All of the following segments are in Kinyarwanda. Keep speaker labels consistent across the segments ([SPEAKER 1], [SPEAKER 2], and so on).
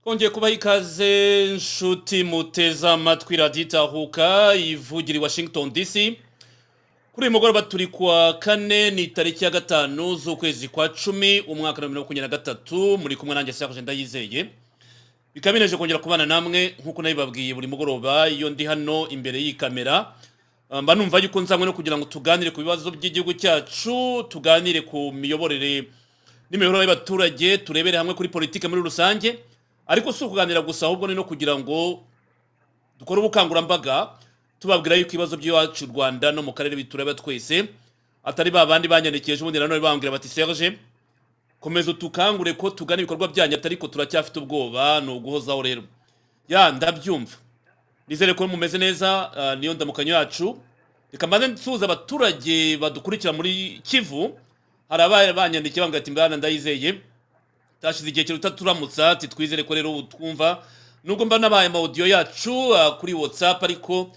[SPEAKER 1] twongeye kubaha ikaze nshuti muteze amatwi raditahuka ivugira i washington dc kuri uyu mugoroba turi kuwa kane ni tariki ya gatanu z'ukwezi kwa cumi umwaka wa bibiri na makumyabiri na gatatu muri kumwe nanjye sakoje ndayizeye bikaba bineje kongera kubana namwe nk'uko nabibabwiye buri mugoroba iyo ndi hano imbere y'iyi kamera Uh, mba numva yuko nzanywe no kugira ngo tuganire ku bibazo by'igihugu cyacu tuganire ku miyoborere n'imiyoborere y'abaturage turebere hamwe kuri politike muri rusange ariko si ukuganira gusa ahubwo ni no kugira ngo dukore ubukangurambaga tubabwira yuko ibibazo by'iwacu u rwanda no mu karere bitureba twese atari ba bandi banyandikiye ejo bundi nanone bambwira bati serge komeza utukangure ko tugana ibikorwa byanyu ariko turacyafite ubwoba ni uguhozaho rero ya ndabyumva nizere ko mumeze neza ah, niyo ndamukanyo yacu reka mbanze nsuhuza abaturage badukurikira muri kivu hari abari banyandikiye bambwira ati mbana ndayizeye tashize igihe kiruta turamutsa ati twizere ko rero ubu twumva nubwo mba nabaye amaudiyo yacu ah, kuri whatsapp ariko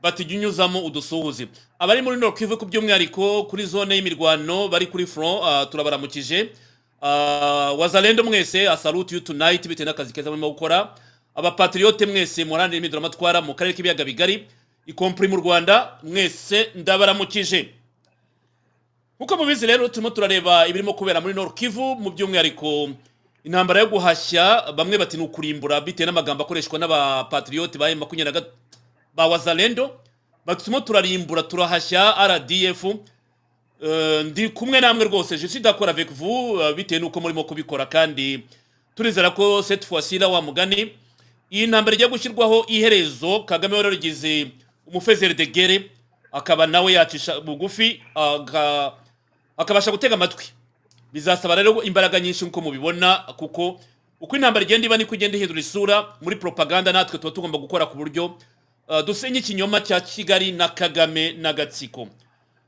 [SPEAKER 1] bati jya unyuzamo udusuhuze abari muri Nord Kivu ku by'umwihariko kuri zone y'imirwano bari kuri front ah, turabaramukije Ah, wazalendo mwese I salute you tonight bitewe n'akazi keza murimo gukora abapatriote mwese muharanira imiduramatwara mu karere k'ibiyaga bigari ikompuri mu rwanda mwese ndabaramukije nk'uko mubizi rero turimo turareba ibirimo kubera muri nord kivu mu by'umwihariko intambara yo guhashya bamwe bati ni ukurimbura bitewe n'amagambo akoreshwa n'abapatriote ba makumyabiri ba wazalendo bati turimo turarimbura turahashya rdf Eh, ndi kumwe namwe rwose je suis d'accord avec vous eh, bitewe n'uko murimo kubikora kandi turizera ko cette fois-ci la wa mugani iyi ntambara igiye gushyirwaho iherezo kagame wari warigize umufezeri de guerre akaba nawe yacisha bugufi aga- akabasha gutega amatwi bizasaba rero imbaraga nyinshi nk'uko mubibona kuko uko intambara igenda iba niko igenda ihindura isura muri propaganda natwe tuba tugomba gukora ku buryo eh, dusenya ikinyoma cya kigali na kagame n'agatsiko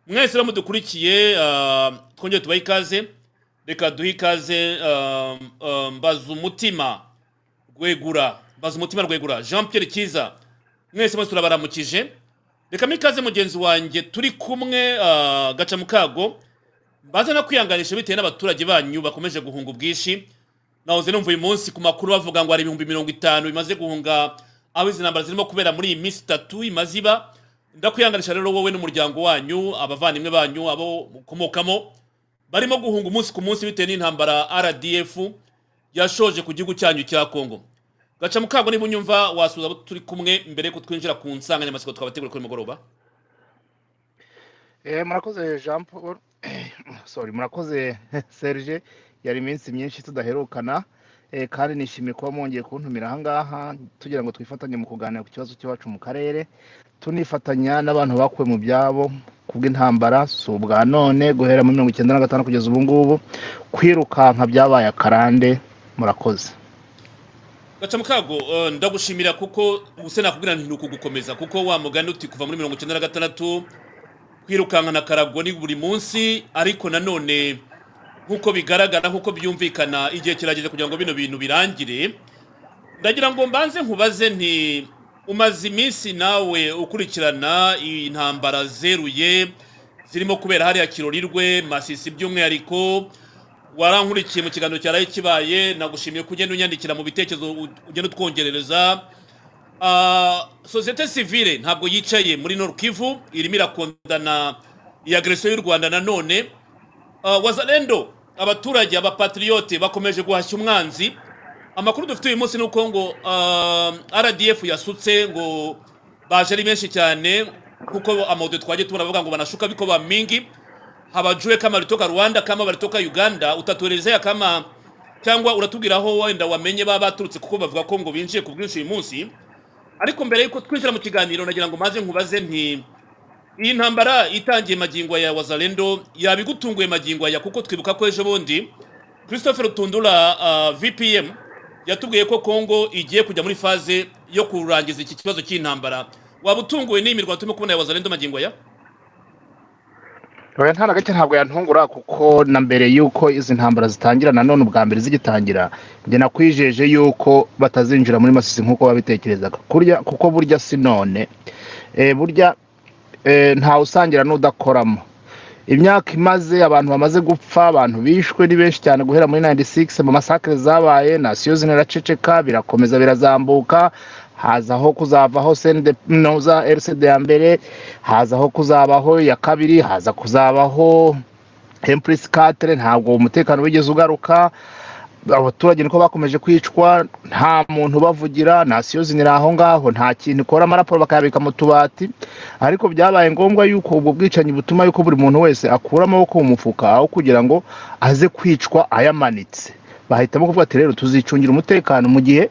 [SPEAKER 1] mwese rero mudukurikiye ah, twongere tubahe ikaze reka duhe ikaze ah, ah, mbaza umutima rwegura mbaza umutima rwegura jean pierre kiza mwese mwese turabaramukije reka mpe ikaze mugenzi wanjye turi kumwe ah, gaca mukago baza no kwihanganisha bitewe n'abaturage banyu bakomeje guhunga ubwinshi nahoze numva uyu munsi ku makuru bavuga ngo hari ibihumbi mirongo itanu bimaze guhunga aho izi ntambara zirimo kubera muri iyi minsi itatu imaze iba ndakwihanganisha rero wowe n'umuryango wanyu abavandimwe banyu abo mukomokamo barimo guhunga umunsi ku munsi bitewe n'intambara rdf yashoje ku gihugu cyanyu cya kongo gaca mukago niba unyumva wasubiza abo turi kumwe mbere yuko twinjira ku nsanganyamatsiko twabategura kuri uyu mugoroba
[SPEAKER 2] Eh, murakoze jean paul sorry murakoze serge yari iminsi myinshi tudaherukana eh, kandi nishimiye kuba mwongeye kuntumira ahangaha tugira ngo twifatanye mu kuganira ku kibazo cy'iwacu mu karere tunifatanya n'abantu bakuwe mu byabo ku bw'intambara si ubwa none guhera muri mirongo icyenda na gatanu kugeza ubu ngubu kwirukanka byabaye akarande murakoze
[SPEAKER 1] gaca mukago eh, ndagushimira kuko ubuse nakubwira nti ni ukugukomeza kuko wa mugani uti kuva muri mirongo icyenda na gatandatu kwirukankana karago ni buri munsi ariko nanone nk'uko bigaragara nk'uko byumvikana igihe kirageze kugira ngo bino bintu birangire ndagira ngo mbanze nkubaze nti umaze iminsi nawe ukurikirana iyi ntambara zeruye zirimo kubera hariya kirorirwe masisi by'umwihariko warankurikiye mu kiganiro cyaraye kibaye nagushimiye ko ugenda unyandikira mu bitekerezo u- ugenda utwongerereza Ah, sosiyete sivile ntabwo yicaye muri Nord Kivu irimo irakondana iyi agresiyo y'u rwanda nanone uh, wazalendo abaturage abapatriyote bakomeje guhashya umwanzi amakuru dufite uyu munsi ni uko ngo uh, rdf yasutse ngo baje ari benshi cyane kuko amaudio twagiye tubona bavuga ngo banashuka biko ba mingi habajue kama walitoka rwanda kama walitoka uganda utatuelezea kama cyangwa uratubwira aho wenda wamenye baba baturutse kuko bavuga ko ngo binjiye ku bwinshi uyu munsi ariko mbere y'uko twinjira mu kiganiro nagira ngo maze nkubaze nti iyi ntambara itangiye magingo ya wazalendo yaba igutunguye magingo ya kuko twibuka ko ejo bundi christophe rutundura uh, vpm yatubwiye ko congo igiye kujya muri faze yo kurangiza iki kibazo cy'intambara waba utunguwe n'iyi mirwano turimo kubona ya wazalendo magingo ya
[SPEAKER 2] oya nta na gake ntabwo yantungura kuko na mbere y'uko izi ntambara zitangira na none ubwa mbere zigitangira njye nakwijeje y'uko batazinjira muri masisi nk'uko babitekerezaga kurya kuko burya si none Eh, burya eh, ntawe usangira n'udakoramo imyaka imaze abantu bamaze gupfa abantu bishwe ni benshi cyane guhera muri 96 mu masakare zabaye nasiyo zineraceceka birakomeza birazambuka hazaho kuzavaho sende no za RCD ya mbere hazaho kuzabaho ya kabiri haza kuzabaho Empress 4 ntabwo umutekano wigeze ugaruka abaturage niko bakomeje kwicwa nta muntu bavugira nta siyozi ni aho ngaho nta kintu ikora amaraporo bakayabika mu tubati ariko byabaye ngombwa yuko ubwo bwicanyi butuma yuko buri muntu wese akura amaboko mu mufuka aho kugira ngo aze kwicwa ayamanitse bahitamo kuvuga ati rero tuzicungira umutekano mu gihe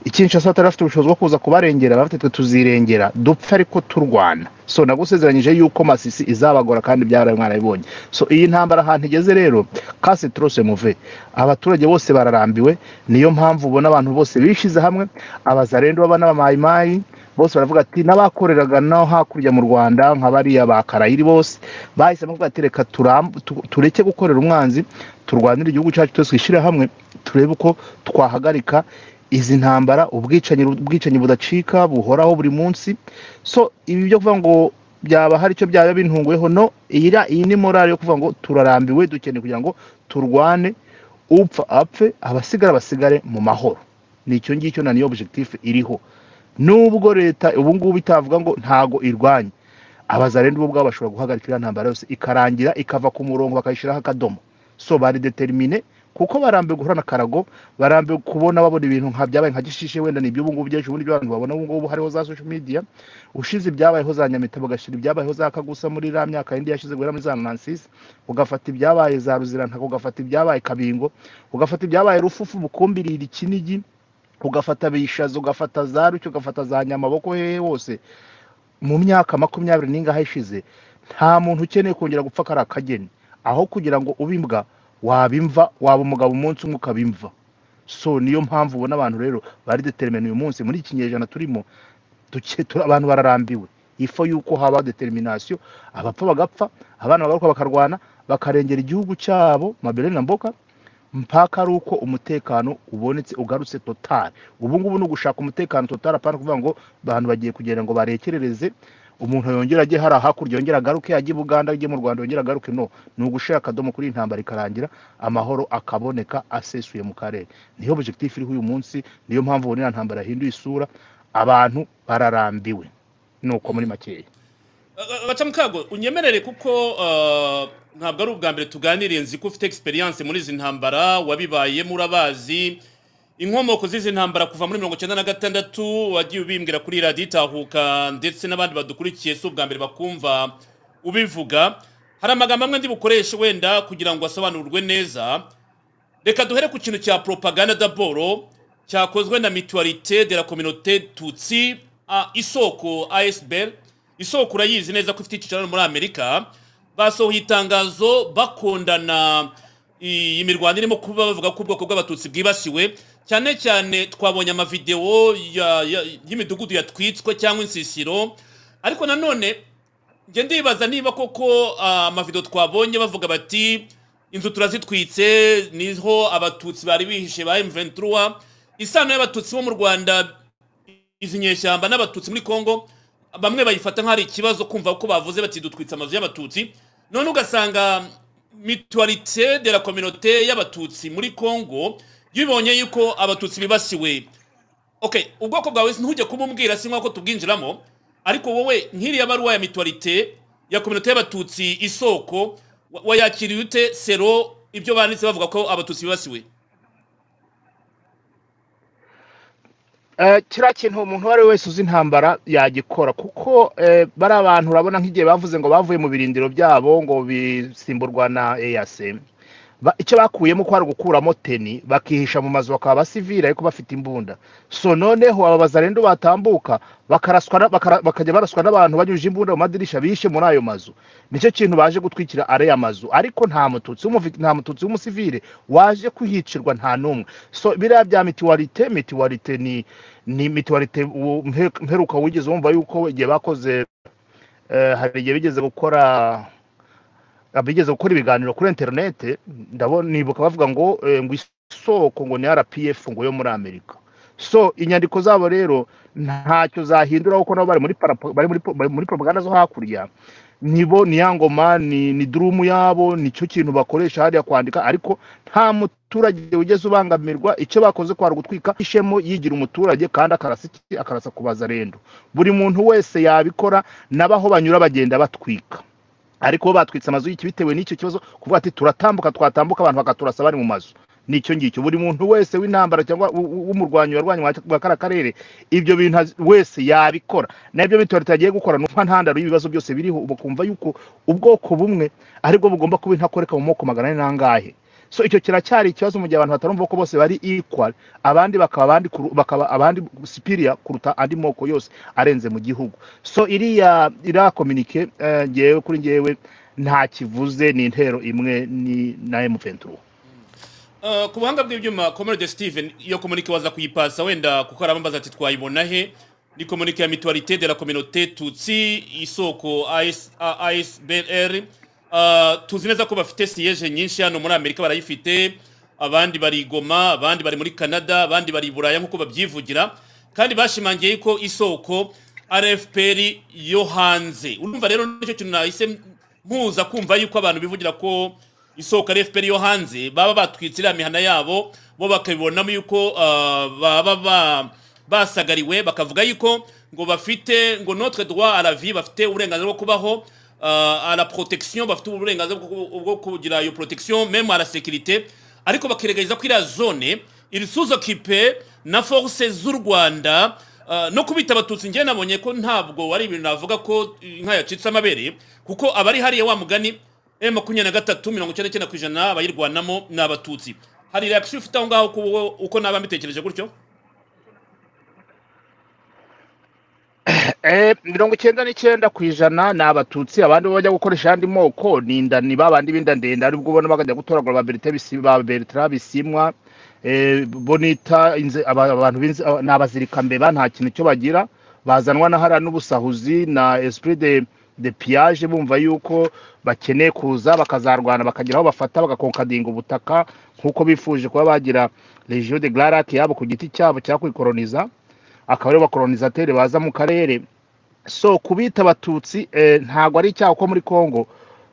[SPEAKER 2] ikinshasa atarafite ubushobozi bwo kuza kubarengera bafite twe tuzirengera dupfe ariko turwana so nagusezeranyije yuko masisi izabagora kandi byaraye mwarabibonye so iyi ntambara ahantu igeze rero kase turose muve abaturage bose bararambiwe niyo mpamvu ubona abantu bose bishize hamwe abazarendo baba n'abamayimayi bose baravuga ati n'abakoreraga no hakurya mu rwanda nka bariya ba karayiri bose bahisemo kuvuga ati reka turamb- tu- tureke gukorera umwanzi turwanire igihugu cyacu twese twishyire hamwe turebe uko twahagarika izi ntambara ubwicanyi ubwicanyi budacika buhoraho buri munsi so ibi byo kuvuga ngo byaba hari icyo byaba bintunguyeho no iyi ra- iyi ni morale yo kuvuga ngo turarambiwe dukeneye kugira ngo turwane upfa apfe abasigara basigare mu mahoro ni icyo ngicyo na niyo objectif iriho nubwo leta ubu ngubu itavuga ngo ntago irwanya abazarenda ubu bwabo bashobora guhagarika iriya ntambara yose ikarangira ikava ku murongo bakayishyiraho akadomo so bari determine kuko barambiwe guhorana akarago barambiwe kubona babona ibintu nka byabaye nka gishishe wenda ni iby'ubu ngubu byinshi ubundi abantu babona ubu ngubu hariho za social media ushize ibyabayeho za nyamita bagashyira ibyabayeho za kagusa muri iriya myaka yindi yashize guhera muri za nansis ugafata ibyabaye za ruzirantago ugafata ibyabaye kabingo ugafata ibyabaye rufufu bukumbirira ikinigi ugafata bishaza ugafata za rucyo ugafata za nyamaboko hehe hose mu myaka makumyabiri n'ingahe ishize nta muntu ukeneye kongera gupfa kari akageni aho kugira ngo ube imbwa waba imva waba umugabo umunsi umwe ukaba imva so niyo mpamvu ubona abantu rero bari determine uyu munsi muri iki kinyejana turimo duke- tura- abantu bararambiwe ifo yuko haba determination abapfa bagapfa abana bagaruka bakarwana bakarengera igihugu cyabo mabelene na mboka mpaka ari uko umutekano ubonetse ugarutse totari ubu ngubu ni ugushaka umutekano totari apana kuvuga ngo abantu bagiye kugenda ngo barekerereze umuntu yongera ajye hariya hakurya yongera agaruke ajye i buganda ajye mu rwanda yongera agaruke no ni ugushira akadomo kuri iyi ntambara ikarangira amahoro akaboneka asesuye mu karere niyo objectif iriho uyu munsi niyo mpamvu ubona iriya ntambara yahinduye isura abantu bararambiwe nuko muri makeya
[SPEAKER 1] baca mukago unyemerere kuko ah, ntabwo ari ubwa mbere tuganiriye nzi ko ufite experience muri izi ntambara wabibayemo urabazi inkomoko z'izi ntambara kuva muri mirongo icyenda na gatandatu wagiye ubimbwira kuri radiyo itahuka ndetse n'abandi badukurikiye si ubwa mbere bakumva ubivuga hari amagambo amwe ndi bukoreshe wenda kugira ngo asobanurwe neza reka duhere ku kintu cya propaganda daboro cyakozwe na mutualité de la communauté tutsi a isoko asbl isoko urayizi neza ko ifite icyicaro hano muri amerika basohoye itangazo bakondana iyi mirwano irimo kuba bavuga ko ubwoko bw'abatutsi bwibasiwe cyane cyane twabonye amavidewo ya- ya- y'imidugudu yatwitswe cyangwa insisiro ariko nanone njye ndibaza niba koko ah, amavidewo twabonye bavuga bati inzu turazitwitse niho abatutsi bari bihishe ba M23 isano y'abatutsi bo mu Rwanda izi nyeshyamba n'abatutsi muri Kongo bamwe bayifata nk'ari ikibazo kumva ko bavuze bati dutwitse amazu y'abatutsi none ugasanga mutualité de la communauté y'abatutsi muri Kongo yibonye yuko abatutsi bibasiwe okay ubwoko bwawe ntujye kumubwira si nk'uko tubwinjiramo ariko wowe nk'iriya baruwa ya mituwarite ya kominote y'abatutsi isoko wa- wayakiriye ute sero ibyo banditse bavuga ko abatutsi bibasiwe
[SPEAKER 2] Eh, kiriya kintu umuntu uwo ari we wese uzi intambara yagikora kuko eh, bari abantu urabona nk'igihe bavuze ngo bavuye mu birindiro byabo ngo bisimburwa na eyase Ba- icyo bakuyemo ko hari ugukuramo teni bakihisha mu mazu bakaba basivira ariko bafite imbunda so noneho aba bazarendo batambuka bakaraswa na- bakara- bakajya baraswa n'abantu banyujije imbunda mu madirisha bishe muri ayo mazu nicyo kintu baje gutwikira ariya mazu ariko nta mututsi w'umuvi- nta mututsi w'umusivire waje kuhicirwa nta n'umwe so biriya bya mituwarite mituwarite ni ni mituwarite uwo mhe- mperuka wigeze wumva yuko igihe bakoze eh, hari igihe bigeze gukora bigeze gukora ibiganiro kuri interinete ndabona nibuka bavuga ngo eh, ngo isoko ngo ni rpf ngo yo muri amerika so inyandiko zabo rero ntacyo zahindura kuko nabo bari muri para- bari muri pro- bari muri propaganda zo hakurya nibo ni ya ngoma ni ni durumu yabo nicyo kintu bakoresha hariya kwandika ariko nta muturage ugeze ubangamirwa icyo bakoze kwari ugutwika ishemo yigira umuturage kandi akarasa iki akarasa kubaza rendo buri muntu wese yabikora n'abaho banyura bagenda batwika ariko bo batwitse amazu y'iki bitewe n'icyo kibazo kuvuga ati turatambuka twatambuka abantu bakaturasa bari mu mazu nicyo ngicyo buri muntu wese w'intambara cyangwa w- w'umurwanyi warwanya wa kara karere ibyo bintu azi- wese yabikora nabyo bitore tagiye gukora nuko ntandaro y'ibibazo byose biriho ubu kumva yuko ubwoko bumwe aribwo bugomba kuba intakoreka mu moko magana ane n'angahe so icyo kiracyari ikibazo mu gihe abantu batarumva ko bose bari equal abandi bakaba abandi kuru- bakaba abandi superior kuruta andi moko yose arenze mu gihugu so iriya iriya kominike eh, ngewe kuri ngewe nta kivuze ni intero imwe ni na M23
[SPEAKER 1] Eh, ku buhanga bw'ibyuma comrade steven iyo komunike waza kuyipasa wenda kuko arambaza ati twayibona he ni komunike ya mutualité de la communauté tutsi isoko AS A- asbr Eh, tuzi neza ko bafite siyeje nyinshi hano muri amerika barayifite abandi bari i goma abandi bari muri canada abandi bari i buraya nk'uko babyivugira kandi bashimangiye ko isoko rfpr yo hanze urumva rero nicyo kintu nahise mpuza kumva yuko abantu bivugira ko isoko rfpr yo hanze baba batwitse iriya mihana yabo bo bakabibonamo yuko ah, baba ba- basagariwe bakavuga yuko ngo bafite ngo notre droit à la vie bafite uburenganzira bwo kubaho ah, à la protection bafite uburenganzira bwo bwo kugira iyo protection même à la sécurité ariko bakiregereza ko iriya zone iri suzokipe na force z'u rwanda ah, no kubita abatutsi njyewe nabonye ko ntabwo ari ibintu navuga ko inka yacitse amabere kuko abari hariya wa mugani M makumyabiri na gatatu mirongo icyenda n'icyenda ku ijana abayirwanamo ni abatutsi hari reaction ufite aho ngaho ku bo- uko naba mbitekereje gutyo
[SPEAKER 2] Eh, mirongo icyenda n'icyenda ku ijana ni abatutsi abandi bo bajya gukoresha ayandi moko ni indani babandi b'inda ndende aribwo ubona bakajya gutoragura ba Bertin Bisi- ba bertra bisimwa eh, bonita inze- aba- abantu b'inze- aba- ni abazirikambeba nta kintu cyo bagira bazanwa na hariya n'ubusahuzi na esprit de de piage bumva yuko bakeneye kuza bakazarwana bakagira aho bafata bagakonkadinga ubutaka nk'uko bifuje kuba bagira region de glarac yabo ku giti cyabo cyakuyikoroniza akaba aribo bakoronisateri baza mu karere so kubita abatutsi eh, ntabwo ari icyaha ko muri congo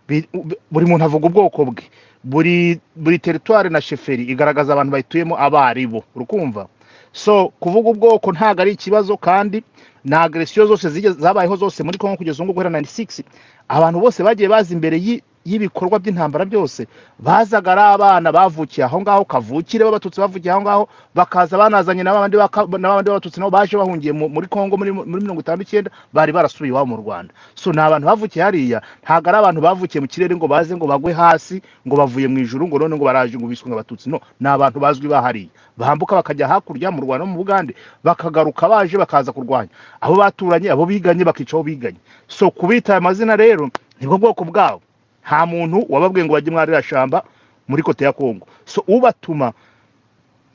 [SPEAKER 2] bi- bu- buri muntu avuga ubwoko bwe buri buri teritwari na sheferi igaragaza abantu bayituyemo abo ari bo urukumva so kuvuga ubwoko ntabwo ari ikibazo kandi na agresiyo zose zigeze- zabayeho zose muri congo kugeza ubu ngubu guhera 96 abantu bose bagiye baza imbere y'i- y'ibikorwa by'intambara byose bazaga ari abana bavukiye aho ngaho kavukire b'abatutsi bavukiye aho ngaho bakaza banazanye n'abandi baka- n'abandi b'abatutsi nabo baje bahungiye mu- muri congo muri muri mirongo itanu n'icyenda bari barasubiye iwabo mu rwanda so ni abantu bavukiye hariya ntabwo ari abantu bavukiye mu kirere ngo baze ngo bagwe hasi ngo bavuye mu ijuru ngo none ngo baraje ngo biswe abatutsi no ni abantu bazwi bahariye bambuka bakajya hakurya mu rwanda no mu bugande bakagaruka baje bakaza kurwanya abo baturanye abo biganye bakica abo biganye so kubita aya mazina rero nibwo bwoko bwabo nta muntu wababwiye ngo bajye mwarira shamba muri kote ya kongo so ubatuma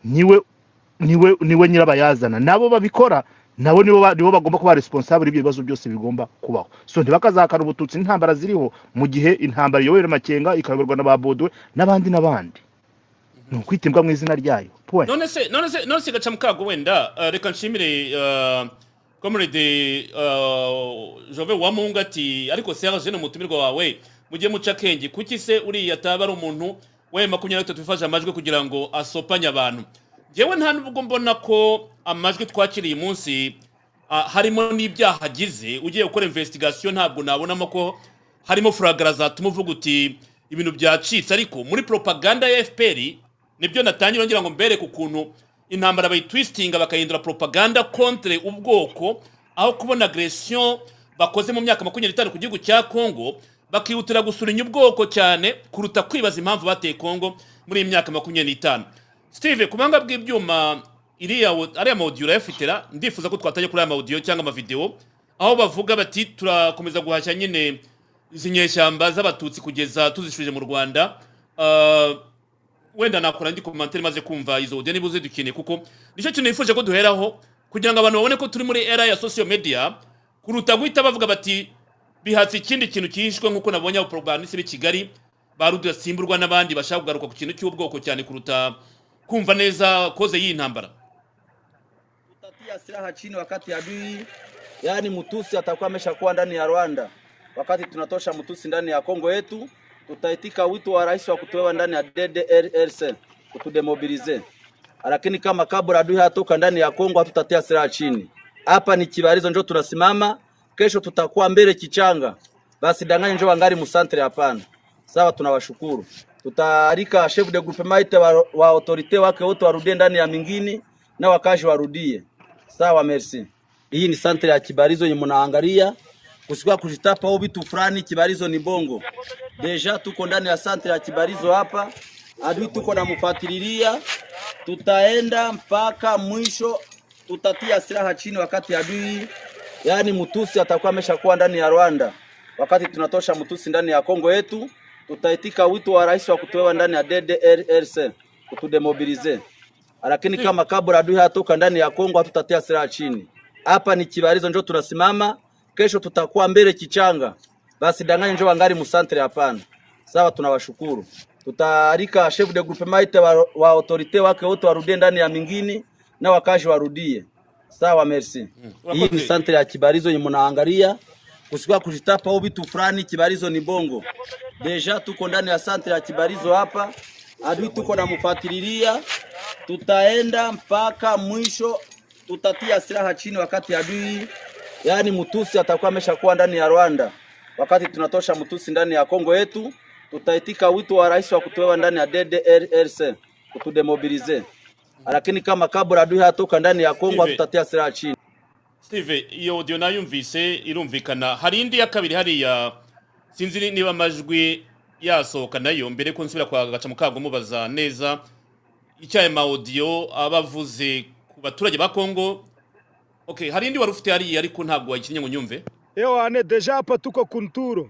[SPEAKER 2] niwe niwe niwe nyirabayazana nabo babikora nabo nibo ba- nibo bagomba kuba responsable ibyo bibazo byose bigomba kubaho so ntibakazahakana ubututsi n'intambara ziriho mu gihe intambara iyobowe n'amakenga ikayoborwa na ba Baudouin n'abandi n'abandi ni ukwita imbwa mu izina ryayo point
[SPEAKER 1] none se none se none se gaca mukago wenda eh, reka nshimire eh, comrade eh, jove wamunga ati ariko serge jene umutumirwa wawe mujye muca akenge kuki se uriya ataba ari umuntu we makumyabiri na gatatu wifashe amajwi kugira ngo asopanye abantu njyewe nta nubwo mbona ko amajwi twakiriye umunsi ah, harimo n'ibyaha agize ugiye gukora investigation ntabwo nabonamo ko harimo furagara zatuma uvuga uti ibintu byacitse ariko muri propaganda ya fpr nibyo natangira ngira ngo mbereke ukuntu intambara bayitwistinga bakahindura propaganda contre ubwoko aho kubona agression bakoze mu myaka makumyabiri n'itanu ku gihugu cya congo bakihutira gusulinya ubwoko cyane kuruta kwibaza impamvu bateye congo muri iyi myaka makumyabiri n'itanu steve ku banga bw'ibyuma iriya wo- ariya mawudiyo urayafitera ndifuza ko twatajya kuri aya mawudiyo cyangwa amavidewo aho bavuga bati turakomeza guhashya nyine izi nyeshyamba z'abatutsi kugeza tuzishuje mu rwanda Ah, wenda nakora ndi komantere maze kumva izo audio niba uzidukeneye kuko nicyo kintu nifuje ko duheraho kugira ngo abantu babone ko turi muri era ya social media kuruta guhita bavuga bati bihatse ikindi kintu kihishwe nk'uko nabonye abaporogramanisi b'i kigali barudasimburwa n'abandi bashaka kugaruka ku kintu cy'ubwoko cyane kuruta kumva neza koze y'iyi ntambara
[SPEAKER 3] Tutatia silaha chini wakati adui, yaani mtusi atakuwa ameshakuwa ndani ya Rwanda. wakati tunatosha mtusi ndani ya Kongo yetu, tutaitika wito wa rais wa kutolewa ndani ya DDRC kutudemobilize, lakini kama kabla adui hatoka ndani ya Kongo hatutatia silaha chini. Hapa ni Kibarizo njo tunasimama, kesho tutakuwa mbele Kichanga, basi danganya njo wangali musantre. Hapana, sawa, tunawashukuru. Tutaalika chef de groupement ite wa, wa autorite wake wote warudie ndani ya mingini na wakazi warudie. Sawa, merci. Hii ni santre ya Kibarizo yenye mnaangalia kusikuwa kujitapa au vitu fulani. Kibarizo ni bongo, deja tuko ndani ya santre ya Kibarizo hapa, adui tuko namfuatililia, tutaenda mpaka mwisho, tutatia silaha chini wakati adui yaani mtusi atakuwa ameshakuwa ndani ya Rwanda. Wakati tunatosha mtusi ndani ya Kongo yetu, tutaitika wito wa rais wa kutolewa ndani ya DDRC kutudemobilize, lakini kama kabla adui hatoka ndani ya Kongo hatutatia silaha chini. Hapa ni Kibarizo njo tunasimama, kesho tutakuwa mbele Kichanga, basi danganya njo wangali musantre. Hapana, sawa, tunawashukuru. Tutaalika chef de groupement ite wa, wa autorite wake wote warudie ndani ya mingini na wakazi warudie. Sawa, merci. Hii ni
[SPEAKER 1] Urakoze.
[SPEAKER 3] santre ya Kibarizo yenye mnaangalia kusikuwa kujitapa au vitu fulani. Kibarizo ni bongo, deja tuko ndani ya santre ya Kibarizo hapa, adui tuko namfuatililia, tutaenda mpaka mwisho, tutatia silaha chini wakati adui yaani mtusi atakuwa ameshakuwa ndani ya Rwanda. Wakati tunatosha mtusi ndani ya Kongo yetu, tutaitika wito wa rais wa kutolewa ndani ya DDRC kutudemobilize, lakini kama kabla adui hatoka ndani ya Kongo
[SPEAKER 1] Hivi.
[SPEAKER 3] hatutatia silaha chini.
[SPEAKER 1] steve iyo audio nayo yumvise irumvikana hari indi ya kabiri hariya sinzi ni- niba amajwi yasohoka nayo mbere ko nsubira kwa gacamukago mubaza neza icyo aya maudiyo aba avuze ku baturage ba kongo okay hari indi wari ufite hariya ariko ntabwo wayikinnye ngo nyumve
[SPEAKER 4] Ewane, deja hapa tuko kunturo,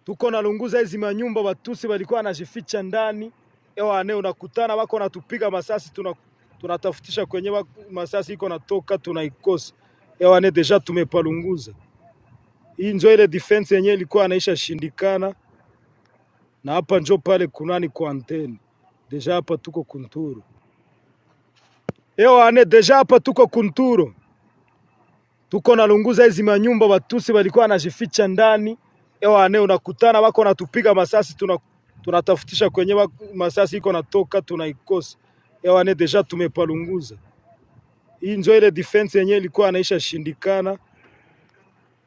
[SPEAKER 4] tuko nalunguza hizi manyumba, watusi walikuwa wanajificha ndani. Ewane, unakutana wako wanatupiga masasi, tuna, tunatafutisha kwenye wako- masasi iko natoka, tunaikosa. Ewane, deja tumepalunguza. Hii njo ile defense yenyewe ilikuwa anaisha shindikana, na hapa njo pale kunani kwa anteni. Deja hapa tuko kunturo. Ewane, deja hapa tuko kunturo tuko nalunguza hizi manyumba, watusi walikuwa wanajificha ndani. Ewane, unakutana wako wanatupiga masasi, tuna, tunatafutisha kwenye wako, masasi iko natoka, tunaikosa. Ewane, deja tumepalunguza. Hii njo ile defense yenyewe ilikuwa anaisha shindikana,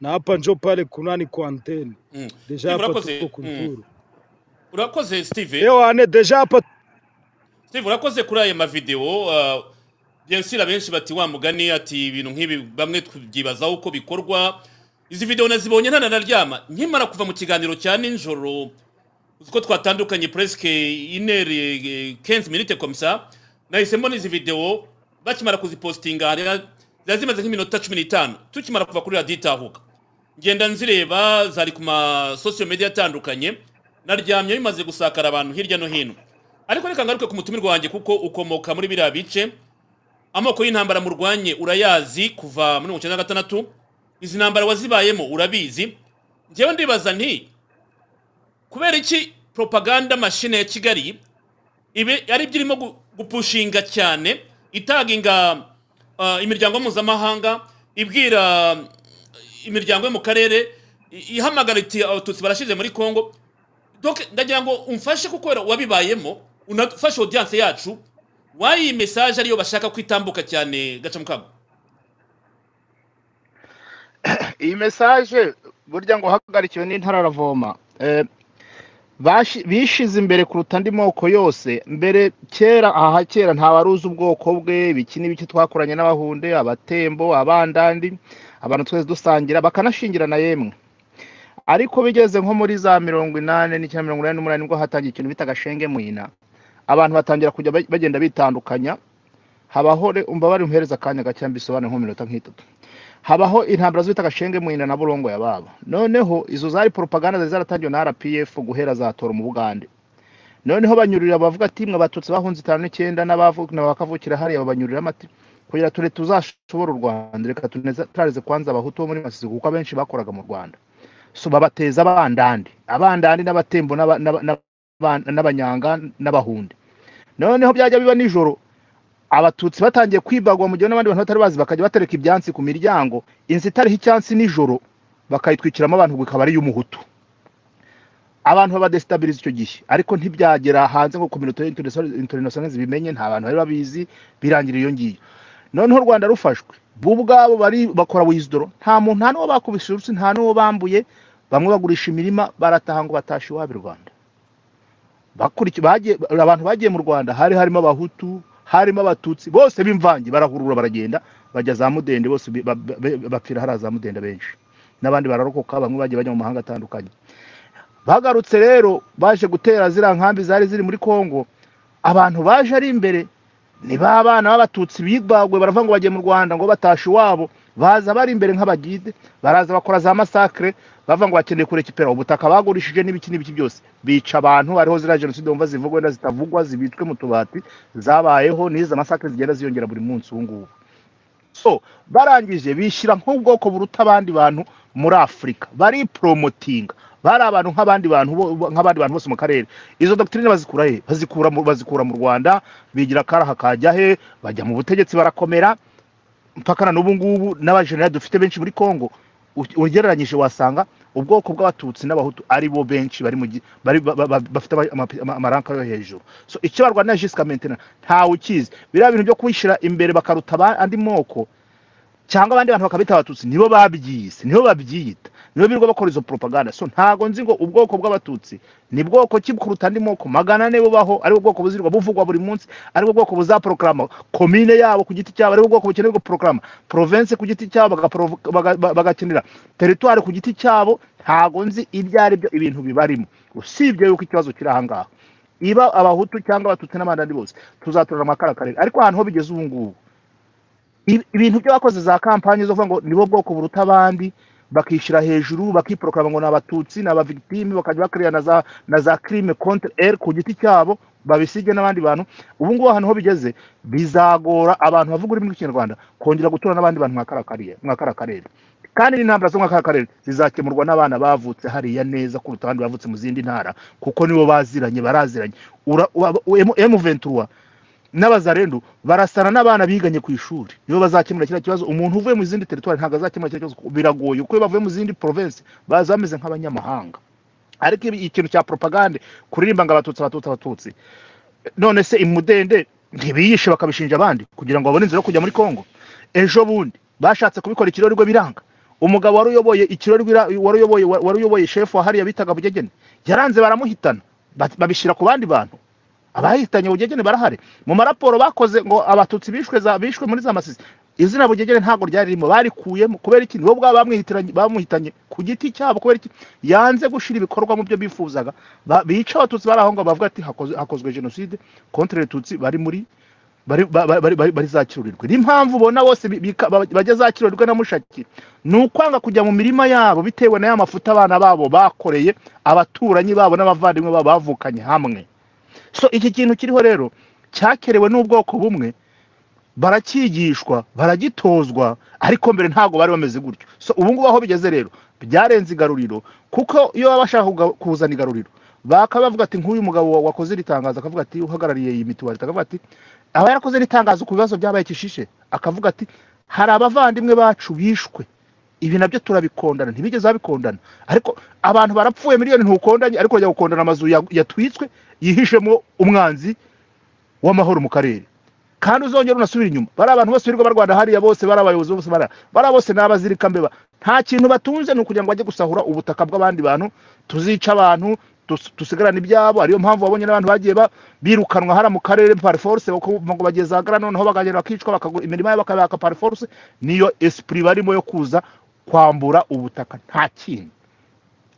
[SPEAKER 4] na hapa njo pale kunani kwa anteni.
[SPEAKER 1] Mm.
[SPEAKER 4] Deja
[SPEAKER 1] Steve,
[SPEAKER 4] hapa
[SPEAKER 1] urakoze
[SPEAKER 4] tuko
[SPEAKER 1] mm.
[SPEAKER 4] kunturu.
[SPEAKER 1] urakoze steve
[SPEAKER 4] Ewane, deja hapa
[SPEAKER 1] steve urakoze kuri aya mavideo uh, byensi abenshi bati wa mugani ati ibintu nk'ibi bamwe tubyibazaho uko bikorwa izi video nazibonye ntananaryama nkimara kuva mu kiganiro cya nijoro uzi ko twatandukanye presque inere eh, 15 minutes comme ça nahise mbona izi video bakimara kuzipostinga hariya zari zimaze nk'iminota cumi n'itanu tukimara kuva kuri radiyo itahuka ngenda nzireba zari ku masosiyo media atandukanye naryamye bimaze gusakara abantu hirya no hino ariko reka ngaruke ku mutumirwa wanjye kuko ukomoka muri biriya bice amoko y'intambara murwanye urayazi kuva muri mirongo icyenda na gatandatu izi ntambara wazibayemo urabizi ngewe ndibaza nti kubera iki propaganda mashine ya kigali ibe ari byo irimo gu- gupushinga cyane itaginga uh, imiryango mpuzamahanga ibwira uh, imiryango yo mu karere i- ihamagara iti abatutsi barashize muri congo donc ndagira ngo umfashe kuko wera wabibayemo unafashe audience yacu wayi message ariyo bashaka kwitambuka cyane gacamukago
[SPEAKER 2] iyi mesaje burya ngo uhagarikiwe n'intara aravoma Eh, bashi- bishize imbere kuruta andi moko yose mbere kera aha kera ntawaruzi ubwoko bwe ibiki n'ibiki twakoranye n'abahunde abatembo abandandi abantu twese dusangira bakanashingira na yemwe ariko bigeze nko muri za mirongo inani n'icyenda mirongo inani n'umunani nibwo hatangiye ikintu bita gashenge mwina abantu batangira kujya ba- bagenda bitandukanya habaho re- umva bari umuhereza akanya gake mbisobanure nko mu minota nk'itatu habaho intambara zita gashenge mwina na burongo ya babo noneho izo zari propaganda zari zaratangiwe na RPF guhera za tora mu Bugande noneho banyurira bavuga ati mwe batutsi bahunze itanu n'icyenda n'abavuka bakavukira hariya babanyurira amati kugira ture tuzashobora u Rwanda reka tuneza turarize kwanza abahutu bo muri Masisi kuko abenshi bakoraga mu Rwanda so babateza abandandi abandandi n'abatembo n'aba- n'aba- n'aba- n'abanyanga n'abahunde noneho byajya biba nijoro abatutsi batangiye kwibagwa mu gihe n'abandi bantu batari bazi bakajya batereka ibyansi ku miryango inzu itariho icyansi nijoro bakayitwikiramo abantu bikaba ari iy'umuhutu abantu babadesitabiriza icyo gihe ariko ntibyagera hanze ngo kominote interinasiyonali bimenye nta bantu bari babizi birangira iyo ngiyo noneho u rwanda rufashwe bo ubwabo bari bakora wizdoro nta muntu nta n'uwo bakubise urutsi nta n'uwo bambuye bamwe bagurisha imirima barataha ngo batashe iwabo i rwanda bakurikiye bagiye abantu bagiye mu rwanda hari harimo abahutu harimo abatutsi bose b'imvange barahurura baragenda bajya za mudende bose bi- ba- ba- bapfira hariya za mudende benshi n'abandi bararokoka bamwe bagiye bajya mu mahanga atandukanye bagarutse rero baje gutera ziriya nkambi zari ziri muri congo abantu baje ari imbere ni ba bana b'abatutsi bibagwe baravuga ngo bagiye mu rwanda ngo batashe iwabo baza bari imbere nk'abagide baraza bakora za masakre bavuga ngo bakeneye kurekipera ubutaka bagurishije n'ibiki n'ibiki byose bica abantu hariho ziriya jenoside wumva zivugwa wenda zitavugwa zibitswe mu tubati zabayeho n'izo masakre zigenda ziyongera buri munsi ubu ngubu so barangije bishyira nk'ubwoko buruta abandi bantu muri afurika bariporomotinga bari abantu nk'abandi bantu bo- nk'abandi bantu bose mu karere izo dogitirine bazikura he bazikura mu, bazikura mu rwanda bigira akaraha kajya he bajya mu butegetsi barakomera mpaka na n'ubu ngubu n'abajenerali dufite benshi muri congo u- ugereranyije wasanga ubwoko bw'abatutsi n'abahutu ari bo benshi bari mu gi- bari ba- ba- ba- bafite ama- ama- ama- amaranka yo hejuru so icyo barwana jisika mentena ntawe ukizi biriya bintu byo kwishyira imbere bakaruta aba- andi moko cyangwa abandi bantu bakabita abatutsi nibo babyize nibo babyita nibo birirwa bakora izo propaganda so ntago nzi ngo ubwoko bw'abatutsi ni bwoko ki kuruta andi moko magana ane bubaho aribwo bwoko buzirirwa buvugwa buri munsi aribwo bwoko buzaporogaramu komine yabo ku giti cyabo aribwo bwoko bukenerwa porogaramu province ku giti cyabo bagaporo- baga- ba- bagakenera teritwari ku giti cyabo ntago nzi ibyo ari byo ibintu bibarimo usibye yuko ikibazo kiri aha ngaha iba abahutu cyangwa abatutsi n'abandi ari bose tuzaturana amakara karere ariko ahantu ho bigeze ubu ngubu Ibi- ibintu byo bakoze za kampani zo kuvuga ngo nibo bwoko buruta abandi bakishyira hejuru bakiprokarama ngo ni abatutsi ni abavigitime bakajya bakorera na za na za crime contre elle ku giti cyabo babisige n'abandi bantu ubu ngubu ahantu ho bigeze bizagora abantu bavuga ururimi rw'ikinyarwanda kongera gutura n'abandi bantu mwa kara karere mwa kara karere kandi n'intambara zo mwa kara karere zizakemurwa n'abana bavutse hariya neza kuruta abandi bavutse mu zindi ntara kuko nibo baziranye baraziranye Ura- uba- u- M- M23 n'abazarendu barasana n'abana biganye ku ishuri nibo bazakemura kiriya kibazo umuntu uvuye mu zindi teritwari ntabwo azakemura kiriya kibazo kuko biragoye kuko iyo bavuye mu zindi province baza bameze nk'abanyamahanga ariko ibi- ikintu cya propagande kuririmba ngo abatutsi abatutsi abatutsi none se imudende ntibiyishe bakabishinja abandi kugira ngo babone inzira yo kujya muri congo ejo bundi bashatse kubikora ikirori rwe biranga umugabo wari uyoboye ikirori rwira- wari uyoboye wari uyoboye shefu wa hariya bitaga bugegene yaranze baramuhitana ba- babishyira ku bandi bantu abahitanye bugegene barahari mu maraporo bakoze ngo abatutsi bishwe za bishwe muri za masisi izina bugegene ntabwo ryari ririmo barikuyemo kubera iki nibo bwaba bamwihitiranye- bamuhitanye ku giti cyabo kubera iki yanze gushira ibikorwa mu byo bifuzaga Ba- bica abatutsi bari aho ngo bavuga ati hakoze- hakozwe jenoside kontre retutsi bari muri bari ba- ba- bari- bari- bari zakirurirwe niyo mpamvu ubona bose bi- bika- ba- bajya zakirurirwe na mushaki ni ukwanga kujya mu mirima yabo bitewe n'aya mafuta abana babo bakoreye abaturanyi babo n'abavandimwe babo bavukanye hamwe so iki kintu kiriho rero cyakerewe n'ubwoko bumwe barakigishwa baragitozwa ariko mbere ntabwo bari bameze gutyo so ubu ngubu aho bigeze rero byarenze igaruriro kuko iyo baba bashaka kuga- kuzana igaruriro bakaba bavuga ati nk'uyu mugabo wa- wakoze iri tangazo akavuga ati uhagarariye iyi mituwari akavuga ati aba yarakoze iri tangazo ku bibazo byabaye kishishe akavuga ati hari abavandimwe bacu bishwe ibi nabyo turabikondana ntibigeze babikondana ariko abantu barapfuye miliyoni ntukondanye ariko urajya gukondana amazu ya- yatwitswe yihishemo umwanzi w'amahoro mu karere kandi uzongera unasubira inyuma bari abantu bose birirwa barwana hariya bose bari abayobozi bose bari bari bose ni abazirika mbeba nta kintu batunze ni ukugira ngo bajye gusahura ubutaka bw'abandi bantu tuzica abantu tus- dusigarane ibyabo ariyo mpamvu babonye n'abantu bagiye ba- birukanwa hariya mu karere par force bako- ngo bageze ahagana noneho bakagenda bakicwa bakagura imirimo yabo bakabaka par force niyo esprit barimo yo kuza kwambura ubutaka nta kintu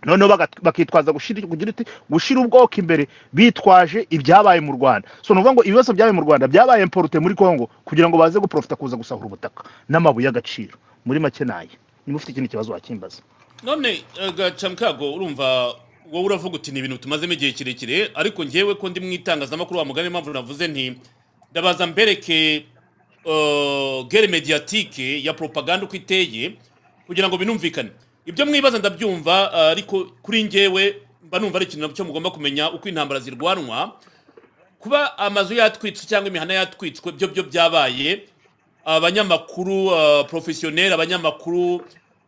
[SPEAKER 2] noneho bagat- bakitwaza gushira kugira uti gushira ubwoko imbere bitwaje ibyabaye mu Rwanda so nuvuga ngo ibibazo byabaye mu Rwanda byabaye importe muri Congo kugira ngo baze guprofita kuza gusahura ubutaka n'amabuye y'agaciro muri make naye niba ufite ikindi kibazo wakimbaza
[SPEAKER 1] none eh, gacamkago urumva wowe uravuga uti ni ibintu tumazemo igihe kirekire ariko ngewe ko ndi mu itangazamakuru wa mugani mpamvu navuze nti ndabaza mbereke eh, guerre mediatike ya propaganda uko iteye kugira ngo binumvikane ibyo mwibaza ndabyumva eh, ariko kuri ngewe mba numva ari ikintu nacyo mugomba kumenya uko intambara zirwanwa kuba amazu yatwitswe cyangwa imihanda yatwitswe byo byo byabaye abanyamakuru uh, profesiyoneri abanyamakuru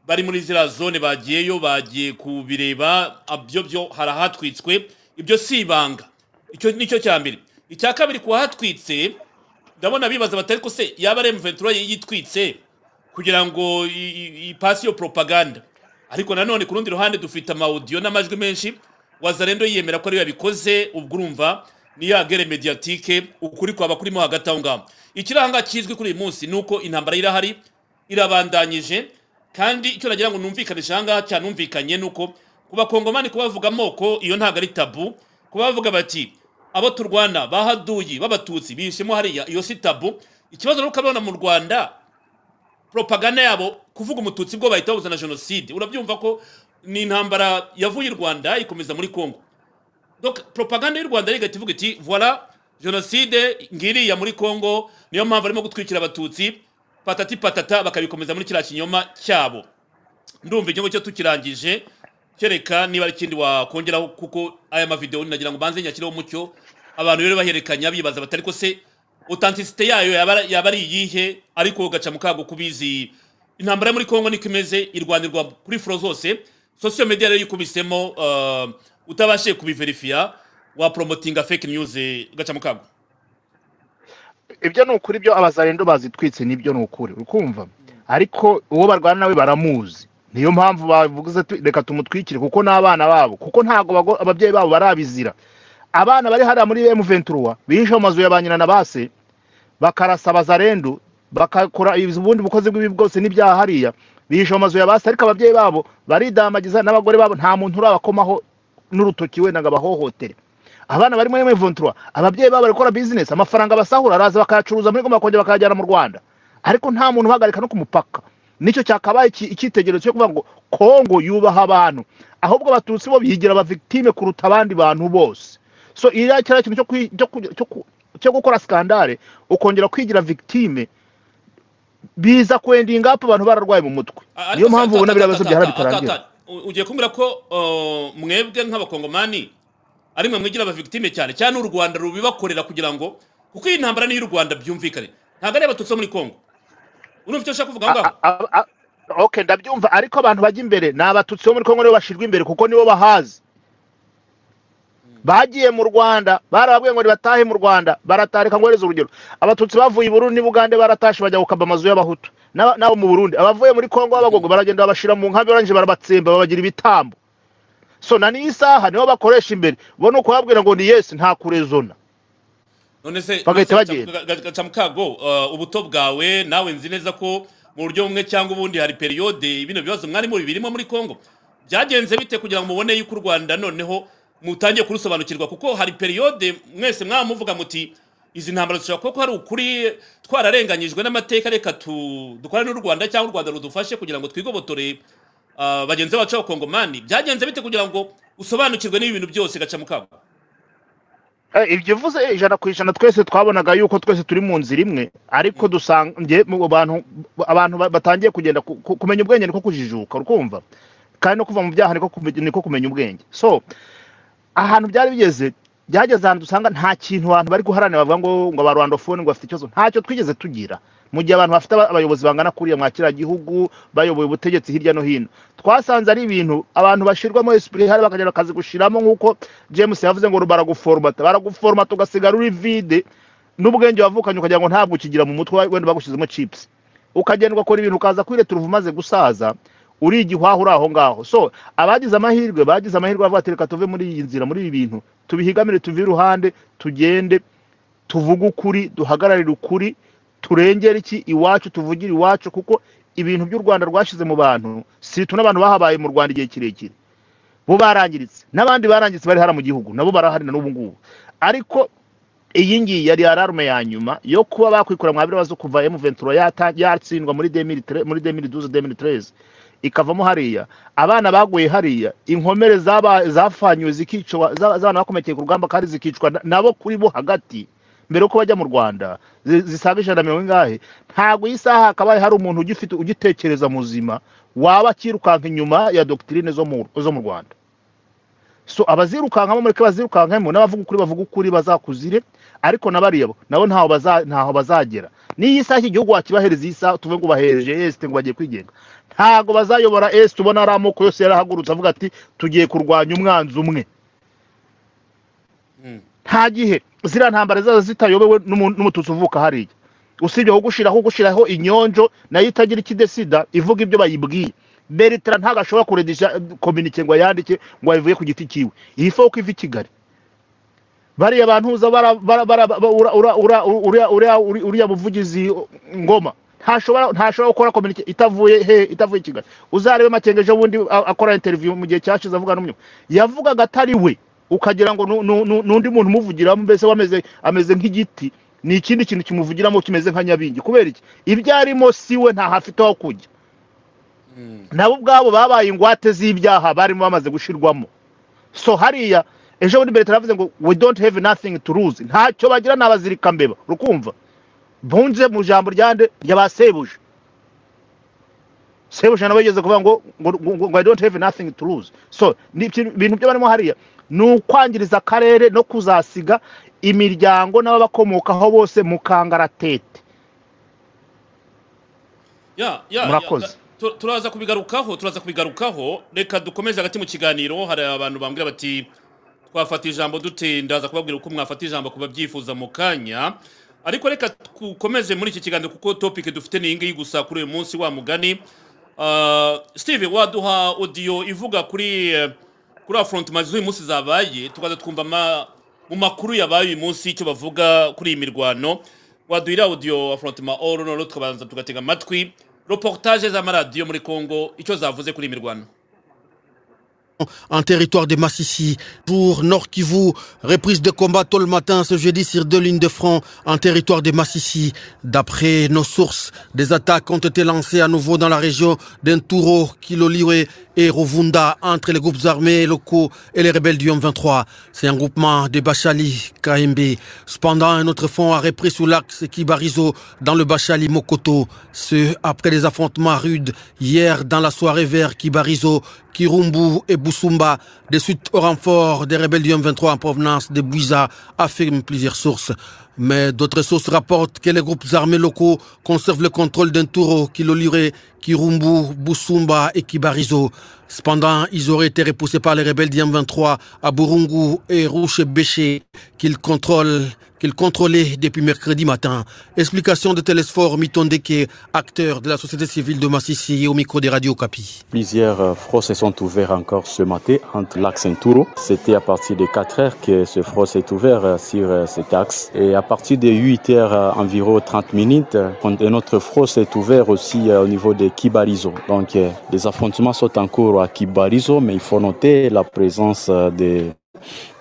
[SPEAKER 1] bari muri ziriya zone bagiyeyo bagiye kubireba byo byo harahatwitswe ibyo si ibanga icyo nicyo cya mbere icya kabiri ku wahatwitse ndabona bibaza batari ko se yaba ari M23 yitwitse kugira ngo i- i- ipasi iyo propaganda ariko nanone ku rundi ruhande dufite amaudiyo n'amajwi menshi wazarendo yiyemera ko ariyo yabikoze ubwo urumva niyo agere mediatike ukuri kwaba kurimo hagati aho ngaho ikiranga kizwi kuri uyu munsi ni uko intambara irahari irabandanyije kandi icyo nagira ngo numvikanisha aha ngaha cyanumvikanye ni uko ku bakongomani kubavuga amoko iyo ntabwo ari tabu kuba bavuga bati abo turwana bahaduyi b'abatutsi bihishemo hariya iyo si tabu ikibazo rero ukabona mu rwanda propaganda yabo kuvuga umututsi bwo bahita babuza na jenoside urabyumva ko ni intambara yavuye i rwanda ikomeza muri congo donc propaganda y'u rwanda rigahita ivuga iti voila jenoside ngiriya muri congo niyo mpamvu arimo gutwikira abatutsi patati patata bakabikomeza muri kiriya kinyoma cyabo ndumva igihugu cyo tukirangije kereka niba ari ikindi wakongeraho kuko aya mavidewo ninagira ngo banze nyakireho umucyo abantu rero bahererekanya bibaza batari ko se otantisite yayo yaba ari- yaba ari iyihe ariko ugaca mu kago kubizi intambara yo muri kongo niko imeze irwanirwa kuri foro zose sosiyo mediya rero yikubisemo uh, utabashije kubiverifiya wapromotinga fake news eh, ugaca mu kago
[SPEAKER 2] ibyo ni ukuri byo abazarendo bazitwitse nibyo ni ukuri uri kumva ariko uwo barwana nawe baramuzi niyo mpamvu bavuze tu- reka tumutwikire kuko n'abana babo kuko ntabwo bago- ababyeyi babo barabizira abana bari hariya muri M23 bihishe mu mazu ya ba nyina na base bakarasa abazarendo bakakora ubundi bukozi bw'ibi bwose n'ibyaha hariya bihishe mu mazu ya base ariko ababyeyi babo baridamagiza n'abagore babo nta muntu urabakomaho n'urutoki wenda ngo abahohotere abana bari muri M23 ababyeyi babo barakora business amafaranga basahura araza bakayacuruza muri goma kongera bakayajyana mu Rwanda ariko nta muntu uhagarika no ku mupaka nicyo cyakabaye iki- icyitegererezo cyo kuvuga ngo Kongo yubaha abantu ahubwo abatutsi bo bigira aba victime kuruta abandi bantu bose so iriya kiriya kintu cyo kwi- cyo ku- cyo ku- cyo gukora skandale ukongera kwigira victime biza kwendinga up abantu bararwaye mu mutwe
[SPEAKER 1] A-
[SPEAKER 2] niyo
[SPEAKER 1] ariko
[SPEAKER 2] mpamvu
[SPEAKER 1] se-
[SPEAKER 2] ubona
[SPEAKER 1] ata-
[SPEAKER 2] biriya bibazo
[SPEAKER 1] ata-
[SPEAKER 2] byahara
[SPEAKER 1] ata-
[SPEAKER 2] bitarangira
[SPEAKER 1] ata- u- ugiye kumbwira ko uh, mwebwe nk'abakongomani ari mwe mwigira abavictime cyane cyane u rwanda rubibakorera kugira ngo kuko iyi ntambara niyo u rwanda byumvikane ntabwo ari abatutsi bo muri kongo urumva icyo nshaka kuvuga aho ngaho
[SPEAKER 2] A- a- a- okay ndabyumva ariko abantu bajya imbere ni abatutsi bo muri kongo nibo bashirwa imbere kuko nibo bahazi bagiye mu rwanda barababwiye ngo batahe mu rwanda baratarika ngo hereze urugero abatutsi bavuye i burundi n'ubugande baratashe bajya gukaba amazu y'abahutu N'aba- n'abo mu burundi abavuye muri kongo b'abagogo baragenda babashira mu nkambi barangije barabatsemba babagira ibitambo so na n'iyi saha nibo bakoresha imbere bo ni ukubabwira ngo ni yesu nta kurezona
[SPEAKER 1] none se
[SPEAKER 2] bagahita
[SPEAKER 1] none se
[SPEAKER 2] bagenda.
[SPEAKER 1] gaca- gaca- gaca mu kago uh, ubuto bwawe nawe nzi neza ko mu buryo bumwe cyangwa ubundi hari periyode bino bibazo mwari muri birimo muri kongo byagenze bite kugira ngo mubone yuko u rwanda noneho mutangiye kurusobanukirwa kuko hari periyode mwese mwaba muvuga muti izi ntambara zishobora kuba ko hari ukuri twararenganyijwe n'amateka reka tu- dukorane n'u rwanda cyangwa u rwanda rudufashe kugira ngo twigobotore uh, bagenzi bacu b'abakongomani byagenze bite kugira ngo usobanukirwe n'ibi bintu byose gaca mu kago
[SPEAKER 2] Eh, ibyo uvuze eh, ijana ku ijana twese twabonaga yuko twese turi mu nzira imwe ariko dusanga nge- mu bantu abantu ba- batangiye kugenda ku- ku- kumenya ubwenge niko kujijuka urukumva kandi no kuva mu byaha niko kume- niko kumenya ubwenge so ahantu byari bigeze byageze ahantu dusanga nta kintu abantu bari guharanira bavuga ngo ngo abarwandofone ngo bafite ikibazo ntacyo twigeze tugira mu gihe abantu bafite aba- abayobozi bangana kuriya mwa kiriya gihugu bayoboye ubutegetsi hirya no hino twasanze ari ibintu abantu bashirwamo esprit hari bakagenda bakazigushiramo nk'uko james yavuze ngo baraguforomata baraguforomata ugasigara uri vide n'ubwenge wavukanye ukagira ngo ntabwo ukigira mu mutwe wenda bagushyizemo chips ukagenda ugakora ibintu ukaza kuri uruva umaze gusaza uri igihwaho uri aho ngaho so abagize amahirwe bagize amahirwe bavuga ati reka tuve muri iyi nzira muri ibi bintu tubihigamire tuve iruhande tugende tuvuge ukuri duhagararire ukuri turengere iki iwacu tuvugire iwacu kuko ibintu by'u rwanda rwashyize mu bantu situna abantu bahabaye mu rwanda igihe kirekire bo barangiritse n'abandi barangiritse bari hara mu gihugu nabo barahari na n'ubu ngubu ariko iyi ngiyi yari ararume ya nyuma yo kuba bakwikura mwabira bazo kuva M23 yata- yatsindwa muri 2013 muri 2012 2013 ikavamo hariya abana baguye hariya inkomere zaba zafanywe zikicwa za- z'abana bakomerekeye ku rugamba kandi zikicwa na- nabo kuri bo hagati mbere yuko bajya mu Rwanda zi- zisaga ijana na mirongo ingahe ntabwo iyi saha hakabaye hari umuntu ugifite ugitekereza muzima waba akirukanka inyuma ya doctrine zo mu zo mu Rwanda so abazirukankamo mureke bazirukankemo n'abavuga ukuri bavuga ukuri bazakuzire ariko na bariya bo nabo ntaho baza- ntaho bazagera n'iyi saha iki gihugu wakibahereza iyi saha tuve ngo bahereje esite ngo bagiye kwigenga ntago bazayobora esite ubona ari amoko yose yarahagurutse avuga ati tugiye kurwanya umwanzi umwe
[SPEAKER 1] Mm.
[SPEAKER 2] nta gihe ziriya ntambara zaza zitayobewe n'umu- n'umututsi uvuka hariya usibye aho gushiraho gushiraho inyonjo nayo itagira ikidesida ivuga ibyo bayibwiye beretera ntabwo ashobora kuredisha kominike ngo ayandike ngo ayivuye ku giti kiwe iyi foko iva i kigali bariya bantu uza bara- bara- bara- ba- ura- ura- ura- uriya- uriya- uri- uriya buvugizi ngoma ntashobora ntashobora gukora kominike itavuye he itavuye i kigali uzarebe makengeje ubundi a- akora interiviyu mu gihe cyashize avuga n'umunyuma yavugaga atari we ukagira ngo nu- nu- nu- n'undi muntu umuvugiramo mbese we ameze ameze nk'igiti ni ikindi kintu kimuvugiramo kimeze nka nyabingi kubera iki ibyo arimo si we ntaho afite aho kujya
[SPEAKER 1] Mm.
[SPEAKER 2] nabo ubwabo babaye ingwate z'ibyaha barimo bamaze gushirwamo so hariya ejo bundi mbere turavuze ngo we don't have nothing to lose ntacyo bagira ni abazirikambeba rukumva bunze mu ijambo ryande ryabasebuje sebuje nawe yigeze kuvuga ngo ngo ngo- ngo i don't have nothing to lose so ni ikintu- ibintu byo barimo hariya ni ukwangiriza akarere no kuzasiga imiryango n'ababakomokaho bose mu kangaratete
[SPEAKER 1] ya ya ya,
[SPEAKER 2] Murakoze.
[SPEAKER 1] tu- turaza kubigarukaho turaza kubigarukaho reka dukomeze hagati mu kiganiro hari abantu bambwira bati twafata ijambo dute ndaza kubabwira uko mwafata ijambo ku babyifuza mu kanya ariko reka dukomeze muri iki kiganiro kuko topic dufite ni iyi ngiyi gusa kuri uyu munsi wa mugani Ah, steve waduha odiyo ivuga kuri eh, kuri afrontimazi z'uyu munsi zabaye tukaza twumva ama- mu makuru yabaye uyu munsi icyo bavuga kuri iyi mirwano waduhira audio afrontima all noneho tukabanza tugatega amatwi reportage z'amaradiyo muri congo icyo zavuze kuri iyi mirwano
[SPEAKER 5] en territoire de Massissi. Pour Nord Kivu, reprise de combat tôt le matin ce jeudi sur deux lignes de front en territoire de Massissi. D'après nos sources, des attaques ont été lancées à nouveau dans la région d'Enturo, Kiloliwe et Rovunda entre les groupes armés locaux et les rebelles du M23. C'est un groupement de Bachali, KMB. Cependant, un autre front a repris sous l'axe Kibarizo dans le Bachali Mokoto. Ce après les affrontements rudes hier dans la soirée vers Kibarizo Kirumbu et Boussumba, des suites au renfort des rebelles du M23 en provenance de Bouiza, affirment plusieurs sources. Mais d'autres sources rapportent que les groupes armés locaux conservent le contrôle d'un touro, Kilolire, Kirumbu, Boussumba et Kibarizo. Cependant, ils auraient été repoussés par les rebelles du M23 à Burungu et Rouche-Béché, qu'ils contrôlent qu'ils contrôlaient depuis mercredi matin. Explication de Télésphore Mitondeke, acteur de la société civile de Massissi et au micro des radios Capi.
[SPEAKER 6] Plusieurs euh, fronts se sont ouverts encore ce matin entre l'axe et Touro. C'était à partir de 4 heures que ce front s'est ouvert euh, sur euh, cet axe. Et à partir de 8 heures, euh, environ 30 minutes, euh, un autre front s'est ouvert aussi euh, au niveau de Kibarizo. Donc euh, les affrontements sont en cours à Kibarizo, mais il faut noter la présence euh, des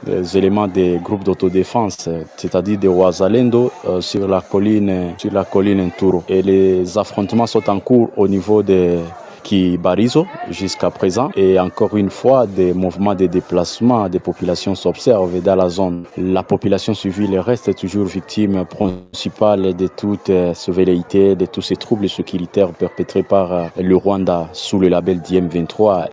[SPEAKER 6] des éléments des groupes d'autodéfense, euh, c'est-à-dire des Ouazalendo euh, sur la colline sur la colline Touro. Et les affrontements sont en cours au niveau de Kibarizo jusqu'à présent et encore une fois des mouvements de déplacement des populations s'observent dans la zone. La population civile reste toujours victime principale de toutes euh, ces velléités, de tous ces troubles sécuritaires perpétrés par euh, le Rwanda sous le label d'IM23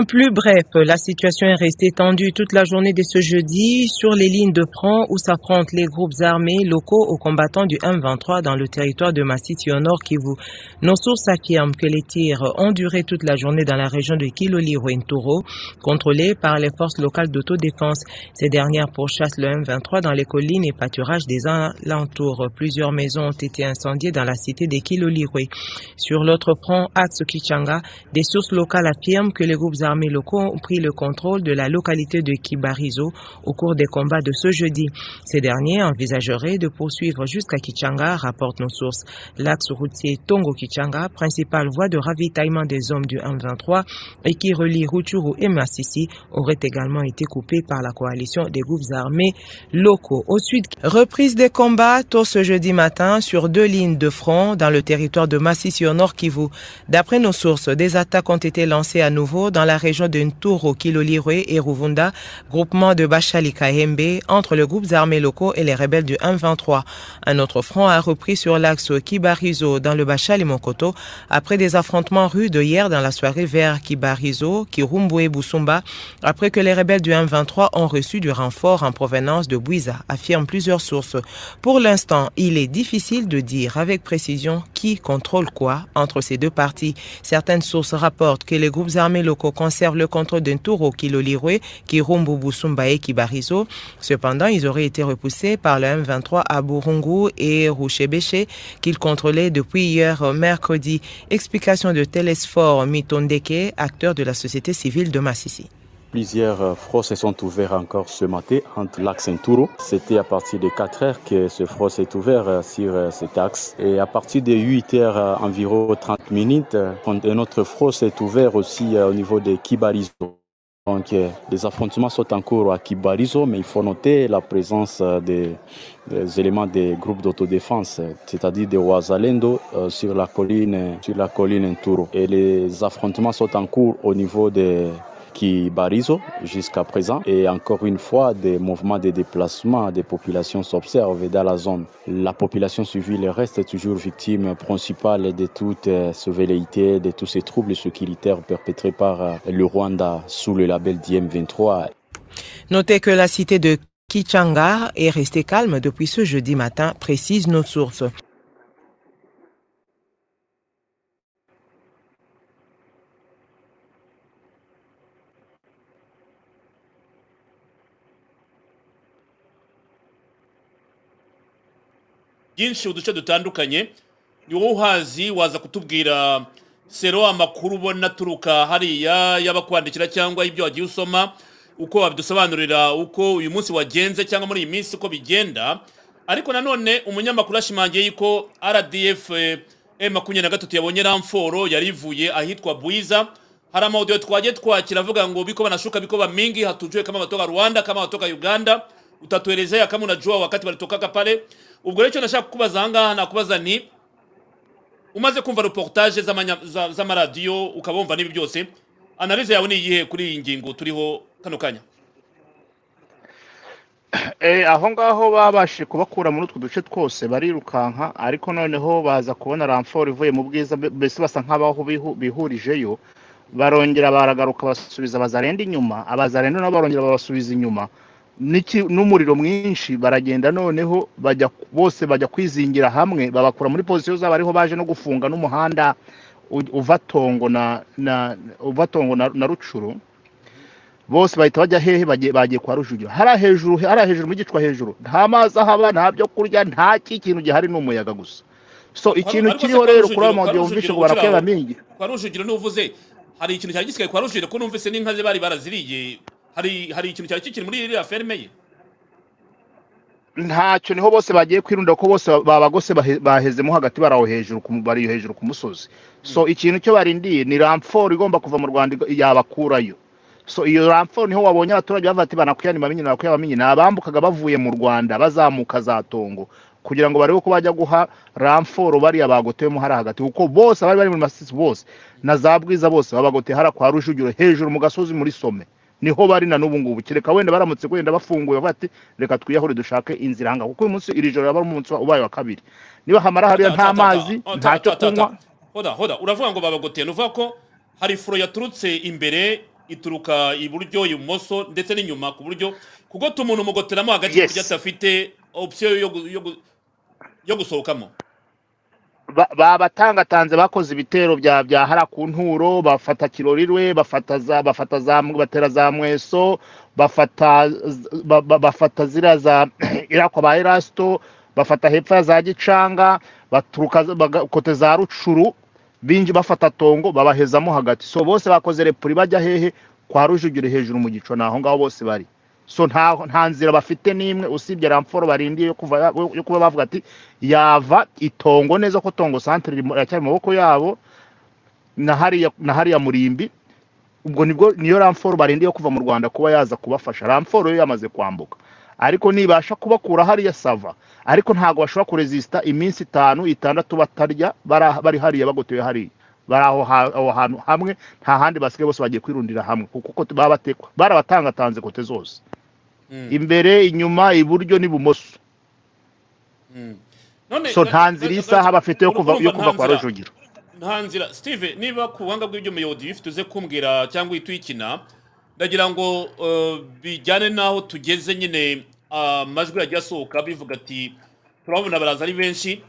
[SPEAKER 7] En plus bref, la situation est restée tendue toute la journée de ce jeudi sur les lignes de front où s'affrontent les groupes armés locaux aux combattants du M23 dans le territoire de Massiti au nord Kivu. Nos sources affirment que les tirs ont duré toute la journée dans la région de Kiloli-Rwentoro, contrôlée par les forces locales d'autodéfense. Ces dernières pourchassent le M23 dans les collines et pâturages des alentours. Plusieurs maisons ont été incendiées dans la cité de Kiloli-Rwe. Sur l'autre front, Axe Kichanga, des sources locales affirment que les groupes armés locaux ont pris le contrôle de la localité de Kibarizo au cours des combats de ce jeudi. Ces derniers envisageraient de poursuivre jusqu'à Kichanga, rapportent nos sources. L'axe routier Tongo-Kichanga, principale voie de ravitaillement des hommes du M23 et qui relie Rutshuru et Masisi, aurait également été coupé par la coalition des groupes armés locaux. Au sud, reprise des combats tôt ce jeudi matin sur deux lignes de front dans le territoire de Masisi au nord Kivu. D'après nos sources, des attaques ont été lancées à nouveau dans la la région de Nturo, Kilolirwe et Ruvunda, groupement de Bachali Kahembe, entre les groupes armés locaux et les rebelles du 1-23. Un autre front a repris sur l'axe Kibarizo dans le Bachali Mokoto après des affrontements rudes hier dans la soirée vers Kibarizo, Kirumbu et Busumba, après que les rebelles du 1-23 ont reçu du renfort en provenance de Buiza, affirment plusieurs sources. Pour l'instant, il est difficile de dire avec précision qui contrôle quoi entre ces deux parties. Certaines sources rapportent que les groupes armés locaux conservent le contrôle d'un Turo, Kilolirwe, Kirumbu, Busumba et Kibarizo. Cependant, ils auraient été repoussés par le M23 à Burungu et Rouchebéché qu'ils contrôlaient depuis hier mercredi. Explication de Télésphore Mitondeke, acteur de la société civile de Massissi.
[SPEAKER 6] Plusieurs frots se sont ouverts encore ce matin entre l'axe Touro. C'était à partir de 4 heures que ce front s'est ouvert sur cet axe. Et à partir de 8 heures, environ 30 minutes, un autre front s'est ouvert aussi au niveau de Kibarizo. Donc, les affrontements sont en cours à Kibarizo, mais il faut noter la présence des, des éléments des groupes d'autodéfense, c'est-à-dire des Ouazalendo euh, sur la colline, sur la colline Touro. Et les affrontements sont en cours au niveau des Kibarizo jusqu'à présent. Et encore une fois, des mouvements de déplacement des populations s'observent dans la zone. La population civile reste toujours victime principale de toutes ces velléités, de tous ces troubles sécuritaires perpétrés par le Rwanda sous le label d'IM23.
[SPEAKER 7] Notez que la cité de Kichanga est restée calme depuis ce jeudi matin, précisent nos sources.
[SPEAKER 1] byinshi mu duce dutandukanye ni wowe uhazi waza kutubwira sero amakuru ubona aturuka hariya yaba kwandikira cyangwa ibyo wagiye usoma uko wabidusobanurira uko uyu munsi wagenze cyangwa muri iyi minsi uko bigenda ariko nanone umunyamakuru ashimangiye yuko rdf makumyabiri na gatatu yabonye ramforo yari ivuye ahitwa bwiza hari amawudiyo twagiye twakira avuga ngo biko banashuka biko bamingi hatujuwe kama batoka rwanda kama batoka uganda utatuelezea kama unajua wakati walitokaka pale ubwo rero icyo nashaka kukubaza ahangaha nakubaza ni umaze kumva reportage z'amaradiyo ukaba wumva n'ibi byose analize yawe ni iyihe kuri iyi ngingo turiho kano kanya
[SPEAKER 2] aho ngaho babashije kubakura muri utwo duce twose barirukanka ariko noneho baza kubona ramforo ivuye mu bwiza mbese basa nk'abaho bihurijeyo barongera baragaruka basubiza abazarenda inyuma abazarenda nabo barongera babasubiza inyuma n'umuriro mwinshi baragenda noneho bajya bose bajya kwizingira hamwe babakura muri pozisiyo zabo ariho baje no gufunga n'umuhanda uva tongo na uva tongo na rucuru bose bahita bajya hehe bagiye kwa rujugiro hariya hejuru hariya hejuru mu gicwa hejuru nta mazi ahaba nta byo kurya nta kintu gihari ni umuyaga gusa so ikintu kiriho rero kuri ayo mazu wumvishe ngo barakweba mingi
[SPEAKER 1] kwa rujugiro n'uvuze hari ikintu cyari gisigaye kwa rujugiro ko numvise n'inka ze bari baraziriye hari hari ikintu cyari kikiri muri iriya ferme ye
[SPEAKER 2] ntacyo niho bose bagiye kwirunda ko bose babagose bahezemo hagati baraho hejuru bari hejuru ku musozi so ikintu cyo barindiye ni ramforo igomba kuva mu rwanda yabakurayo so iyo ramforo niho wabonye abaturage bavuga ati banakwiyanima minyi banakwiyanima ni abambukaga bavuye mu rwanda bazamuka za tongo kugira ngo barebe ko bajya guha ramforo bariya bagoteyemo hariya hagati kuko bose bari bari muri masisi bose na za bwiza bose babagoteye hariya kwa rujugiro hejuru mu gasozi muri some niho bari na n'ubu ngubu kereka wenda baramutse wenda bafunguye bati reka twiyahure dushake inzira ahangaha kuko uyu munsi iri joro yaba ari umunsi ubaye wa kabiri niba hamara hariya nta mazi nta cyo kunywa
[SPEAKER 1] hoda hoda uravuga ngo babagoteye uvuga ko hari furo yaturutse imbere ituruka iburyo ibumoso ndetse n'inyuma ku buryo kugota umuntu umugoteramo hagati kuburyo adafite opsiyo yo gusohokamo
[SPEAKER 2] babatangatanze bakoze ibitero bya bya hara ku nturo bafata kirorirwe bafata za bafata za batera za mweso bafata bafata zira za irakwa ba erasito bafata hepfo ya za gicanga baturuka kote za rucuru binji bafata tongo babahezamo hagati so bose bakoze repuri bajya hehe kwa rujugiro hejuru mu gico naho ngaho bose bari so nta nta nzira bafite n'imwe usibye ramforo barindiye yo kuva yo kuba bavuga ati yava itongo neza ko tongo centre iracyari mu maboko yabo na hariya na hariya murimbi ubwo nibwo niyo ramforo barindiye yo kuva mu Rwanda kuba yaza kubafasha ramforo yo yamaze kwambuka ariko nibasha kubakura hariya sava ariko ntago bashobora kuresista iminsi itanu itandatu batarya bari hariya bagoteye hariya bari aho ha- aho hantu hamwe nta handi basigaye bose bagiye kwirundira hamwe kuko uko baba batekwa barabatangatanze kote zose
[SPEAKER 1] Mm,
[SPEAKER 2] imbere inyuma iburyo n'ibumoso
[SPEAKER 1] mm. None
[SPEAKER 2] so nta nzira isaha bafite yo kuva yo
[SPEAKER 1] urumva nta
[SPEAKER 2] kuva kwa
[SPEAKER 1] nzira-
[SPEAKER 2] rujugiro
[SPEAKER 1] nta nzira steve niba ku buhanga bw'ibyo muyobozi bifite uze kumbwira cyangwa uhita uyikina ndagira ngo eh, bijyane n'aho tugeze nyine ah, amajwi yagiye asohoka bivuga ati turabona baraza ari benshi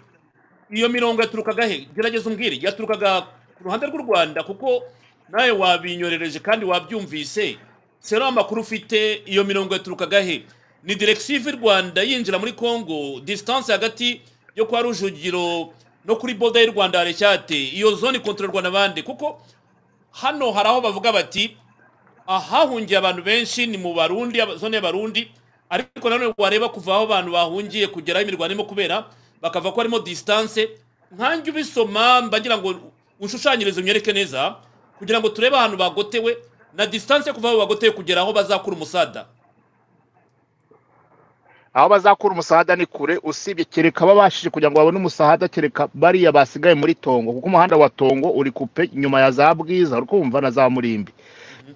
[SPEAKER 1] iyo mirongo yaturukaga he gerageza umbwire yaturukaga ku ruhande rw'u rwanda kuko nawe wabinyorereje kandi wabyumvise sero amakuru ufite iyo mirongo yaturukaga he ni direkisiyo iva i rwanda yinjira muri congo disitanse hagati yo kwa rujugiro no kuri boda y'u rwanda harecyate iyo zone ikontororwa na bande kuko hano hari aho bavuga bati ahahungiye abantu benshi ni mu barundi aba- zone y'abarundi ariko nanone wareba kuva aho abantu bahungiye kugera aho imirwano irimo kubera bakava ko harimo distance nkanjye ubisoma mbagira ngo ushushanyirize unyereke neza kugira ngo turebe ahantu bagotewe na distance yo kuva aho bagotewe kugera aho bazakura umusada
[SPEAKER 2] aho bazakura umusahada ni kure usibye kereka babashije kugira ngo babone umusahada kereka bariya basigaye muri tongo kuko umuhanda wa tongo uri kupe inyuma ya za bwiza uri kumva na za murimbi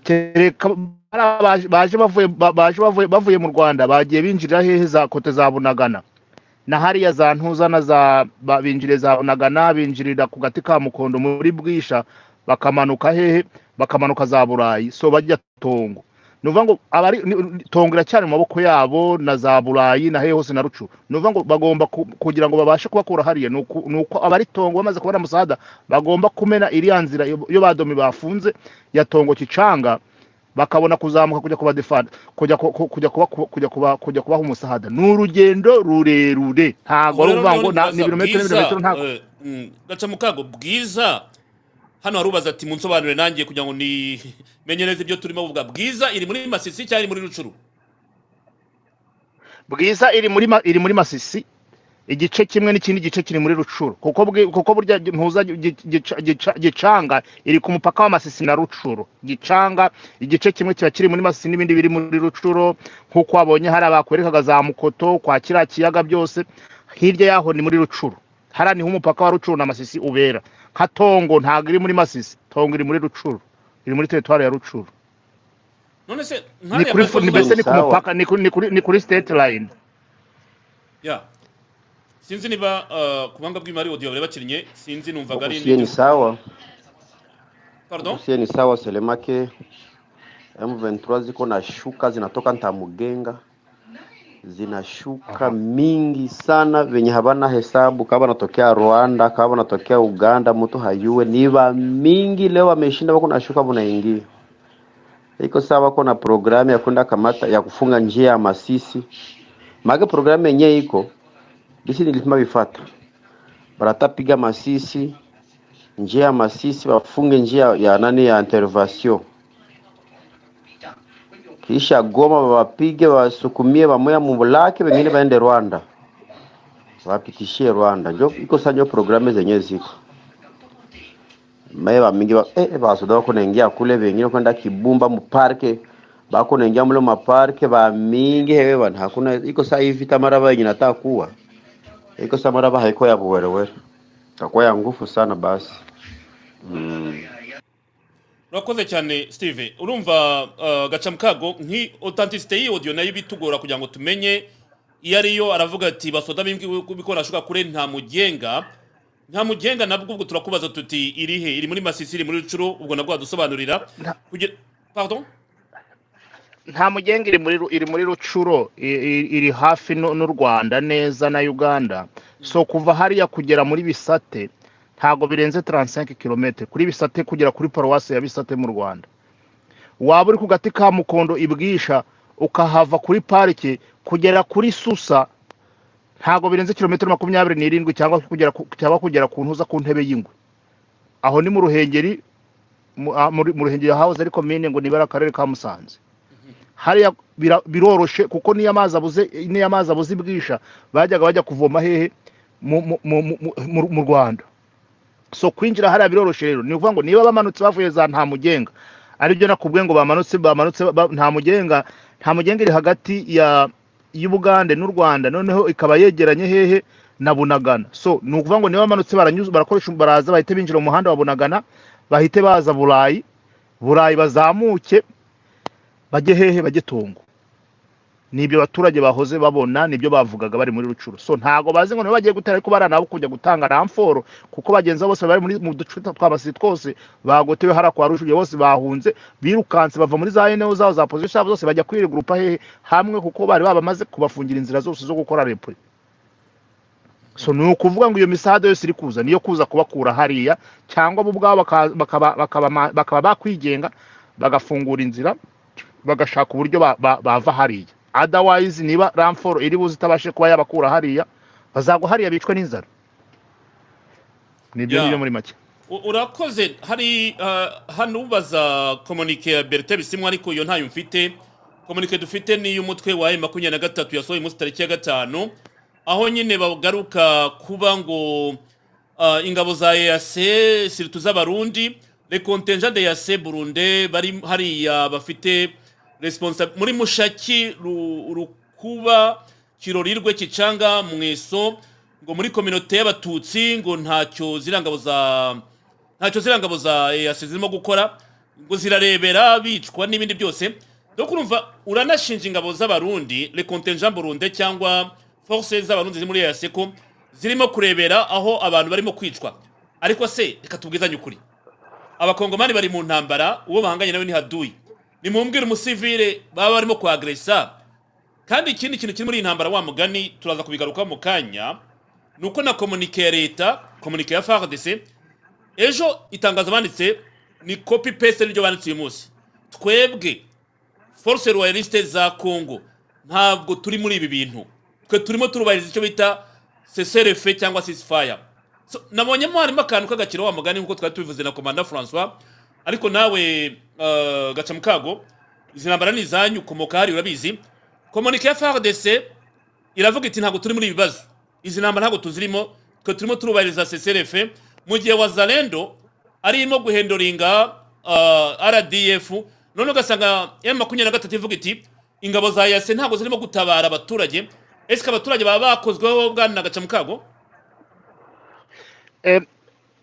[SPEAKER 2] kereka bariya baje- baje bavuye ba- baje bavuye bavuye mu rwanda bagiye binjirira hehe za kote za bunagana na hariya za ntuza na za ba- binjirira za bunagana binjirira ku gati ka mukondo muri bwisha bakamanuka hehe bakamanuka za burayi so bajya tongo ni ukuvuga ngo abari ni- ni- tongo iracyari mu maboko yabo na za burayi na hehe hose na rucu ni ukuvuga ngo bagomba ku- kugira ngo babashe kubakura hariya ni uku- ni uko abari tongo bamaze kubona musahada bagomba kumena iriya nzira yo yo badomi bafunze ya tongo kicanga bakabona kuzamuka kujya kuba defanda kujya ku- ku- kujya kuba kujya kuba kujya kubaha umusahada ni urugendo rurerure ntabwo ari ukuvuga ngo na- ni ibirometero n'ibirometero ntabwo
[SPEAKER 1] gaca mu kago bwiza hano harubaza ati munsobanurire nanjye kugira ngo nimenye neza ibyo turimo kuvuga bwiza iri muri masisi cyangwa iri muri rucuru
[SPEAKER 2] bwiza iri muri ma- iri muri masisi igice kimwe n'ikindi gice kiri muri rucuru kuko bwi- kuko burya ntuza gi- gica- gica- gicanga iri ku mupaka wa masisi na rucuru gicanga igice kimwe kiba kiri muri masisi n'ibindi biri muri rucuru nk'uko wabonye hari abakwerekaga za mukoto kwa kiriya kiyaga byose hirya yaho ni muri rucuru hariya niho umupaka wa rucuru na masisi ubera nka tongo ntabwo iri muri masisi tongo iri muri rucuru iri muri teritwari ya rucuru
[SPEAKER 1] none se
[SPEAKER 2] ni
[SPEAKER 1] nkariya
[SPEAKER 2] kuri
[SPEAKER 1] majwi
[SPEAKER 2] fu- ni
[SPEAKER 1] y'u
[SPEAKER 2] mbese
[SPEAKER 1] Rwanda-
[SPEAKER 2] ni ku
[SPEAKER 6] Sawa.
[SPEAKER 2] mupaka ni kuri- ni kuri ni kuri state line
[SPEAKER 1] ya sinzi niba eh, ku buhanga bw'imari audio bari bakinnye sinzi numvaga ari
[SPEAKER 8] Usiye ni
[SPEAKER 1] n'ibyo
[SPEAKER 8] sawa,
[SPEAKER 1] pardon
[SPEAKER 8] usiye ni sawa Selemake. M23 ziko na shuka zinatoka Ntamugenga, zinashuka
[SPEAKER 2] Aha.
[SPEAKER 8] mingi sana venye habana hesabu, kama wanatokea Rwanda, kama wanatokea Uganda, mtu hayue niva mingi. Leo wameshinda wako na shuka, wanaingia iko sawa, wako na programu ya kwenda kamata ya kufunga njia ya Masisi, maana programu yenyewe iko bisi, nilisema vifata baratapiga Masisi, njia ya Masisi wafunge njia ya nani ya intervention, kisha Goma wawapige wasukumie wamoya mumulake, wengine waende Rwanda wapitishie Rwanda. Njo iko sanjo programu zenyewe ziko mae bamingi ba, eh, basoda bako naingia kule, wengine kwenda Kibumba muparke bako naingia mule maparke bamingi hewe bana, hakuna iko saa hii vita maraba yenye nataka kuwa iko saa maraba haiko ya buwerewere, takuwa ya ngufu sana basi mm.
[SPEAKER 1] urakoze cyane steve urumva eh, gaca mu kago nki authenticité y'iyi audio nayo bitugora kugira ngo tumenye iyo ariyo aravuga ati basoda bikorashuka kure nta mugenga nta mugenga nabwo ubwo turakubaza tuti iri he iri muri masisi iri muri rucuru ubwo nabwo wadusobanurira
[SPEAKER 2] Nta-
[SPEAKER 1] kugira pardon
[SPEAKER 2] nta mugenga iri muri Ru- iri muri rucuro i- i- iri hafi n'u n'u rwanda neza na uganda so kuva hariya kugera muri bisate ntabwo birenze 35 km kuri bisate kugera kuri paruwasi ya bisate mu rwanda waba uri ku gati ka mukondo ibwisha ukahava kuri parike kugera kuri susa ntabwo birenze kilometero makumyabiri n'irindwi cyangwa kugera ku- cyangwa kugera ku ntuza ku ntebe y'ingwe aho ni mu ruhengeri mu ah, muri- mu ruhengeri hahoze ari komine ngo nibara akarere ka musanze hariya bira- biroroshe kuko niyo amazi abuze niyo amazi abuze ibwisha bajyaga bajya kuvoma hehe mu, mu, mu, mu, mu- mu rwanda so kwinjira hariya biroroshe rero ni ukuvuga ngo niba bamanutse bavuye za nta mugenga aribyo nakubwiye ngo bamanutse bamanutse ba- nta mugenga nta mugenga iri hagati ya y'ubugande n'u rwanda noneho ikaba yegeranye hehe na bunagana so ni ukuvuga ngo niba bamanutse baranyuze barakoresha baraza bahite binjira mu muhanda wa bunagana bahite baza burayi burayi bazamuke bajye hehe bajye tongo nibyo abaturage bahoze babona nibyo bavugaga bari muri rucuru so ntago bazi ngo niba bagiye gutera ariko baranabo kujya gutanga ramforo kuko bagenzi babo bose bari muri mu duce twa basi twose bagotewe hara kwa rujuye bose bahunze birukanse bava muri za eneo zabo za position zabo zose bajya kwiregurupa hehe hamwe kuko bari babamaze kubafungira inzira zose zo gukora repure so ni ukuvuga ngo iyo misahada yose iri kuza niyo kuza kubakura hariya cyangwa bo ubwabo baka- bakaba- bakaba bakaba bakwigenga bagafungura inzira bagashaka uburyo ba- ba- bava hariya otherwise niba ramforo iri buze itabashe kuba yabakura hariya bazagwa hariya bicwe n'inzara nibyo
[SPEAKER 1] Yeah.
[SPEAKER 2] nibyo muri make
[SPEAKER 1] U- urakoze hari ah, hano ubaza komunike ya berite bisimwa ariko iyo ntayo mfite komunike dufite ni iy'umutwe wa e makumyabiri na gatatu yasohoye umunsi tariki ya gatanu aho nyine bagaruka kuba ngo ah, ingabo za eyase siritu z'abarundi rekontenja de yase burunde bari hariya bafite responsa muri mushaki Ru- rukuba kirorirwe kicanga mweso ngo muri kominote y'abatutsi ngo ntacyo ziriya ngabo za ntacyo ziriya ngabo za EAC zirimo gukora ngo zirarebera bicwa n'ibindi byose dore urumva uranashinja ingabo z'abarundi rekontenja burunde cyangwa force z'abarundi ziri muri EAC ko zirimo kurebera aho abantu barimo kwicwa ariko se reka tubwizanye ukuri abakongomani bari mu ntambara uwo bahanganye nawe ni haduyi nimumbwire umusivire baba barimo kuagresa kandi ikindi kintu kiri muri iyi ntambara wa mugani turaza kubigarukaho mu kanya ni uko na komunike ya leta komunike ya fardc ejo itangazo banditse ni copy paste niryo banditse uyu munsi twebwe force royaliste za congo ntabwo turi muri ibi bintu twe turimo turubahiriza icyo bita seserefe cyangwa sisifaya so, nabonyemo harimo akantu k'agakiro wa mugani nk'uko twari tubivuze na komanda francois ariko nawe uh, gacamukago izi ntambara ni izanyu ukomoka hari urabizi komunike ya fardc iravuga iti ntabwo turi muri ibi bibazo izi ntambara ntabwo tuzirimo twe turimo turubahiriza CCRF mu gihe wazalendo ari irimo guhendoringa uh, RDF none ugasanga M makumyabiri na gatatu ivuga iti ingabo za yase ntabwo zirimo gutabara abaturage ese abaturage baba bakozweho bwana gacamukago
[SPEAKER 2] Eh,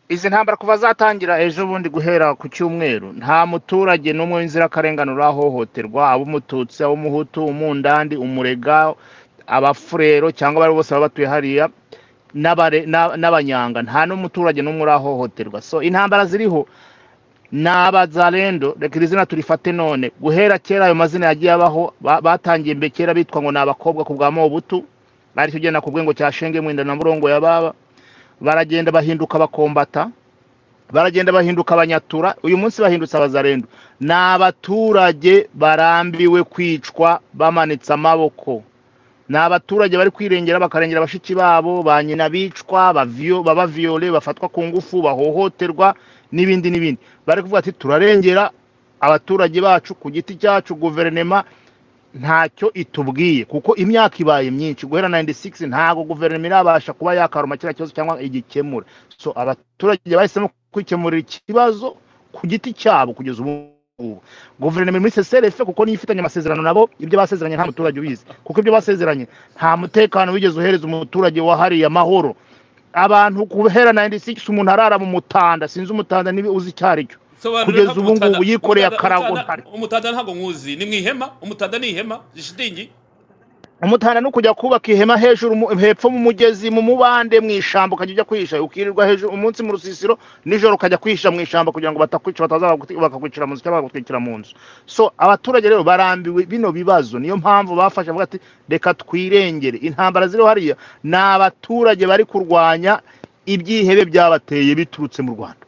[SPEAKER 2] izi ntambara kuva zatangira ejo bundi guhera ku cyumweru nta muturage n'umwe w'inzirakarengane urahohoterwa abo umututsi abo umuhutu umundandi umurega abafurero cyangwa abari bose baba batuye hariya n'abare- n'a- n'abanyanga nta n'umuturage n'umwe urahohoterwa so intambara ziriho n'abazarendo reka iri zina turifate none guhera kera ayo mazina yagiye abaho ba- batangiye mbe kera bitwa ngo ni abakobwa ku bwa mobutu aricyo ugenda ku bwengo cya shenge mwenda na murongo ya baba baragenda bahinduka bakombata baragenda bahinduka abanyatura uyu munsi bahindutse abazarendo ni abaturage barambiwe kwicwa bamanitse amaboko ni abaturage bari kwirengera bakarengera bashiki babo ba nyina bicwa bavyo- baba viyole bafatwa ku ngufu bahohoterwa n'ibindi n'ibindi bari kuvuga ati turarengera abaturage bacu ku giti cyacu guverinema ntacyo itubwiye kuko imyaka ibaye myinshi guhera 96 ntago guverinoma irabasha kuba yakaruma kiriya kibazo cyangwa igikemura so abaturage bahisemo kwikemurira ikibazo ku giti cyabo kugeza ubu ngubu guverinoma iri muri CCRF kuko niyo ifitanye amasezerano nabo ibyo basezeranye nta muturage ubizi kuko ibyo basezeranye nta mutekano wigeze uhereza umuturage wahariye amahoro abantu guhera 96 umuntu arara mu mutanda sinzi umutanda niba uzi icyo ari cyo
[SPEAKER 1] Sobanurira
[SPEAKER 2] kugeza
[SPEAKER 1] ntabwo
[SPEAKER 2] ubu ngubu
[SPEAKER 1] umutanda-
[SPEAKER 2] yikoreye
[SPEAKER 1] umutanda-
[SPEAKER 2] akarago
[SPEAKER 1] umutanda-
[SPEAKER 2] ntari
[SPEAKER 1] umutanda ntabwo nkuzi ni mu ihema umutanda ni ihema zishitingi
[SPEAKER 2] umutana no kujya kubaka ihema hejuru mu- hepfo mu mugezi mu mubande mu ishyamba ukajya ujya kwihisha ukirirwa hejuru umunsi mu rusisiro nijoro ukajya kwihisha mu ishyamba kugira ngo batakwica bataza baguti- bakakwicira mu nzu cyangwa bakagutwikira mu nzu so abaturage rero barambiwe bino bibazo niyo mpamvu bafashe bavuga ati reka twirengere intambara ziriho hariya ni abaturage bari kurwanya ibyihebe byabateye biturutse mu rwanda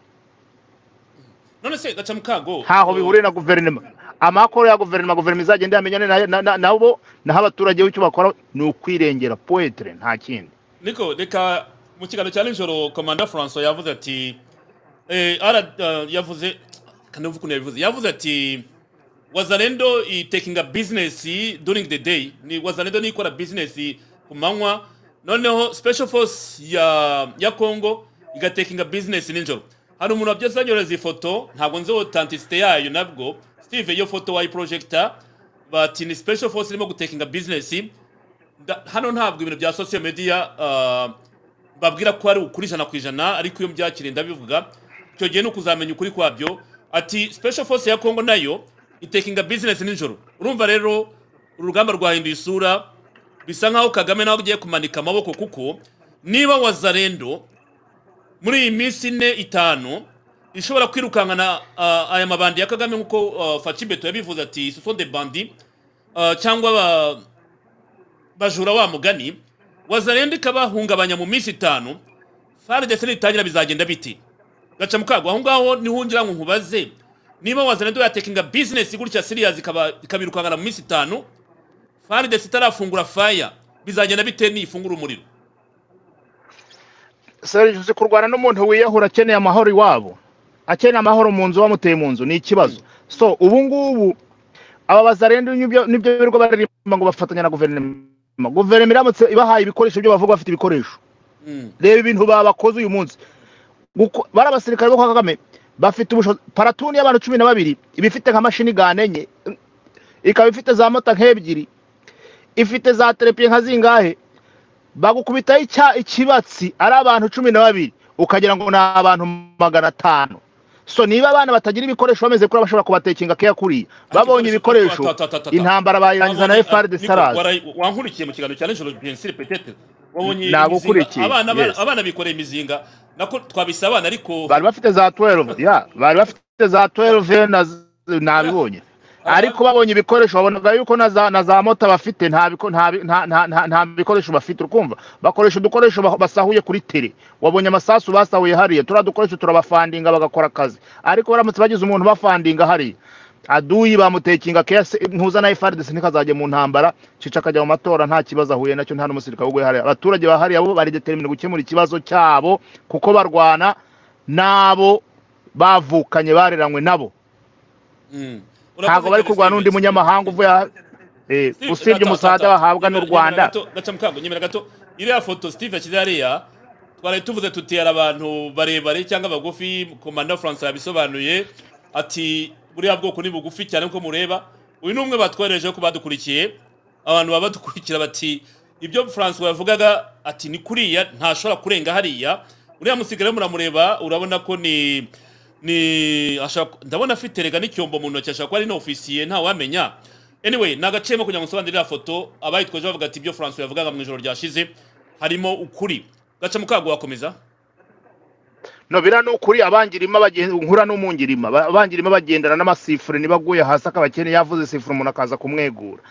[SPEAKER 1] none se gacamukago
[SPEAKER 2] ntaho
[SPEAKER 1] uh,
[SPEAKER 2] bihuriye na guverinoma amakoro ya guverinoma guverinoma izagenda yamenyane na- na- na- nabo naho abaturage w'icyo bakora ni ukwirengera poetire nta kindi
[SPEAKER 1] niko reka mu kiganiro cya nijoro komanda francois yavuze ati eh, ara eh, yavuze kanavuga ukuntu yabivuze yavuze ati wazalendo itekinga business during the day ni wazalendo niyo ikora business ku manywa noneho special force ya ya congo igatekinga business nijoro hari umuntu wabyose yanyohereza ifoto ntabwo nzi authenticity yayo nabwo steve iyo foto wayiprojecta bati ni special force irimo gutekinga business nda- hano ntabwo ibintu bya social media uh, babwira ko ari ukuri ijana ku ijana ariko iyo byakiriye ndabivuga icyo gihe ni ukuzamenya ukuri kwabyo ati special force ya congo nayo itekinga business nijoro urumva rero uru rugamba rwahinduye isura bisa nkaho kagame nawe ugiye kumanika amaboko kuko niba wazarendo muri iyi minsi ine itanu ishobora kwirukankana ah, aya mabandi ya kagame nk'uko ah, facibeto yabivuze ati ce sont des bandits ah, cyangwa ba- bajura wa mugani wazarenda ikabahungabanya mu minsi itanu fari ndetse nitangira bizagenda biti gaca mukago aho ngaho niho ngira ngo nkubaze niba wazarenda yatekinga bizinesi gutya siriyazi ikaba- ikabirukankana mu minsi itanu fari ndetse itarafungura faya bizagenda bite niyifungura umuriro
[SPEAKER 2] serge uzi kurwana n'umuntu wiyahura akeneye amahoro iwabo akeneye amahoro mu nzu wamuteye mu nzu ni ikibazo so ubu ngubu aba bazarenda n'ibyo nibyo birirwa baririmba ngo bafatanya na guverinoma guverinoma iramutse ibahaye ibikoresho byo bavuga bafite ibikoresho
[SPEAKER 1] Mm.
[SPEAKER 2] reba ibintu babakoze uyu munsi Guko- bari abasirikare bo kwa kagame bafite ubushobozi paratuni y'abantu cumi na babiri iba ifite nka mashini gane enye ikaba ifite za mota nk'ebyiri ifite za terepiye nka zingahe bagukubitaho icya- ikibatsi ari abantu cumi na babiri ukagira ngo ni abantu magana atanu so niba abana batagira ibikoresho bameze kuri bashobora kubatekinga keya kuriya babonye ibikoresho intambara bayirangiza na efaride sarazi
[SPEAKER 1] wankurikiye mu kiganiro cya nijoro bensiri petete wabonye imizinga
[SPEAKER 2] nabukurikiye
[SPEAKER 1] abana
[SPEAKER 2] yes.
[SPEAKER 1] abana bikoreye imizinga nako twabise abana ariko
[SPEAKER 2] bari bafite za 12 ya bari bafite za 12 na z- nabibonye ariko babonye ibikoresho babonaga yuko na za, na za mota bafite nta biko- nta bi- nta- nta- nta- nta bikoresho bafite ukumva bakoresha udukoresho ba- basahuye kuri tere wabonye amasasu basahuye hariya turiya dukoresho turabafandinga bagakora akazi ariko baramutse bagize umuntu bafandinga hariya aduyi bamutekinga kese ntuza na FARDC ntikazajya mu ntambara cica akajya mu matora nta kibazo ahuye nacyo nta n'umusirikare uguye hariya abaturage ba hariya bo bari determine gukemura ikibazo cyabo kuko barwana n'abo bavukanye bareranywe nabo
[SPEAKER 1] Mm.
[SPEAKER 2] ntabwo
[SPEAKER 1] Urakoze
[SPEAKER 2] bari
[SPEAKER 1] cyane,
[SPEAKER 2] kurwana
[SPEAKER 1] Steve,
[SPEAKER 2] n'undi
[SPEAKER 1] Steve.
[SPEAKER 2] munyamahanga uvuye aha- eh,
[SPEAKER 1] Steve,
[SPEAKER 2] usibye
[SPEAKER 1] ata-
[SPEAKER 2] umusaza
[SPEAKER 1] ata-
[SPEAKER 2] bahabwa n'u
[SPEAKER 1] nyemera-
[SPEAKER 2] rwanda
[SPEAKER 1] nyemera gato gaca mukango nyemera gato iriya foto steve yashyize hariya twari tuvuze tutera abantu barebare cyangwa bagufi komanda france yabisobanuye ati buriya bwoko ni bugufi cyane nkuko mureba uyu ni umwe batwohereje ko badukurikiye abantu baba badukurikira bati ibyo france yavugaga ati ni kuriya ntashobora kurenga hariya uriya musigare muramureba urabona ko ni ni ashaka ndabona afite rega n'icyombo mu ntoki ashaka kuba ari n'ofisiye ntawamenya anyway ni agacemo kugira ngo nsobanurire iriya foto abayitwaje bavuga ati ibyo france yavugaga mu ijoro ryashize harimo ukuri gaca mukago wakomeza
[SPEAKER 2] no biriya ni ukuri abangirima bagen- nkura n'umungirima Ba- abangirima bagendana n'amasifure nibaguye hasi akabakene yavuze sifure umuntu akaza kumwegura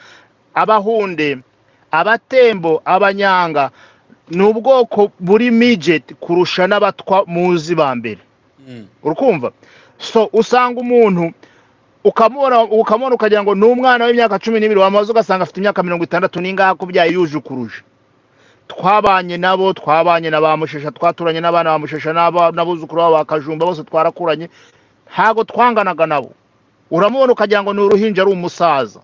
[SPEAKER 2] abahunde abatembo abanyanga ni ubwoko buri mijeti kurusha n'abatwa muzi ba mbere
[SPEAKER 1] Mm.
[SPEAKER 2] urukumva so usanga umuntu ukamubona ukamubona ukagira ngo ni umwana w'imyaka cumi n'ibiri wamaze ugasanga afite imyaka mirongo itandatu n'ingahe ko byayo yuje ukuruje twabanye nabo twabanye na ba mushesha twaturanye n'abana ba mushesha n'aba- n'abuzukuru babo ba kajumba bose twarakuranye ntabwo twanganaga nabo uramubona ukagira ngo ni uruhinja ari umusaza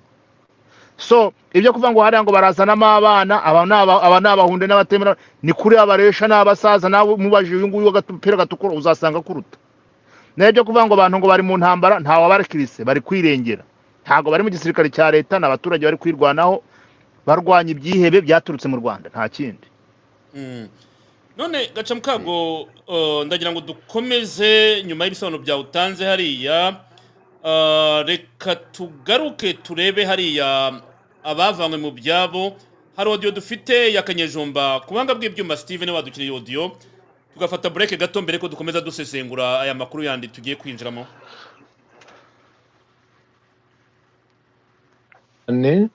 [SPEAKER 2] so ibyo kuvuga ngo hariya ngo barazanamo abana aba ni aba- aba ni abahunde n'abatemera ni kuri abaresha n'abasaza nawe umubajije uyu nguyu w'agapira gatukura uzasanga akuruta nayo byo kuvuga ngo abantu ngo bari mu ntambara ntawe abarekirise bari kwirengera ntabwo bari mu gisirikare cya leta ni abaturage bari kwirwanaho barwanya ibyihebe byaturutse mu rwanda nta kindi
[SPEAKER 1] Mm. none gaca mukago uh, ndagira ngo dukomeze nyuma y'ibisobanuro byawe utanze hariya Uh, reka tugaruke turebe hariya abavanywe mu byabo hari odiyo dufite ya kanyejumba ku buhanga bw'ibyuma steve niwe wadukeneye odiyo tugafata bureke gato mbere ko dukomeza dusesengura aya makuru yandi tugiye kwinjiramo
[SPEAKER 9] cyane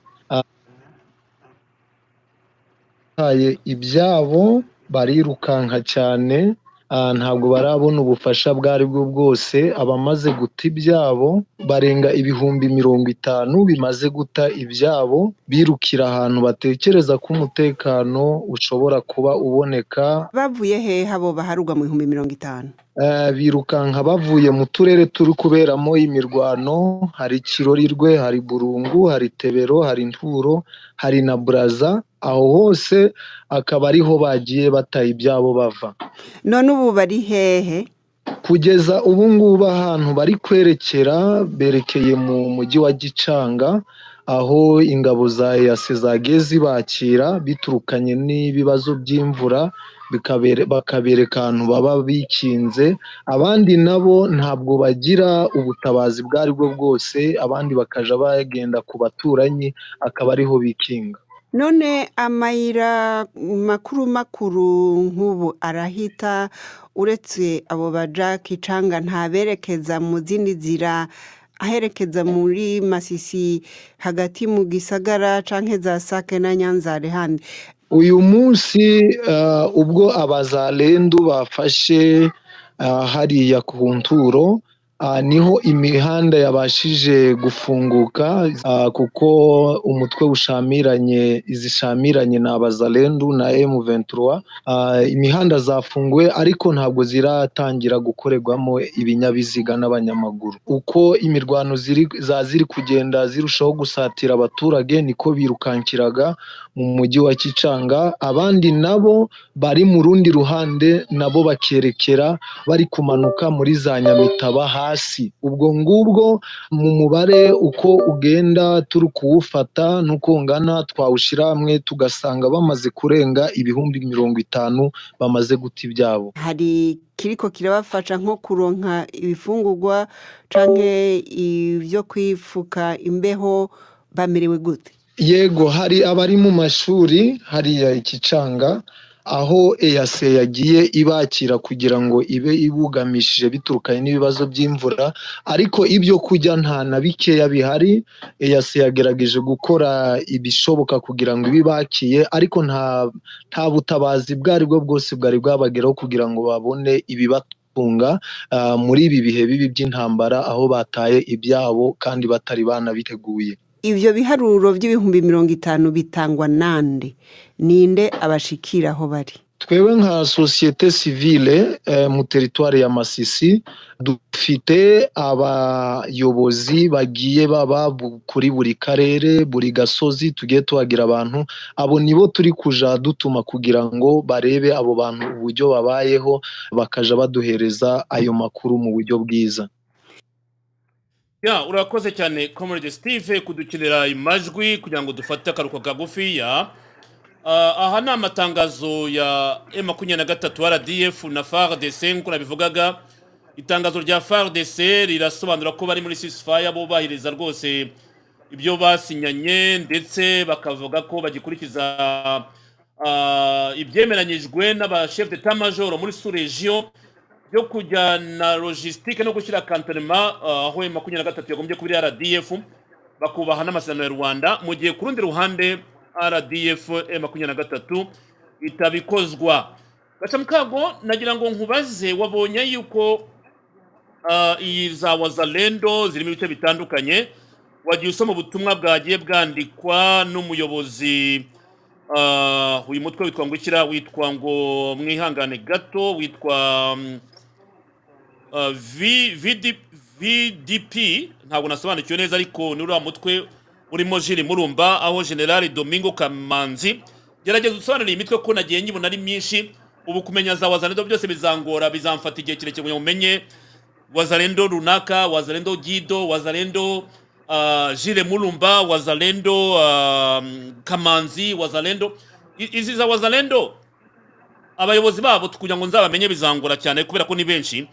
[SPEAKER 9] abahaye ibyabo barirukanka cyane ah, ntabwo barabona ubufasha ubwo ari bwo bwose abamaze guta ibyabo barenga ibihumbi mirongo itanu bimaze guta ibyabo birukira ahantu batekereza ko umutekano ushobora kuba uboneka
[SPEAKER 10] bavuye hehe abo baharugwa mu bihumbi mirongo itanu
[SPEAKER 9] Eh, birukanka bavuye mu turere turi kuberamo imirwano hari kirorirwe hari burungu hari tebero hari nturo hari na buraza aho hose akaba ariho bagiye bataye ibyabo bava
[SPEAKER 10] none ubu bari hehe
[SPEAKER 9] kugeza ubu ngubu ahantu bari kwerekera berekeye mu mujyi wa gicanga aho ingabo za eyase zagiye zibakira biturukanye n'ibibazo by'imvura bikabere- bakabereka ahantu baba bikinze abandi nabo ntabwo bagira ubutabazi ubwo ari bwo bwose abandi bakajya bagenda ku baturanyi akaba ariho bikinga
[SPEAKER 10] none amayira makuru makuru nk'ubu arahita uretse abo ba jack canga ntaberekeza mu zindi nzira aherekeza muri masisi hagati mu gisagara canke za sake na nyanza handi
[SPEAKER 9] uyu munsi eh, ubwo abazalendu bafashe eh, hariya ku nturo ah, niho imihanda yabashije gufunguka ah, kuko umutwe ushamiranye izishamiranye na abazalendu na M23 ah, imihanda zafunguwe ariko ntabwo ziratangira gukorerwamo ibinyabiziga n'abanyamaguru uko imirwano ziri za ziri kugenda zirushaho gusatira abaturage niko birukankiraga mu mujyi wa Kicanga abandi nabo bari mu rundi ruhande nabo bakerekera bari kumanuka muri za nyamitaba hasi ubwo ngubwo mu mubare uko ugenda turi kuwufata n'uko ungana twawushyira hamwe tugasanga bamaze kurenga ibihumbi mirongo itanu bamaze guta ibyabo
[SPEAKER 10] hari kiriko kirabafasha nko kuronka ibifungurwa canke ibyo kwifuka imbeho bamerewe gute
[SPEAKER 9] yego hari abari mu mashuri hariya ikicanga aho eyase yagiye ibakira kugira ngo ibe ibugamishije biturukanye n'ibibazo by'imvura ariko ibyo kurya nta na bikeya bihari eyase yagerageje gukora ibishoboka kugira ngo ibe ibakiye ariko nta nta butabazi bwo ari bwo bwose bwari bwabageraho kugira ngo babone ibibatunga ah, muri ibi bihe bibi by'intambara aho bataye ibyabo kandi batari banabiteguye
[SPEAKER 10] ibyo biharuro by'ibihumbi mirongo itanu bitangwa nande ninde abashikira aho bari
[SPEAKER 9] twebwe nka sosiyete sivile eh, mu teritwari ya masisi dufite abayobozi bagiye baba bu- kuri buri karere buri gasozi tugiye tuhagira abantu abo nibo turi kuja dutuma kugira ngo barebe abo bantu uburyo babayeho bakaja baduhereza ayo makuru mu buryo bwiza
[SPEAKER 1] Ya, urakoze cyane comrade steve kudukinira amajwi kugira ngo dufate akaruhuko kagufiya Ah, aha ni amatangazo ya m makumyabiri na gatatu rdf na fardc nk'uko nabivugaga itangazo rya fardc rirasobanura ko bari muri sisifaya bubahiriza rwose ibyo basinyanye ndetse bakavuga ko bagikurikiza ah, ibyemeranyijwe n'abashef de tamajoro muri suregiyo byo kujyana logistique no gushyira kantonema ah, aho makumyabiri na gatatu yagombye kuba iri rdf bakubaha n'amasezerano ya rwanda mu gihe ku rundi ruhande rdf eh, makumyabiri na gatatu itabikozwa gacamukago nagira ngo nkubaze wabonye yuko ah, iyi za wazalendo zirimo ibice bitandukanye wagiye usoma ubutumwa bwagiye bwandikwa n'umuyobozi Ah, uyu mutwe witwa ngo ikira witwa ngo mwihangane gato witwa mm, ah, V- VD vdp ntabwo nasobanukiwe neza ariko ni uriya mutwe urimo jiri murumba aho generali domingo kamanzi gerageza usobanurire iyi mitwe ko nagiye nyibona ari myinshi ubu kumenya za wazalendo byose bizangora bizamfata igihe kirekire kugira ngo umenye wazalendo runaka wazalendo gido wazalendo uh, jire mulumba wazalendo uh, kamanzi wazalendo I- izi za wazalendo abayobozi babo kugira ngo nzabamenye bizangora cyane kubera ko ni benshi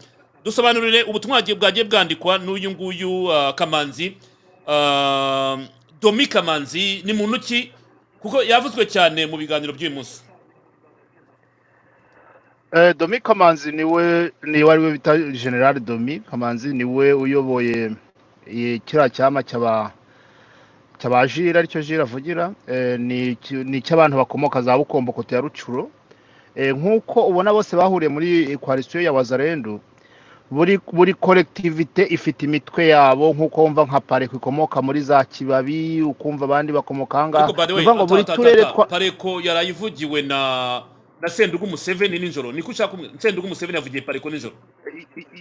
[SPEAKER 1] dusobanurire ubutumwa bwagiye- bwagiye bwandikwa n'uyu nguyu ah, kamanzi ah, domi kamanzi ni muntu ki kuko yavuzwe cyane mu biganiro by'uyu munsi
[SPEAKER 2] Eh, Domi Kamanzi niwe niwe ari we bita General Domi Kamanzi niwe uyoboye eh, kiriya cyama cy'aba cy'abajira aricyo jira avugira eh, ni iki- ni icy'abantu bakomoka za Bukombo kote ya Rucuro Eh, nk'uko ubona bose bahuriye muri coalition ya Wazalendo buri buri kolektivite ifite imitwe yabo nk'uko wumva nka pareko ikomoka muri za kibabi ukumva abandi bakomoka aha ngaha
[SPEAKER 1] ariko by the
[SPEAKER 2] ni
[SPEAKER 1] way
[SPEAKER 2] ukuvuga
[SPEAKER 1] ata
[SPEAKER 2] ngo buri
[SPEAKER 1] ata ata
[SPEAKER 2] turere
[SPEAKER 1] ata
[SPEAKER 2] twa
[SPEAKER 1] pareko yarayivugiwe na na sendugu museveni nijoro niko ushaka kumwe sendugu museveni yavugiye pareko nijoro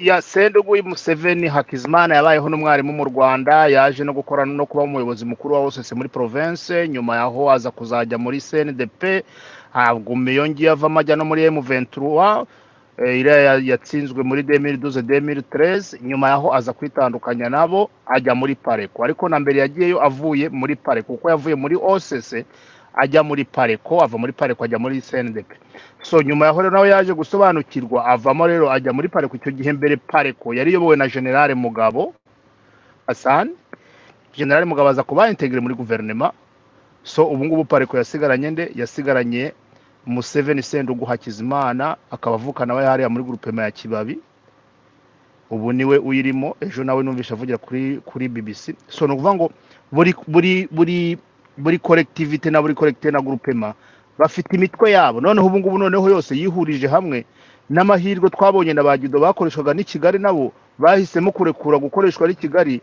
[SPEAKER 2] ya sendugu museveni hakizimana yabayeho n'umwarimu mu rwanda yaje no gukora no kuba umuyobozi mukuru wa osese muri province nyuma yaho aza kuzajya muri cndp haguma iyo ngiyo avamo ajya no muri m23 eh, iriya ya- yatsinzwe muri 2012 2013 nyuma yaho aza kwitandukanya nabo ajya muri pareko ariko na mbere yagiyeyo avuye muri pareko kuko yavuye muri osese ajya muri pareko ava muri pareko ajya muri sendepe so nyuma yaho rero nawe yaje gusobanukirwa avamo rero ajya muri pareko icyo gihe mbere pareko yari iyobowe na generale mugabo hasani generale mugabo aza kuba integire muri guverinoma so ubu ngubu pareko yasigaranye nde yasigaranye museveni sendugu hakizimana akaba avukana we hariya muri gurupema ya kibabi ubu niwe uyirimo ejo nawe numvise avugira kuri kuri bbc so ni ukuvuga ngo buri buri buri buri koregitivite na buri koregitivite na gurupema bafite imitwe yabo noneho ubu ngubu noneho yose yihurije hamwe n'amahirwe twabonye na ba gido bakoreshwaga n'i kigali nabo bahisemo kurekura gukoreshwa n'i kigali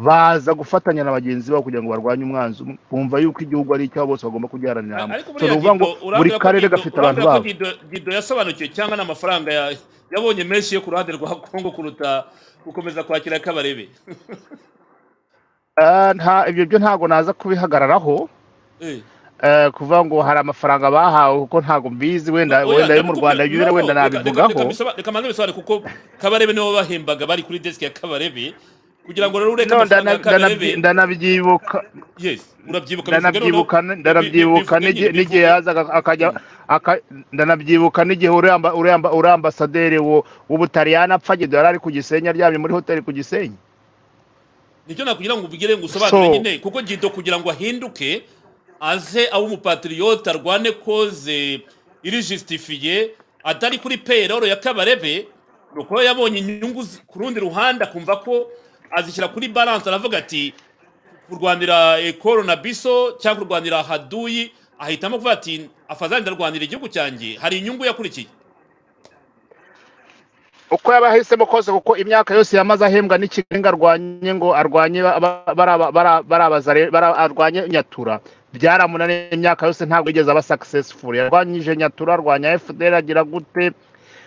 [SPEAKER 2] baza gufatanya na bagenzi babo kugira ngo barwanye umwanzi umwe bumva yuko igihugu ari icyabo bose bagomba kugiharanira hamwe
[SPEAKER 1] ariko
[SPEAKER 2] so
[SPEAKER 1] buriya
[SPEAKER 2] ni ukuvuga ngo
[SPEAKER 1] Gido,
[SPEAKER 2] buri
[SPEAKER 1] urambwira ko
[SPEAKER 2] karere
[SPEAKER 1] Gido-
[SPEAKER 2] gafite abantu
[SPEAKER 1] urambwira ko
[SPEAKER 2] babo
[SPEAKER 1] Gido- gido yasobanukiwe cyangwa n'amafaranga ya- yabonye menshi yo ku ruhande rwa kongo kuruta gukomeza kwakira kabarebe
[SPEAKER 2] Ah, nta- ibyo byo ntabwo naza kubihagararaho
[SPEAKER 1] Eh.
[SPEAKER 2] eh, kuvuga ngo hari amafaranga bahawe kuko ntabwo mbizi
[SPEAKER 1] oya
[SPEAKER 2] wenda wenda yo mu
[SPEAKER 1] ndabivuga
[SPEAKER 2] rwanda ibyo rero wenda
[SPEAKER 1] no reka reka reka
[SPEAKER 2] nabivugaho
[SPEAKER 1] mbisaba- reka manze bisobanure kuko kabarebe nibo bahembaga bari kuri desk ya kabarebe kugira ngo rero ureke
[SPEAKER 2] no
[SPEAKER 1] amafaranga
[SPEAKER 2] ndana-
[SPEAKER 1] ya
[SPEAKER 2] ndanabyi-
[SPEAKER 1] kabarebe
[SPEAKER 2] ndanabyibuka
[SPEAKER 1] yes urabyibuka bivuge noneho
[SPEAKER 2] ndanabyibuka
[SPEAKER 1] bi- bi-
[SPEAKER 2] ndanabyibuka
[SPEAKER 1] bivuge nyine
[SPEAKER 2] n'igi- n'igihe
[SPEAKER 1] bivuge
[SPEAKER 2] yazaga akajya
[SPEAKER 1] Mm.
[SPEAKER 2] aka- ndanabyibuka n'igihe uri amba- uri amba- uri ambasaderi wo- w'ubutaliyani apfa gido yari ari ku gisenyi aryamye muri hoteli ku gisenyi
[SPEAKER 1] nicyo nakugira ngo ubigire ngo usobanure
[SPEAKER 2] so
[SPEAKER 1] nyine kuko gido kugira ngo ahinduke aze abe umupatriote arwane koze iri justifiye atari kuri payroll ya kabarebe ni uko yabonye inyungu zi- ku rundi ruhande akumva ko azishyira kuri balance aravuga ati kurwanira ekoro na biso cyangwa kurwanira haduyi ahitamo kuvuga ati afazange ndarwanira igihugu cyanjye hari inyungu yakurikiye
[SPEAKER 2] uko yaba ahisemo kose kuko imyaka yose yamaze ahembwa n'ikigali ngo arwanye ngo arwanye ba- ba- bara- bara- barabazare- bara- arwanye nyatura byaramunaniye imyaka yose ntabwo yigeze aba successful yarwanyije nyatura arwanya fdr agira gute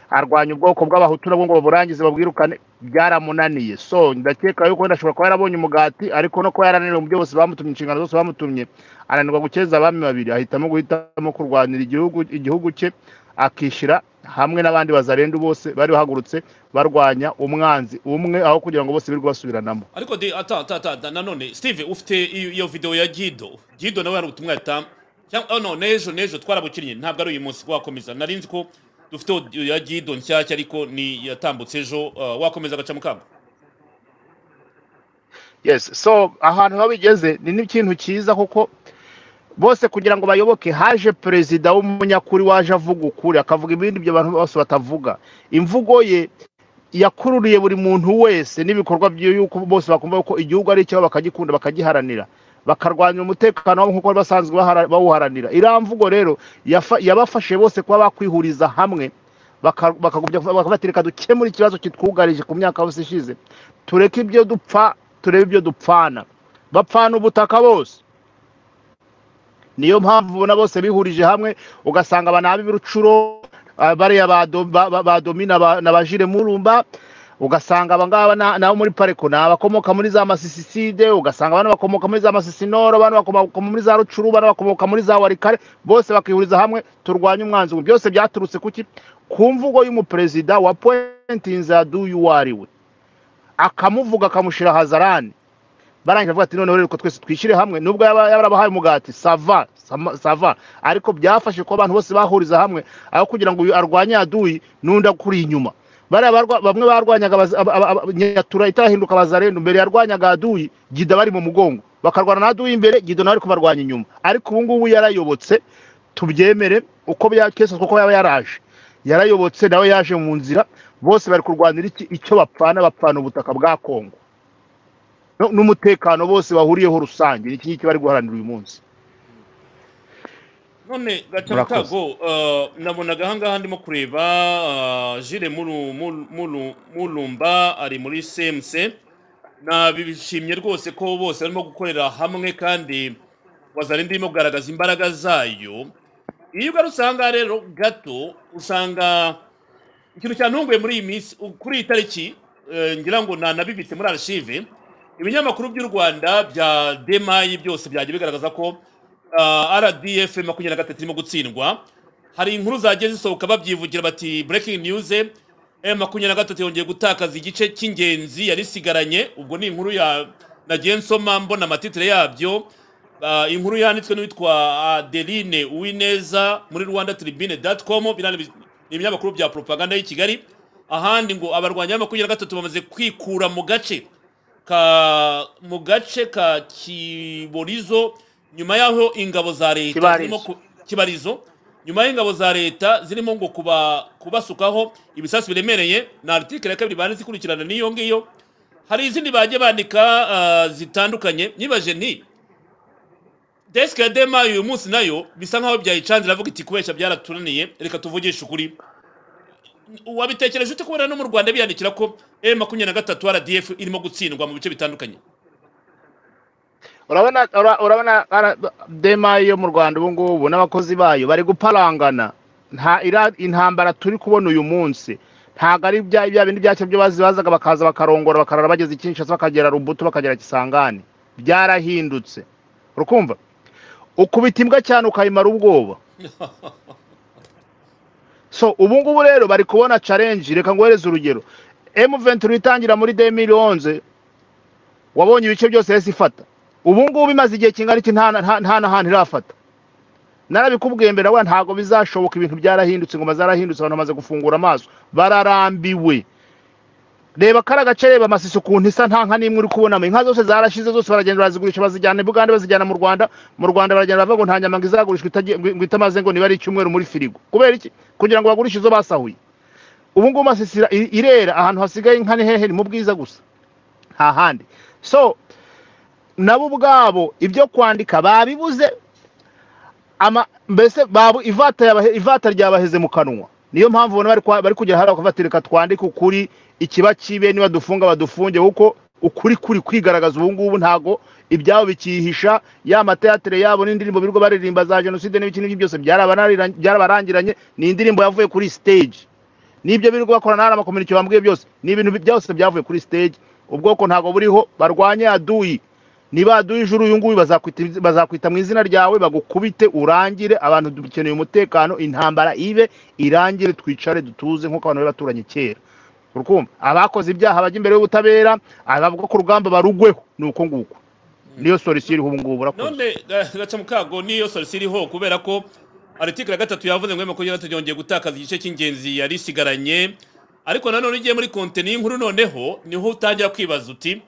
[SPEAKER 2] arwanya ubwoko bw'abahutu nabwo ngo baburangize babwirukane byaramunaniye so ndakeka yuko wenda ashobora kuba yarabonye umugati ariko no kuba yarananiwe mu byo bose bamutumye inshingano zose bamutumye ananirwa gukeza abami babiri ahitamo guhitamo kurwanira igihugu igihugu cye akishyira hamwe n'abandi bazarendu bose bari bahagurutse barwanya umwanzi umwe aho kugira ngo bose birirwe basubiranamo
[SPEAKER 1] ariko de ata ata ata ata- nanone steve ufite iyo iyo video ya gido gido nawe hari ubutumwa yatanga cyangwa oh no n'ejo n'ejo twarabukinnye ntabwo ari uyu munsi wakomeza nari nzi ko dufite audio ya gido nshyashya ariko ni yatambutse ejo uh, wakomeza agaca mukamba
[SPEAKER 2] yes so ahantu aho bigeze ni n'ikintu cyiza kuko bose kugira ngo bayoboke haje perezida w'umunyakuri waje avuga ukuri akavuga ibindi ibyo abantu bose batavuga imvugo ye yakururiye buri muntu wese n'ibikorwa bye yuko bose bakumva ko igihugu ari icyabo bakagikunda bakagiharanira bakarwanira umutekano wabo nk'uko bari basanzwe bahara- bawuharanira iriya mvugo rero yafa- yabafashije bose kuba bakwihuriza hamwe baka- bakagubya bakabatereka dukemura ikibazo kitwugarije ku myaka yose ishize tureke ibyo dupfa turebe ibyo dupfana bapfana ubutaka bose niyo mpamvu ubona bose bihurije hamwe ugasanga aba ni ab'ibirucuro ah, bariya ba do- ba- ba- ba domina ba- na bajire murumba ugasanga aba ngaba na- nabo muri pareko ni abakomoka muri za masisiside ugasanga abana bakomoka muri za masisinoro abana bakomoka muri za rucuru abana bakomoka muri za warikare bose bakihuriza hamwe turwanye umwanzi umwe. byose byaturutse kuki ku mvugo y'umuperezida wa pointinze ya duyu ariwe akamuvuga akamushyira hazarani barangije bavuga ati noneho rero ko twese twishyire hamwe nubwo yaba yaba yarabahaye umugati sava sama- sava ariko byafashe kuba abantu bose bahuriza hamwe aho kugira ngo uyu arwanye aduyi n'undi akuri inyuma bariya barwa- bamwe barwanyaga abaza- aba- aba- aba- nyatura itahinduka bazarendu mbere yarwanyaga aduyi gida bari mu mugongo bakarwana na aduyi imbere gido nawe ari kubarwanya inyuma ariko ubu ngubu yarayobotse tubyemere uko byakesezwa kuko yaba yaraje yarayobotse nawe yaje mu nzira bose bari kurwanira iki icyo bapfana bapfana ubutaka bwa kongo no- n'umutekano bose bahuriyeho rusange ni iki ngiki bari guharanira uyu munsi
[SPEAKER 1] none
[SPEAKER 2] murakoze
[SPEAKER 1] gatamukago uh, nabonaga ahangaha ndimo kureba uh, jire muru, muru, muru, murumba ari muri cmc nabishimye rwose ko bose barimo gukorera hamwe kandi wazarindi irimo kugaragaza imbaraga zayo iyo ugarutse ahangaha rero gato usanga ikintu cyantunguye muri iyi minsi u- kuri iyi tariki eh, ngira ngo nanabibitse muri archive ibinyamakuru by'u rwanda bya demayi byose byagiye bigaragaza ko ah, rdf makumyabiri na gatatu irimo gutsindwa hari inkuru zagiye zisohoka babyivugira bati breaking news eh, makumyabiri na gatatu yongeye gutakaza igice cy'ingenzi yari isigaranye ubwo ni inkuru ya nagiye nsoma mbona amatitire yabyo Ah, inkuru yanditswe n'uwitwa adeline uwineza muri rwanda tribune dati komu ibinyamakuru bya poropaganda y'i kigali ahandi ngo abarwanyi ba makumyabiri na gatatu bamaze kwikura mu gace ka mu gace ka kiborizo nyuma y'aho ingabo za leta
[SPEAKER 2] Kibarizo.
[SPEAKER 1] zirimo ku- kibarizo nyuma y'ingabo za leta zirimo ngo kuba kubasukaho ibisasu biremereye na article ya kabiri banditse ikurikirana n'iyo ngiyo hari izindi bagiye bandika ah, zitandukanye nibaje ni desk ya dema uyu munsi nayo bisa nkaho byayicanze iravuga iti kubeshya byaratunaniye reka tuvugishe ukuri wabitekereje ute kubona no mu rwanda biyandikira ko m makumyabiri na gatatu rdf irimo gutsindwa mu bice bitandukanye
[SPEAKER 2] urabona ura- urabona ara- dema yo mu rwanda ubu ngubu n'abakozi bayo bari guparangana nta ira- intambara turi kubona uyu munsi ntabwo ari bya bya bindi byacu byo bazi bazaga bakaza bakarongora bakarara bageze kinshasa bakagera rubuto bakagera kisangani byarahindutse urukumva ukubita imbwa cyane ukayimara ubwoba so ubu ngubu rero bari kubona challenge reka ngohereze urugero M23 itangira muri 2011 wabonye ibice byose yahise ifata ubu ngubu imaze igihe kingana iki nta nta- nta na hantu irafata narabikubwiye mbere wa ntabwo bizashoboka ibintu byarahindutse ingoma zarahindutse abantu bamaze gufungura amaso bararambiwe reba kara gace reba amasisi ukuntu isa nta nka n'imwe uri kubonamo inka zose zarashize zose baragenda barazigurisha bazijyana i bugande bazijyana mu rwanda mu rwanda baragenda bavuga ngo nta nyama ngo izagurishwa itagiye- ngo- ngo itamaze ngo niba ari icyumweru muri firigo kubera iki kugira ngo bagurishe izo basahuye ubu ngubu amasisi ira- irera ahantu hasigaye inka ni hehe ni mu bwiza gusa nta handi so nabo ubwabo ibyo kwandika babibuze ama mbese babu ivata yabahe- ivata ryabaheze mu kanwa niyo mpamvu ubona bari kwa- bari kugera hariya bakavuga reka twandike ukuri ikiba kibe niba dufunga badufunge kuko ukuri kuri kwigaragaza ubu ngubu ntago ibyabo bikihisha ya mateyatere yabo n'indirimbo birirwa baririmba za jenoside n'ibiki n'ibyo byose byarabanarira- byarabarangiranye ni indirimbo yavuye kuri stage n'ibyo birirwa bakorana n'ama community bambwiye byose ni ibintu byose byavuye kuri stage ubwoko ntago buriho barwanye aduyi niba aduyi ijuru uyu nguyu bazakwita bazakwita mu izina ryawe bagukubite urangire abantu dukeneye umutekano intambara ibe irangire twicare dutuze nk'uko abantu bari baturanye kera urukumva abakoze ibyaha bajya imbere y'ubutabera abavuga ku rugamba barugweho ni uko nguko niyo solisiyo iriho ubu ngubu urakoze
[SPEAKER 1] none gaca mu kago niyo solisi iriho kubera ko aritikiri ya gatatu yavuze ngo makumyabiri na gatatu yongeye gutakaza igice cy'ingenzi yari isigaranye ariko nanone iyo ugiye muri konteni y'inkuru noneho niho utangira kwibaza uti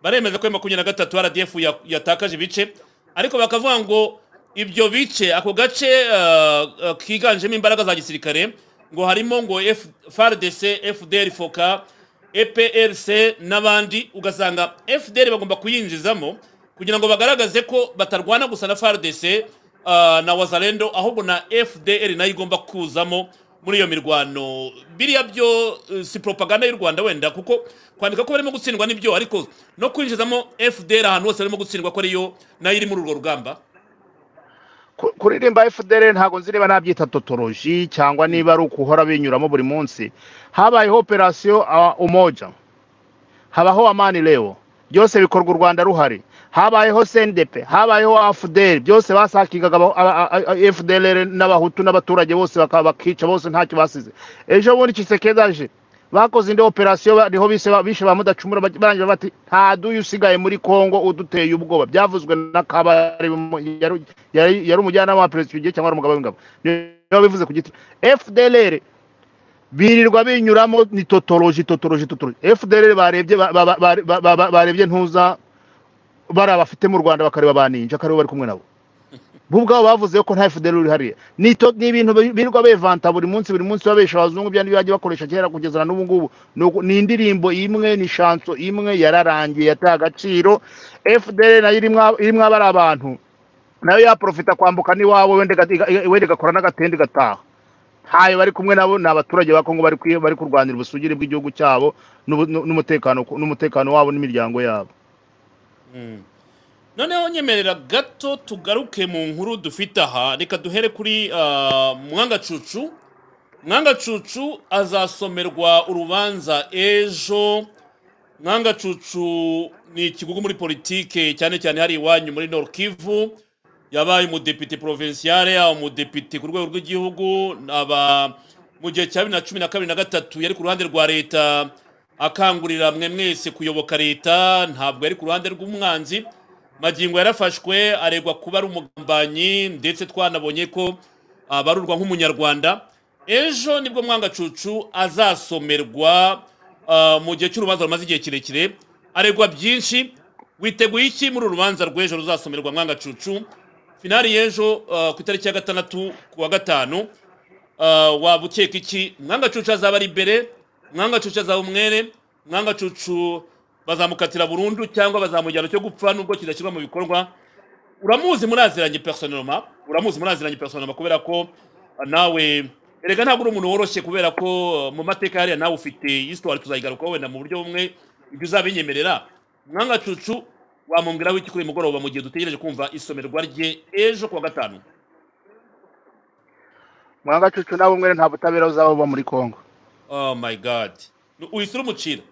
[SPEAKER 1] baremeza ko makumyabiri na gatatu rdf ya- yatakaje ibice ariko bakavuga ngo ibyo bice ako gace ah, ah, kiganjemo imbaraga za gisirikare ngo harimo ngo F- frdc fdr foka eprc n'abandi ugasanga fdr bagomba kuyinjizamo kugira ngo bagaragaze ko batarwana gusa na FARDC ah, na Wazalendo ahubwo na FDL nayo igomba kuzamo muri iyo mirwano biriya byo eh, si propaganda y'u Rwanda wenda kuko kwandika ko barimo gutsindwa nibyo ariko no kwinjizamo FDL ahantu hose barimo gutsindwa ko ariyo nayo iri muri urwo rugamba
[SPEAKER 2] Ku- kuririmba fdr ntabwo nzi niba nabyita totoroji cyangwa niba ari ukuhora binyuramo buri munsi habayeho operasiyo ah, umoja habaho amani leo byose bikorwa u rwanda ruhari habayeho sendepe habayeho afuderi byose basakingaga fdr n'abahutu n'abaturage bose baka- bakica bose ntacyo basize ejo bundi kisekedaje bakoze indi operasiyo bariho bise ba- bishe ba mudacumura baj- barangira bati nta duyu usigaye muri kongo uduteye ubwoba byavuzwe na kabari yari- yari yari umujyanama wa perezida icyo gihe cyangwa ari umugabo w'ingabo niyo bivuze ku giti fdr birirwa binyuramo ni totoroji totoroji totoroji fdr barebye ba- ba- ba- ba- ba- ba- barebye ntuza bari abafite mu rwanda bakareba ba ninja ko aribo bari kumwe nabo bo ubwabo bavuze ko nta fdr uri hariya ni to- ni ibintu bi- birirwa bevanta buri munsi buri munsi babesha abazungu bya bagiye bakoresha kera kugeza na n'ubu ngubu Ni uku- ni indirimbo imwe ni shanso imwe yararangiye yataye agaciro fdr nayo irimwo irimwo abari abantu nayo yaprofita kwambuka n'iwawe wenda iga- wenda igakora n'agatende igataha ntayo bari kumwe nabo ni abaturage ba kongo bari kwi- bari kurwanira ubusugire bw'igihugu cyabo n'ubu- n'u- n'umutekano ku- n'umutekano wabo n'imiryango yabo
[SPEAKER 1] noneho nyemerera gato tugaruke mu nkuru dufite aha reka duhere kuri ah, mwanga cucu mwanga cucu azasomerwa urubanza ejo mwanga cucu ni ikigugu muri politike cyane cyane hari iwanyu muri nord kivu yabaye umudepite provinciale yaba umudepite ku rwego rw'igihugu aba mu gihe cya bibiri na cumi na kabiri na gatatu yari ku ruhande rwa leta akangurira mwe mwese kuyoboka leta ntabwo yari ku ruhande rw'umwanzi magingo yarafashwe aregwa kuba ari umugambanyi ndetse twanabonye ko abarurwa nk'umunyarwanda ejo nibwo mwangacucu azasomerwa ah, mu gihe cy'urubanza rumaze igihe kirekire aregwa byinshi witeguye iki muri uru rubanza rw'ejo ruzasomerwa mwangacucu finali y'ejo ah, ku itariki ya gatandatu ku wa gatanu Ah, waba ukeka iki mwangacucu azaba ari imbere mwangacucu azaba umwere mwangacucu bazamukatira burundu cyangwa bazamujyana cyo gupfa nubwo kidashyirwa mu bikorwa uramuzi muraziranye personoma uramuzi muraziranye personoma kubera ko ah, nawe erega ntabwo uri umuntu woroshye kubera ko ah, mu mateka hariya nawe ufite histoire tuzayigarukaho wenda mu buryo bumwe ibyo uzabinyemerera mwangacucu wamubwiraho iki kuri uyu mugoroba mu gihe dutegereje kumva isomerwa rye ejo ku wa gatanu
[SPEAKER 2] mwangacucu nawe umwe nta butabera buzaba buba muri congo
[SPEAKER 1] oh my god uhise urumucira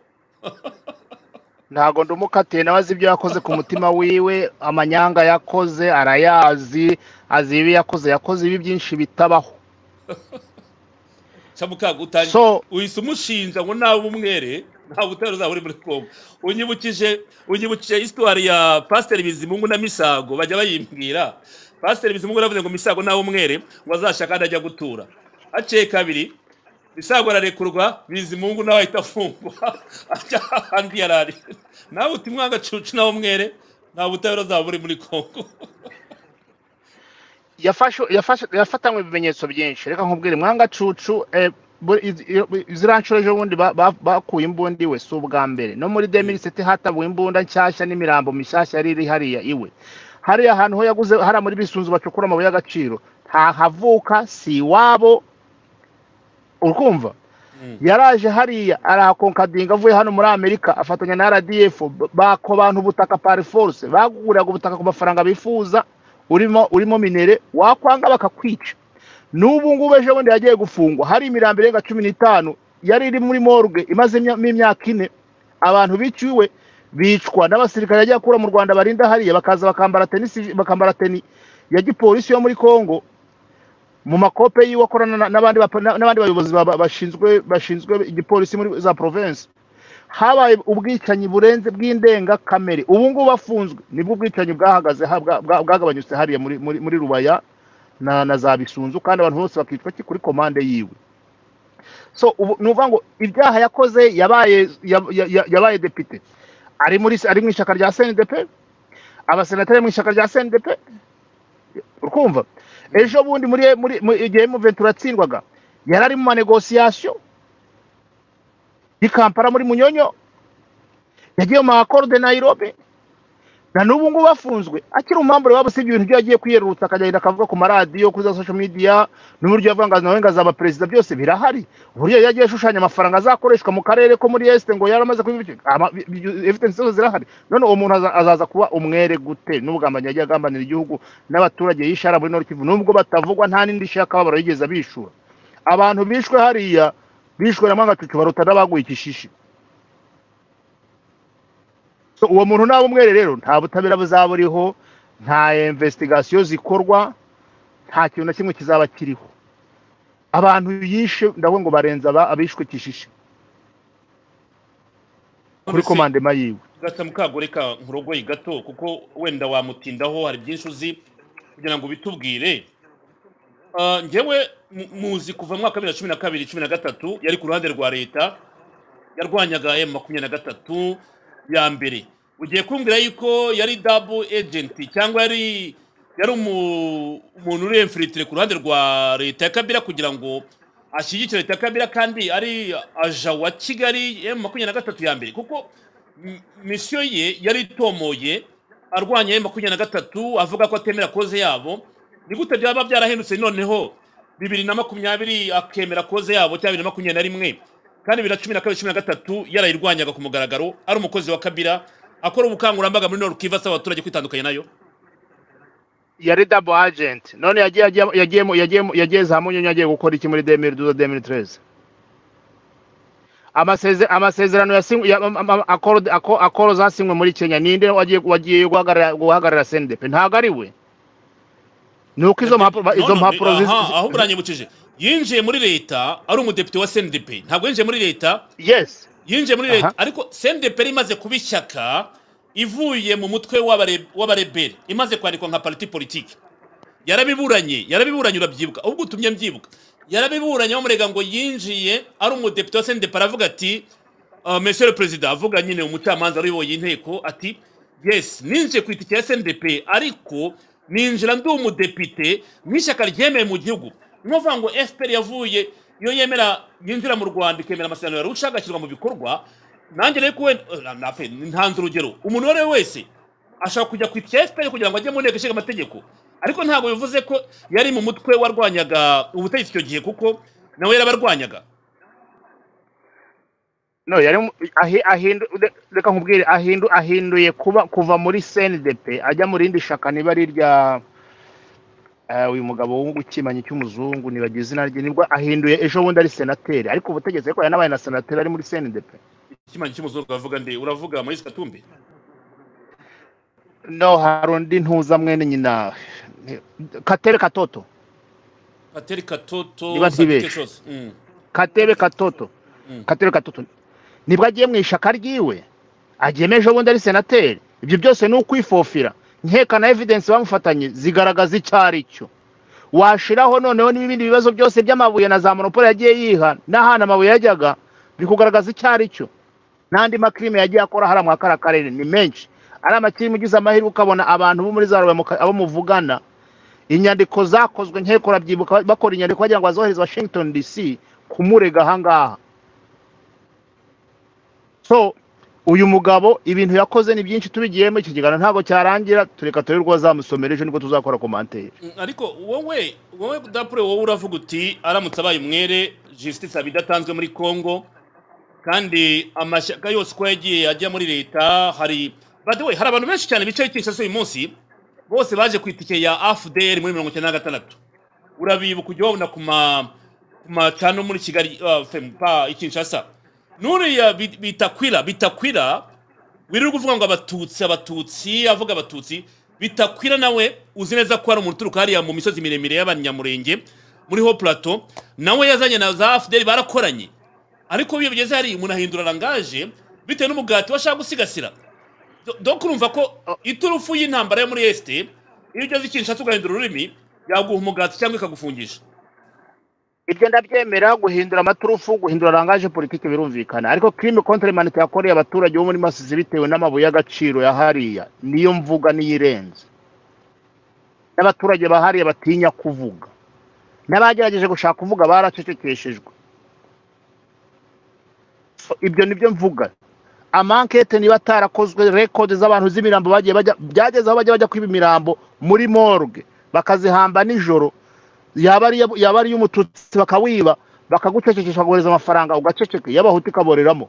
[SPEAKER 2] ntago ndumukatiye nawe azi ibyo yakoze ku mutima wiwe amanyanga yakoze arayazi azi ibi yakoze yakoze ibi byinshi bitabaho
[SPEAKER 1] cyamukagutanyi
[SPEAKER 2] So-
[SPEAKER 1] uhise umushinja ngo nawe umwere nta butabera uzaba uri muri congo unyibukije unyibukije histoire ya pasiteri bizimungu na misago bajya bayimbwira pasiteri bizimungu yaravuze ngo misago nawe umwere ngo azashaka ahandi ajya gutura haciye kabiri misago ararekurwa bizimungu nawe ahita afungwa ajya ahandi yari ari nawe uti mwangacucu nawe umwere nta butabera uzaba uri muri congo
[SPEAKER 2] Yafashu- yafashu- yafatanywe ibimenyetso byinshi reka nkubwire mwangacucu eh, buri- iz- iyo- ziriya nshuro ejo bundi ba- ba- bakuye imbunda iwe si ubwa mbere no muri deminisiti hatabuwe imbunda nshyashya n'imirambo mishyashya yari iri hariya iwe hariya ahantu ho yaguze hariya muri bisunzu bacukura amabuye y'agaciro ntahavuka si iwabo urumva
[SPEAKER 1] Mm.
[SPEAKER 2] yaraje hariya arahakonkadinga avuye hano muri amerika afatanya na rdf b- bako bantu ubutaka pari force baguriraga ubutaka ku mafaranga bifuza urimo urimo minere wakwanga bakakwica n'ubu ngubu ejo bundi yagiye gufungwa hari imirambo irenga cumi n'itanu yari iri muri morgue imaze imya- imyaka ine abantu biciwe bicwa n'abasirikare yagiye akura mu rwanda barinda hariya bakaza bakambara tenisi bakambara teni ya gipolisi yo muri congo mu makope yiwe akorana na- n'abandi bapa- na- n'abandi bayobozi ba- ba- bashinzwe bashinzwe igipolisi muri za province habaye ubwicanyi burenze bw'indengakamere ubu ngubu bafunzwe nibwo ubwicanyi bwahagaze ha- bwa- bwa- bwagabanyutse hariya muri muri muri rubaya na na za bisunzu kandi abantu bose bakicwa ki- kuri komande yiwe so ubu ni ukuvuga ngo ibyaha yakoze yabaye yab- ya- ya- yabaye depite ari muri ari mu ishyaka rya CNDP abasenateri mu ishyaka rya CNDP urumva ejo bundi muri muri mu- igihe muventi uratsindwaga yari ari mu manegosiyasiyo y'ikampara muri munyonyo yagiye mu makoro de nayirobe na n'ubu ngubu afunzwe akiri umwambure wabo usibye ibintu byo yagiye kwiyerurutsa akagenda akavuga ku maradiyo kuri za sosho midiya n'uburyo yavuga ngo nawe ngo azaba perezida byose birahari uburyo yagiye ashushanya amafaranga azakoreshwa mu karere ko muri esite ngo yaramaze evidensi zose zirahari none uwo muntu aza- azaza kuba umwere gute n'ubugambanyi yagiye agambanira igihugu n'abaturage yishara muri nord kivu nubwo batavugwa nta n'indi shakababaro yigeze abishura abantu bishwe hariya bishwe na mwangacucu baruta n'abaguye ikishishi So, uwo muntu naba umwere rero nta butabera buzaba buriho nta investigasiyo zikorwa nta kintu na kimwe kizaba kiriho abantu yishe ndavuga ngo barenza aba- abishwe kishishi kuri komandema yiwe
[SPEAKER 1] gata mukagoreka nkurogoye gato kuko wenda wamutindaho hari byinshi uzi kugira ngo ubitubwire Ah, njyewe mu- muzi kuva mu mwaka wa bibiri na cumi na kabiri cumi na gatatu yari ku ruhande rwa leta yarwanyaga emu makumyabiri na gatatu ya mbere ugiye kumbwira yuko yari dabu ejenti cyangwa yari yari umu- umuntu uri emfiritire ku ruhande rwa leta ya kabira kugira ngo ashyigikire leta ya kabira kandi ari aja wa kigali emu makumyabiri na gatatu ya mbere kuko m- misiyo ye yari itomoye arwanya emu makumyabiri na gatatu avuga ko atemera koze yabo ni gute byaba byarahindutse noneho bibiri na makumyabiri akemera koze yabo cyangwa bibiri na makumyabiri na rimwe kandi bibiri na cumi na kabiri cumi na gatatu yarayirwanyaga ku mugaragaro ari umukozi wa kabira akora ubukangurambaga muri norukiva asaba abaturage kwitandukanya nayo
[SPEAKER 2] yari dabo agenti none yagiye yagiye- yagiye mu- yagiye mu- yagiye za munyonyo agiye gukora iki muri demiri duza demiri tereze amaseze- amasezerano yasinywe ya- am- am- akoro- ako- akoro zasinywe muri kenya ninde wagiye wagiye guhagarara guhagarara sendepe ntabwo ari we ni uko izo mpapuro ba- izo
[SPEAKER 1] None-
[SPEAKER 2] mpapuro ziz-
[SPEAKER 1] aha, ahubwo uranyibukije yinjiye muri leta ari umudepite wa sndp ntabwo yinjiye muri leta
[SPEAKER 2] yes
[SPEAKER 1] yinjiye muri
[SPEAKER 2] Aha.
[SPEAKER 1] leta ariko sendeperi imaze kuba ishyaka ivuye mu mutwe w'abare- w'abarebere imaze kwandikwa nka pariti politiki yarabiburanye yarabiburanye urabyibuka ubwo utumye mbyibuka yarabiburanye bamurega ngo yinjiye ari umudepite wa sendepara aravuga ati "Ah, monsieur le perezida avuga nyine umucamanza uyoboye inteko ati yes ninjiye ku itike ya sndp ariko ninjira ndi umudepite n'ishyaka ryemeye mu gihugu ni ukuvuga ngo fpr yavuye iyo yemera yinjira mu rwanda ikemera amasezerano ya ruca agashyirwa mu bikorwa nanjye rero kuwe ntanze urugero umuntu uwo ari we wese ashobora kujya ku itike ya fpr kugira ngo ajye mu nteko ishinga amategeko ariko ntabwo bivuze ko yari mu mutwe warwanyaga ubutegetsi icyo gihe kuko nawe yarabarwanyaga
[SPEAKER 2] no yari mu- ahi- ahindu- re- reka nkubwire ahindu ahinduye kuba kuva muri CNDP ajya mu rindi shaka niba ari irya eh, uyu mugabo w'ukimanyi cy'umuzungu nibagize izina rye nibwo ahinduye ejo bundi ari senateri ariko ubutegetsi ariko yanabaye na senateri ari muri CNDP
[SPEAKER 1] ikimanyi cy'umuzungu avuga nde uravuga moyise katumbi
[SPEAKER 2] no hari undi ntuza mwene nyina katebe katoto
[SPEAKER 1] pateri katoto
[SPEAKER 2] Niba
[SPEAKER 1] sabike
[SPEAKER 2] ntibeshye.
[SPEAKER 1] chose Mm,
[SPEAKER 2] katebe katoto
[SPEAKER 1] mm.
[SPEAKER 2] katebe katoto nibwo agiye mu ishaka ryiwe agiyemo ejo bundi ari senateri ibyo byose ni ukwifofira nkeka na evidensi bamufatanye zigaragaza icyo ari cyo washiraho noneho n'ibindi bibazo byose by'amabuye na za monopole yagiye yiha n'ahantu amabuye yajyaga biri kugaragaza icyo ari cyo n'andi makirime yagiye akora hariya muri kariya karere ni menshi ari amakirime ugize amahirwe ukabona abantu bo muri za rubaya muka- abo muvugana inyandiko zakozwe nkeko urabyibuka bakora inyandiko bagira ngo bazohereze washington dc kumurega ahangaha so uyu mugabo ibintu yakoze ni byinshi tubigiyemo iki kiganiro ntabwo cyarangira tureka turebe urwo bazamusomera ejo nibwo tuzakora komantere
[SPEAKER 1] Mm, ariko wowe wowe dapure wowe uravuga uti aramutse abaye umwere justice aba idatanzwe muri congo kandi amashyaka yose uko yagiye ajya muri leta hari badewe hari abantu benshi cyane bicaye kinshasa uyu munsi bose baje ku itike ya afuderi muri mirongo icyenda na gatandatu urabibuka ujya wabona ku ma ku macano muri kigali ah, fe- pa i kinshasa nuriya bi- bitakwira bitakwira wirirwa uvuga ngo abatutsi abatutsi avuga abatutsi bitakwira nawe uzi neza ko hari umuntu uturuka hariya mu misozi miremire y'abanyamurenge muri ho plateau nawe yazanye na za fdr barakoranye ariko iyo bigeze hari umuntu ahindura rangaje bitewe n'umugati washaka gusigasira Do- donc urumva ko iturufu y'intambara yo muri este iyo ugeze i kinshasa ugahindura ururimi yaguha umugati cyangwa ikagufungisha
[SPEAKER 2] ibyo ndabyemera guhindura amaturufu guhindura rangaje politiki birumvikana ariko crime contre humanité yakoreye abaturage bo muri masizi bitewe n'amabuye y'agaciro ya hariya niyo mvuga niyo irenze n'abaturage ba hariya batinya kuvuga n'abagerageje gushaka kuvuga baracecekeshejwe So, ibyo nibyo mvuga amankete niba atarakozwe rekodi z'abantu z'imirambo bagiye bajya byageze aho bajya bajya kwiba imirambo muri morgue bakazihamba nijoro yaba ari iya- yaba ari iy'umututsi bakawiba bakagucecekesha bakohereza amafaranga ugaceceka iy'abahutu ikaboreramo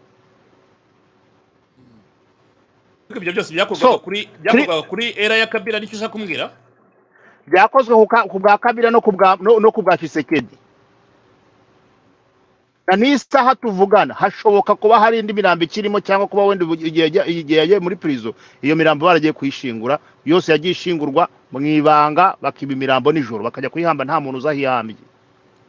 [SPEAKER 1] ariko ibyo byose byakorwaga
[SPEAKER 2] So,
[SPEAKER 1] kuri byakorwaga kuri era ya kabira nicyo ushaka kumbwira
[SPEAKER 2] byakozwe ku ka- ku bwa kabira no ku bwa no no ku bwa kisekedi na n'iyi saha tuvugana hashoboka kuba hari indi mirambo ikirimo cyangwa kuba wenda ubu- igihe yajya- igihe yagiye muri prison iyo mirambo baragiye kuyishingura yose yagiye ishingurwa mu ibanga bakiba imirambo nijoro bakajya kuyihamba nta muntu uzahiyambye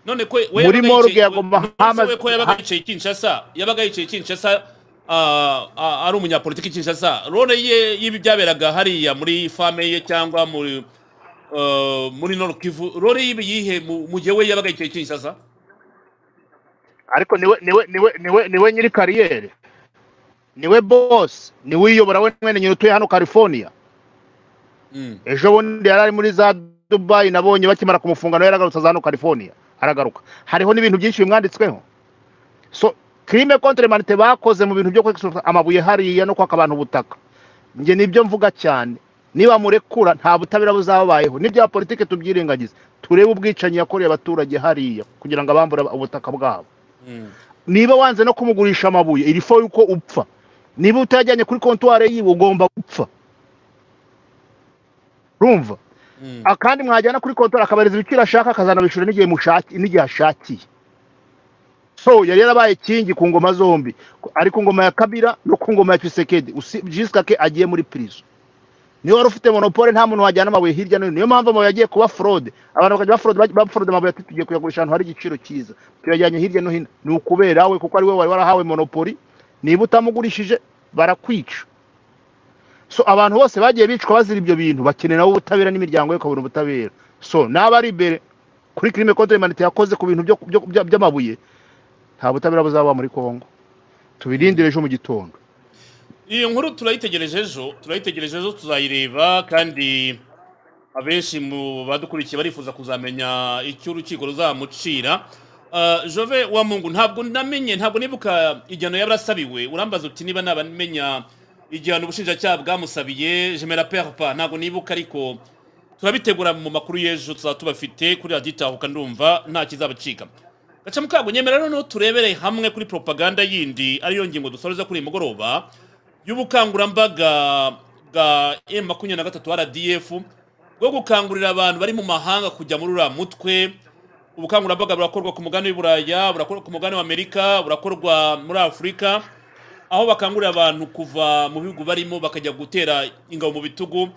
[SPEAKER 1] none ko we
[SPEAKER 2] muri
[SPEAKER 1] yabaga
[SPEAKER 2] morgue
[SPEAKER 1] yicaye we-
[SPEAKER 2] yagomba
[SPEAKER 1] none
[SPEAKER 2] hamaze
[SPEAKER 1] se we ko yabaga yicaye i kinshasa yabaga yicaye i kinshasa ah, ah, ari umunyapolitiki i kinshasa role ye y'ibi byaberaga hariya muri fame ye cyangwa muri ah, muri nord kivu role y'ibi yihe mu mu gihe we yabaga yicaye i kinshasa
[SPEAKER 2] ariko niwe niwe niwe niwe niwe nyiri kariyeri niwe boss niwe uyobora we mwene nyine utuye hano California
[SPEAKER 1] Mm.
[SPEAKER 2] ejo bundi yari ari muri za dubayi nabonye bakimara kumufunga nawe yaragarutse aza hano california aragaruka hariho n'ibintu byinshi bimwanditsweho so crime contre humanité bakoze mu bintu byo kwexploiter amabuye hariya no kwaka abantu ubutaka njye nibyo mvuga cyane niba murekura nta butabera buzababayeho n'ibya politike tubyirengagize turebe ubwicanyi yakoreye abaturage hariya kugira ngo abambure ubutaka bwabo
[SPEAKER 1] Mm.
[SPEAKER 2] niba wanze no kumugurisha amabuye iri fo yuko upfa niba utayajyanye kuri kontwari yiwe ugomba gupfa urumva
[SPEAKER 1] Mm.
[SPEAKER 2] Ah, kandi mwajyana kuri kontwari akabareza ibiciro ashaka akazanabishura n'igihe mushaki n'igihe ashakiye so yari yarabaye kingi ku ngoma zombi Ku- ari ku ngoma ya kabira no ku ngoma ya kisekedi jisika ke agiye muri prison niyo wari ufite monopole nta muntu wajyana amabuye hirya no hino niyo mpamvu amabuye yagiye kuba fraude abantu bakajya bafraude bafraude amabuye ati tugiye kuyagurisha ahantu hari igiciro cyiza tuyajyanye hirya no hino ni ukubera we kuko ari we wari warahawe monopoli niba utamugurishije barakwica so abantu bose bagiye bicwa bazira ibyo bintu bakeneye nabo ubutabera n'imiryango ye ikabona ubutabera so n'aba ari imbere kuri kirime konti manite yakoze ku bintu byo- byo- byo- by'amabuye nta butabera buzaba muri kongo tubirindire ejo mu gitondo
[SPEAKER 1] iyi nkuru turayitegereje ejo turayitegereje ejo tuzayireba kandi abenshi mu badukurikiye barifuza kuzamenya icyo urukiko ruzamucira Ah, jove wa mungu ntabwo namenye ntabwo nibuka igihano yabarasabiwe urambaza uti niba nabamenya igihano ubushinjacyaha bwamusabiye jemera perpa ntabwo nibuka ariko turabitegura mu makuru y'ejo tuzaba tubafite kuri radiyo itahuka ndumva nta kizabacika gaca mukago nyemera rero no turebere hamwe kuri propaganda yindi ariyo ngingo dusoreza kuri uyu mugoroba y'ubukangurambaga bwa m makumyabiri na gatatu rdf bwo gukangurira abantu bari mu mahanga kujya muri uriya mutwe ubukangurambaga burakorwa ku mugani w'iburaya burakorwa ku mugani w'amerika burakorwa muri afurika aho bakangurira abantu kuva mu bihugu barimo bakajya gutera ingabo mu bitugu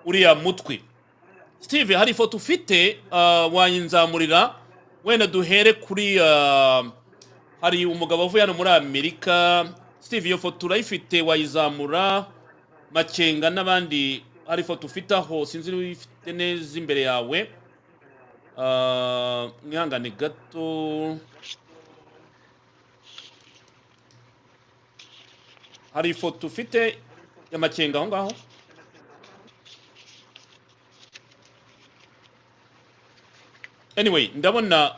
[SPEAKER 1] uriya mutwe steve hari ifoto ufite uh, wayinzamurira wenda duhere kuri ah, hari umugabo uvuye hano muri amerika steve iyo foto urayifite wayizamura makenga n'abandi hari ifoto ufite aho sinzi niba uyifite neza imbere yawe Ah, mwihangane gato hari ifoto ufite ya makenga aho ngaho anyway ndabona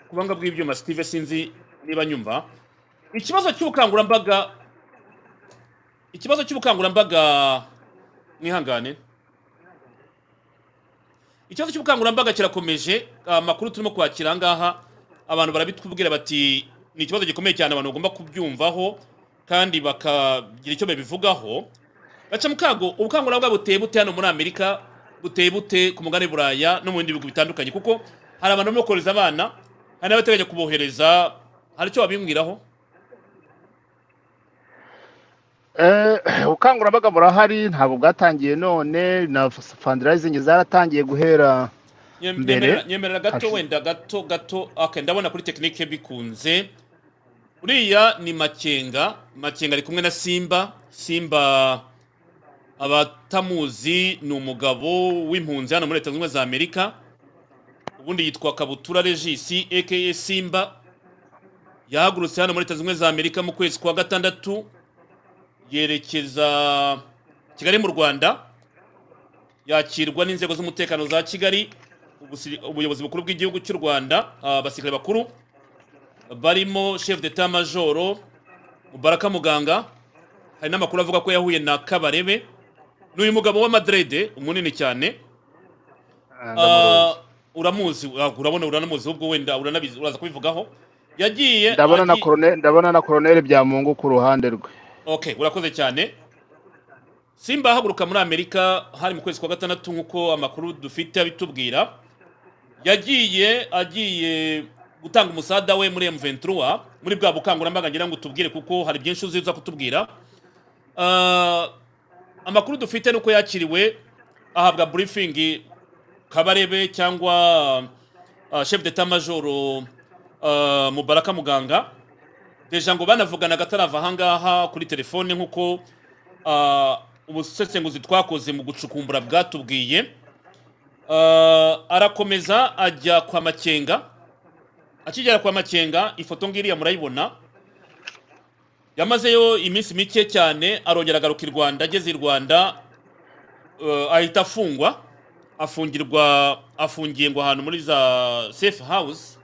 [SPEAKER 1] kubanga bw'ibyuma steve sinzi niba nyumva ikibazo cy'ubukangurambaga ikibazo cy'ubukangurambaga mwihangane ikibazo cy'ubukangurambaga kirakomeje amakuru turimo kwakira ahangaha abantu barabitubwira bati ni ikibazo gikomeye cyane abantu bagomba kubyumvaho kandi bakagira icyo babivugaho gaca mukago ubukangurambaga buteye bute hano muri amerika buteye bute ku mugani buraya no mu bindi bihugu bitandukanye kuko hari abantu barimo kohereza abana hari n'abateganya kubohereza hari icyo babimwiraho
[SPEAKER 2] Eh, ubukangurambaga burahari ntabwo bwatangiye none na fandirayizingi zaratangiye guhera
[SPEAKER 1] Nyem-
[SPEAKER 2] Mbere,
[SPEAKER 1] nyemerera nyemerera gato
[SPEAKER 2] hashi-
[SPEAKER 1] wenda gato gato okay, ndabona kuri tekinike bikunze uriya ni makenga makenga ari kumwe na simba simba abatamuzi ni umugabo w'impunzi hano muri leta zunze ubumwe za amerika ubundi yitwa kabutura regisi aka simba yahagurutse hano muri leta zunze ubumwe za amerika mu kwezi kwa gatandatu yerekeza kigali mu rwanda yakirwa n'inzego z'umutekano za kigali ubusi- ubuyobozi bukuru bw'igihugu cy'u rwanda ah, abasirikare bakuru barimo chef d'etat majoro mubaraka muganga hari n'amakuru avuga ko yahuye na kabarebe ni uyu mugabo wa madrede munini cyane
[SPEAKER 2] Ah,
[SPEAKER 1] Ah,
[SPEAKER 2] ndamuruzi.
[SPEAKER 1] uramuzi ah, urabona uranamuzi ubwo wenda uranabizi uraza kubivugaho yagiye
[SPEAKER 2] ndabona na
[SPEAKER 1] agi-
[SPEAKER 2] koroneri ndabona na koroneri byamungu ku ruhande rwe
[SPEAKER 1] okay urakoze cyane simba ahaguruka muri amerika hari mu kwezi kwa gatandatu nk'uko amakuru dufite abitubwira yagiye agiye gutanga umusada we muri M23 muri bwa bukangurambaga ngira ngo tubwire kuko hari byinshi uziza kutubwira Ah, amakuru dufite nuko yakiriwe ahabwa briefing kabarebe cyangwa ah, chef d'etat major ah, mubaraka muganga deja ngo banavuganaga atarava ahangaha kuri telefone nk'uko ah, ubusesenguzi twakoze mu gucukumbura bwatubwiye Ah, arakomeza ajya kwa makenga akigera kwa makenga ifoto ngiriya murayibona yamazeyo iminsi mike cyane arongera agaruka i rwanda ageze i rwanda eh, ahita afungwa afungirwa afungiye ngo ahantu muri za safe house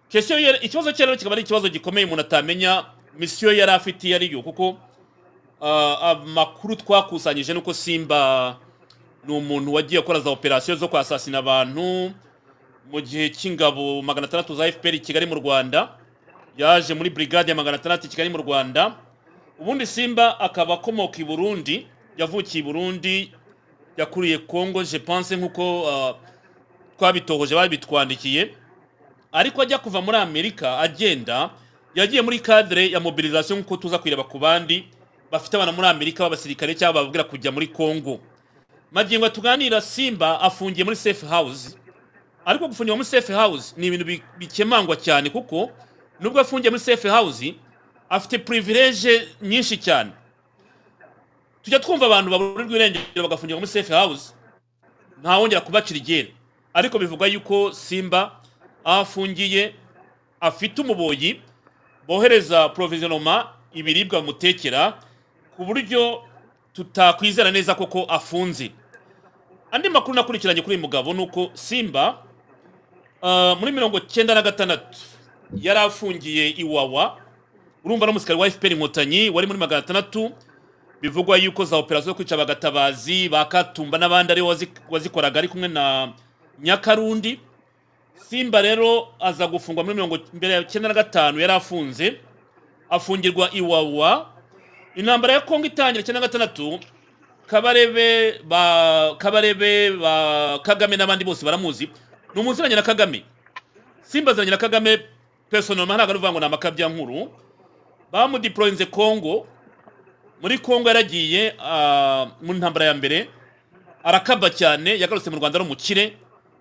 [SPEAKER 1] kesiyo yari- ikibazo cye rero kikaba ari ikibazo gikomeye umuntu atamenya misiyo yari afite iyo ari yo kuko ah, amakuru twakusanyije nuko simba ni umuntu wagiye akora za operasiyo zo kwasasina abantu mu gihe cy'ingabo magana atandatu za fpr i kigali mu rwanda yaje muri brigade ya magana atandatu i kigali mu rwanda ubundi simba akaba akomoka i burundi yavukiye i burundi yakuriye congo je pense nk'uko ah, twabitohoje babitwandikiye ariko ajya kuva muri amerika agenda yagiye muri cadre ya mobilisation nk'uko tuza kuyireba ku bandi bafite abana muri amerika b'abasirikare cyangwa bababwira kujya muri congo magingo tuganira simba afungiye muri safe house ariko gufungirwa muri safe house ni ibintu bi- bikemangwa cyane kuko nubwo afungiye muri safe house afite privilege nyinshi cyane tujya twumva abantu baburirwa irengero bagafungirwa muri safe house ntawongera kubacira iryera ariko bivugwa yuko simba aho afungiye afite umuboyi bohereza porovizinoma ibiribwa bamutekera ku buryo tutakwizera neza koko afunze andi makuru nakurikiranye kuri uyu mugabo ni uko simba ah, muri mirongo cyenda na gatandatu yari afungiye iwawa urumva n'umusirikare wa fpr inkotanyi wari muri magana atandatu bivugwa yuko za operasiyo zo kwica abagatabazi ba katumba n'abandi aribo wazi- wazikoraga ari kumwe na nyakarundi simba rero aza gufungwa muri mirongo mbere ya cyenda na gatanu yari afunze afungirwa iwawa intambara ya kongo itangira icyenda na gatandatu kabarebe ba kabarebe ba kagame n'abandi bose baramuzi ni umuziranye na kagame simba aziranye na kagame personoma ntabwo ari ukuvuga ngo ni amakabyankuru bamudiporoyinze kongo muri kongo yaragiye ah, mu ntambara ya mbere arakaba cyane yagarutse mu rwanda ari umukire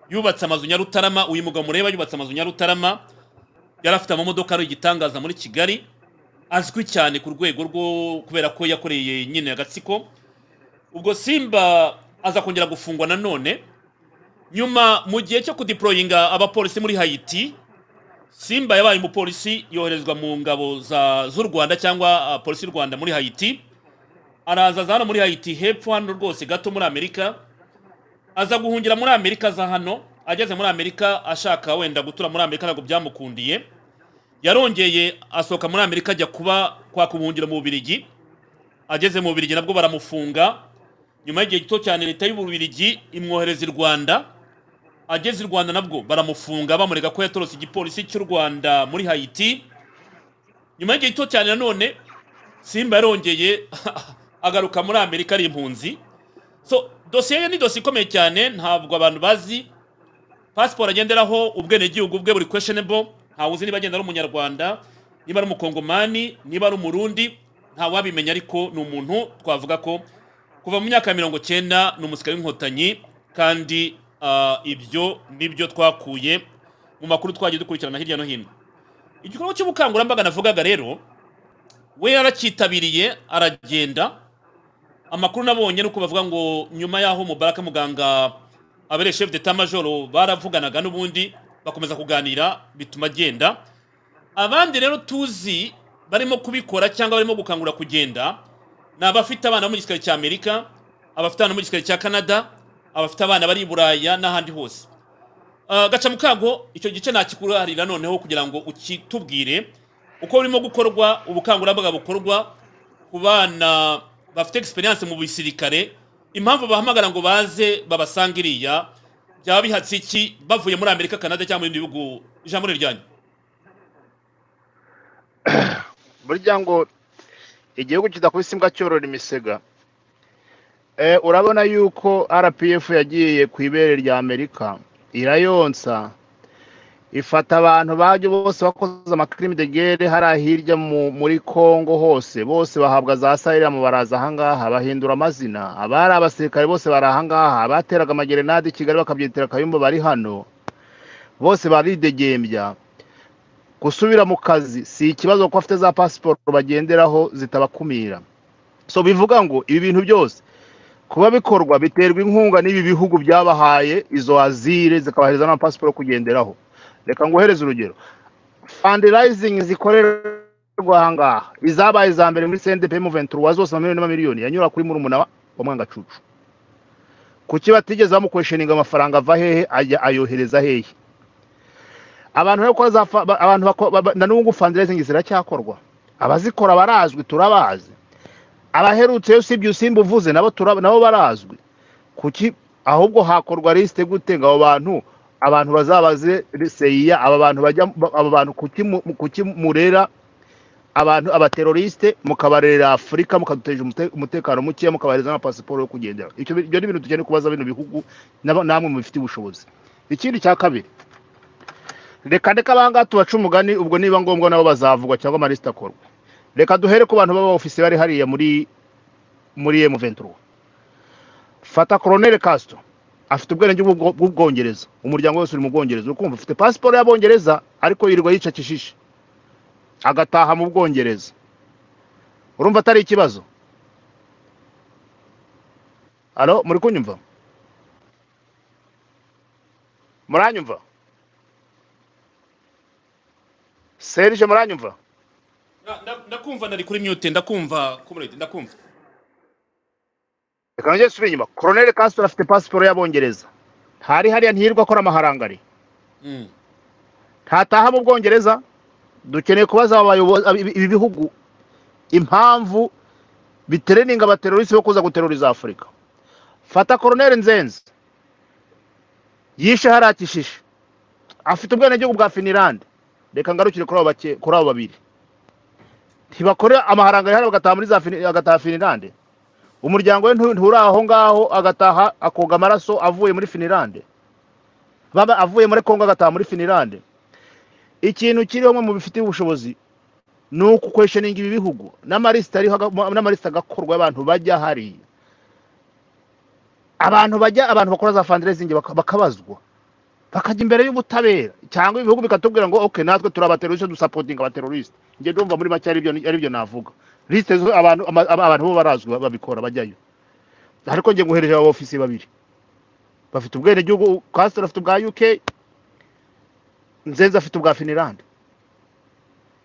[SPEAKER 1] yubatse amazu nyarutarama uyu mugabo mureba yubatse amazu nyarutarama yari afite amamodoka ari igitangaza muri kigali azwi cyane ku rwego rwo kubera ko yakoreye nyine agatsiko ubwo simba aza kongera gufungwa nanone nyuma mu gihe cyo kudiporoyinga abapolisi muri hayiti simba yabaye umupolisi yoherezwa mu ngabo za- z'u rwanda cyangwa ah, polisi y'u rwanda muri hayiti araza aza hano muri hayiti hepfo hano rwose gato muri amerika aza guhungira muri amerika aza hano ageze muri amerika ashaka wenda gutura muri amerika ntabwo byamukundiye yarongeye asohoka muri amerika ajya kuba kwa kubuhungira mu bubirigi ageze mu bubirigi nabwo baramufunga nyuma y'igihe gito cyane leta y'ububirigi imwohereza i rwanda ageze i rwanda nabwo baramufunga bamurega ko yatorotse igipolisi cy'u rwanda muri hayiti nyuma y'igihe gito cyane nanone simba yarongeye agaruka muri amerika ari impunzi so dosiye ye ni dosiye ikomeye cyane ntabwo abantu bazi pasiporo agenderaho ubwenegihugu bwe buri questionable ntawe uzi niba agenda ari umunyarwanda niba ari umukongomani niba ari umurundi ntawabimenya ariko ni umuntu twavuga ko kuva mu myaka ya mirongo cyenda ni umusirikare w'inkotanyi kandi ah, ibyo nibyo twakuye mu makuru twagiye dukurikirana hirya no hino igikorwa cy'ubukangurambaga navugaga rero we yaracyitabiriye aragenda amakuru nabonye nuko bavuga ngo nyuma yaho mubaraka muganga abere chef d'etat majoro baravuganaga n'ubundi bakomeza kuganira bituma agenda abandi rero tuzi barimo kubikora cyangwa barimo gukangurira kugenda ni abafite abana bo mu gisirikare cya amerika abafite abana bo mu gisirikare cya canada abafite abana bari i buraya n'ahandi hose Ah, gaca mu kago icyo gice nakikuharira noneho kugira ngo ukitubwire uko birimo gukorwa ubukangurambaga bukorwa ku bana bafite experience mu bisirikare impamvu bahamagara ngo baze babasanga iriya byaba bihatse iki bavuye muri amerika canada cyangwa mu bindi bihugu ijambo ni ryanyu
[SPEAKER 2] burya ngo igihugu kidakubise imbwa cyorora imisega Eh, urabona yuko rpf yagiye ku ibere rya amerika irayonsa ifata abantu bajya bose bakoze amakirimi de gere hariya hirya mu- muri congo hose bose bahabwa za sayiramu baraza ahangaha bahindura amazina abari abasirikare bose bari ahangaha abateraga amagerenade i kigali bakabyitera kayumba bari hano bose baridegembya gusubira mu kazi si ikibazo kuko afite za pasiporo bagenderaho zitabakumira so bivuga ngo ibi bintu byose kuba bikorwa biterwa inkunga n'ibi bihugu byabahaye izo azire zikabahereza n'amapasiporo yo kugenderaho reka nguhereze urugero fandirayizingi zikorerwa ahangaha izabaye iza mbere muri sendepemu ventura zose amamiliyoni n'amamiliyoni yanyura kuri murumuna wa wa mwangacucu kuki batigeze bamukwesheninga amafaranga ava hehe ajya ayohereza hehe abantu bari gukora za fa- ba- abantu bako- ba- ba- na n'ubu fandirayizingi ziracyakorwa abazikora barazwi turabazi abaherutse yo sibyo usimba uvuze nabo turaba- nabo barazwi kuki ahubwo hakorwa lisite gute ngo abo bantu abantu bazabaze seyiya aba bantu bajya ba- aba bantu kuki mu- kuki murera abantu abateroriste mukabarera afurika mukaduteje umute- umutekano mukeya mukabahereza n'amapasiporo yo kugendera Icyo bi- ibyo ni ibintu tugiye kubaza bino bihugu n'aba- namwe mubifitiye ubushobozi ikindi cya kabiri reka ndeka abangaha tubaca umugani ubwo niba ngombwa nabo bazavugwa cyangwa amalisite akorwa reka duhere ku bantu b'abaofisi bari hariya muri muri M23 fata Colonel Castro afite ubwenge bw'ubwo- bw'ubwongereza umuryango wose uri mu bwongereza ukumva ufite pasiporo y'abongereza ariko yirirwa yicakishije agataha mu bwongereza urumva atari ikibazo alo muri kunyumva muranyumva serije muranyumva
[SPEAKER 1] Na- na- ndakumva nari kuri mute ndakumva comrade ndakumva
[SPEAKER 2] reka nongere nsubire inyuma koroneli kasiporo afite pasiporo y'abongereza hari hariya ntiyirirwa akora amaharangari
[SPEAKER 1] Mm.
[SPEAKER 2] ntataha mu bwongereza dukeneye kubaza abayobozi ibi ibi bihugu impamvu bitereninga abaterorisi bo kuza guteroriza afurika fata koroneli nzenze yishe hariya kishishe afite ubwenegihugu bwa finirande reka ngarukire kuri abo bake- kuri abo babiri ntibakore amaharangari hano bagataha muri za Fini- agataha finirande umuryango we ntu- nturi aho ngaho agataha akoga amaraso avuye muri finirande baba avuye muri kongo agataha muri finirande ikintu kiriho mu bifitiye ubushobozi ni ukwesheninga ibi bihugu n'amalisita ariho aga- n'amalisita agakorwa y'abantu bajya hariya abantu bajya abantu bakora za fundraising baka- bakabazwa bakajya imbere y'ubutabera cyangwa ibihugu bikatubwira ngo okay natwe turi abateroriste dusapotinga abateroriste njye ndumva muri make aribyo aribyo navuga lisite zo abantu ama- aba- abantu bo barazwi babikora bajyayo ariko njye nguhereje aba ofisi babiri bafite ubwenegihugu kasitoro afite ubwa uk nzenze afite ubwa finirande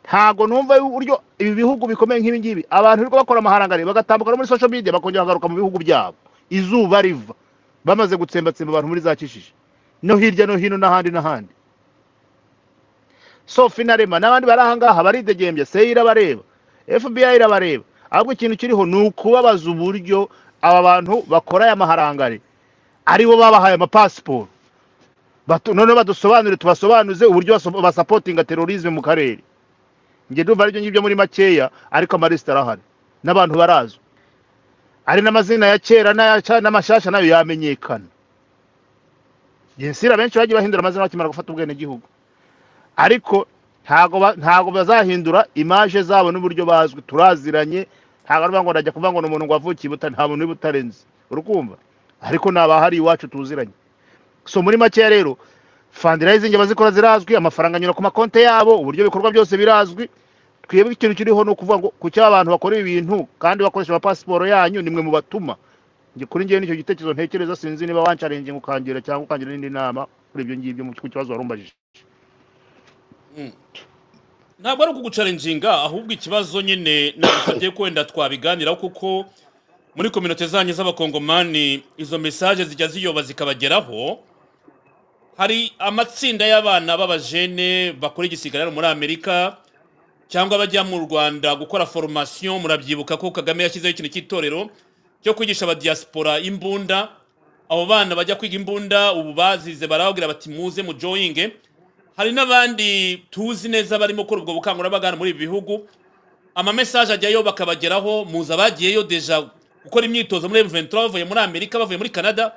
[SPEAKER 2] ntago numva uburyo ibi bihugu bikomeye nk'ibi ngibi abantu birirwa bakora amaharangari bagatambuka no muri social media bakongera bagaruka mu bihugu byabo izuba riva bamaze gutsembatsemba abantu muri za kishije no hirya no hino n'ahandi n'ahandi so finarema n'abandi bari ahangaha baridegembya se irabareba fbi irabareba ahubwo ikintu kiriho ni ukubabaza uburyo aba bantu bakora aya maharangari aribo babahaye amapasiporo Batu- noneho badusobanurire tubasobanuze uburyo baso- basapotinga terorisme mu karere njye ndumva aribyo ngibyo muri makeya ariko amalisita arahari n'abantu barazwi ari n'amazina ya kera n'aya- n'amashyashya nayo yamenyekana yensira benshi bagiye bahindura amazina bakimara gufata ubwenegihugu ariko ntago ba- ntago bazahindura imaje zabo n'uburyo bazwi turaziranye ntago arivuga ngo ndajya kuvuga ngo ni umuntu ngo wavukiye i Butare, nta muntu w'ibutarenzi urukumva ariko ni abahari iwacu tuziranye so muri makeya rero fundraising abazikora zirazwi amafaranga anyura ku makonti yabo uburyo ibikorwa byose birazwi twebwe ikintu kiriho ni ukuvuga ngo kuki abantu bakora ibi bintu kandi bakoresha amapasiporo yanyu nimwe mu batuma Njye kuri njyewe nicyo gitekerezo ntekereza sinzi niba wancarenginga ukangira cyangwa ukangira n'indi nama kuri ibyo ngibyo mu ku kibazo warumbajije
[SPEAKER 1] Mm. ntabwo ari ukugucarenjinga ahubwo ikibazo nyine nagusabye ko wenda twabiganiraho kuko muri kominote zanyu z'abakongomani izo mesaje zijya ziyoba zikabageraho hari amatsinda y'abana b'abajene bakora igisirikare hano muri amerika cyangwa bajya mu rwanda gukora foromasiyo murabyibuka ko kagame yashyizeho ikintu cy'itorero cyo kwigisha abadiyasipora imbunda abo bana bajya kwiga imbunda ubu bazize barababwira bati muze mu joyinge hari n'abandi tuzi neza barimo gukora ubwo bukangurambaga hano muri ibi bihugu amamesaje ajyayo bakabageraho muza bagiyeyo deja gukora imyitozo muri M23 bavuye muri amerika bavuye muri canada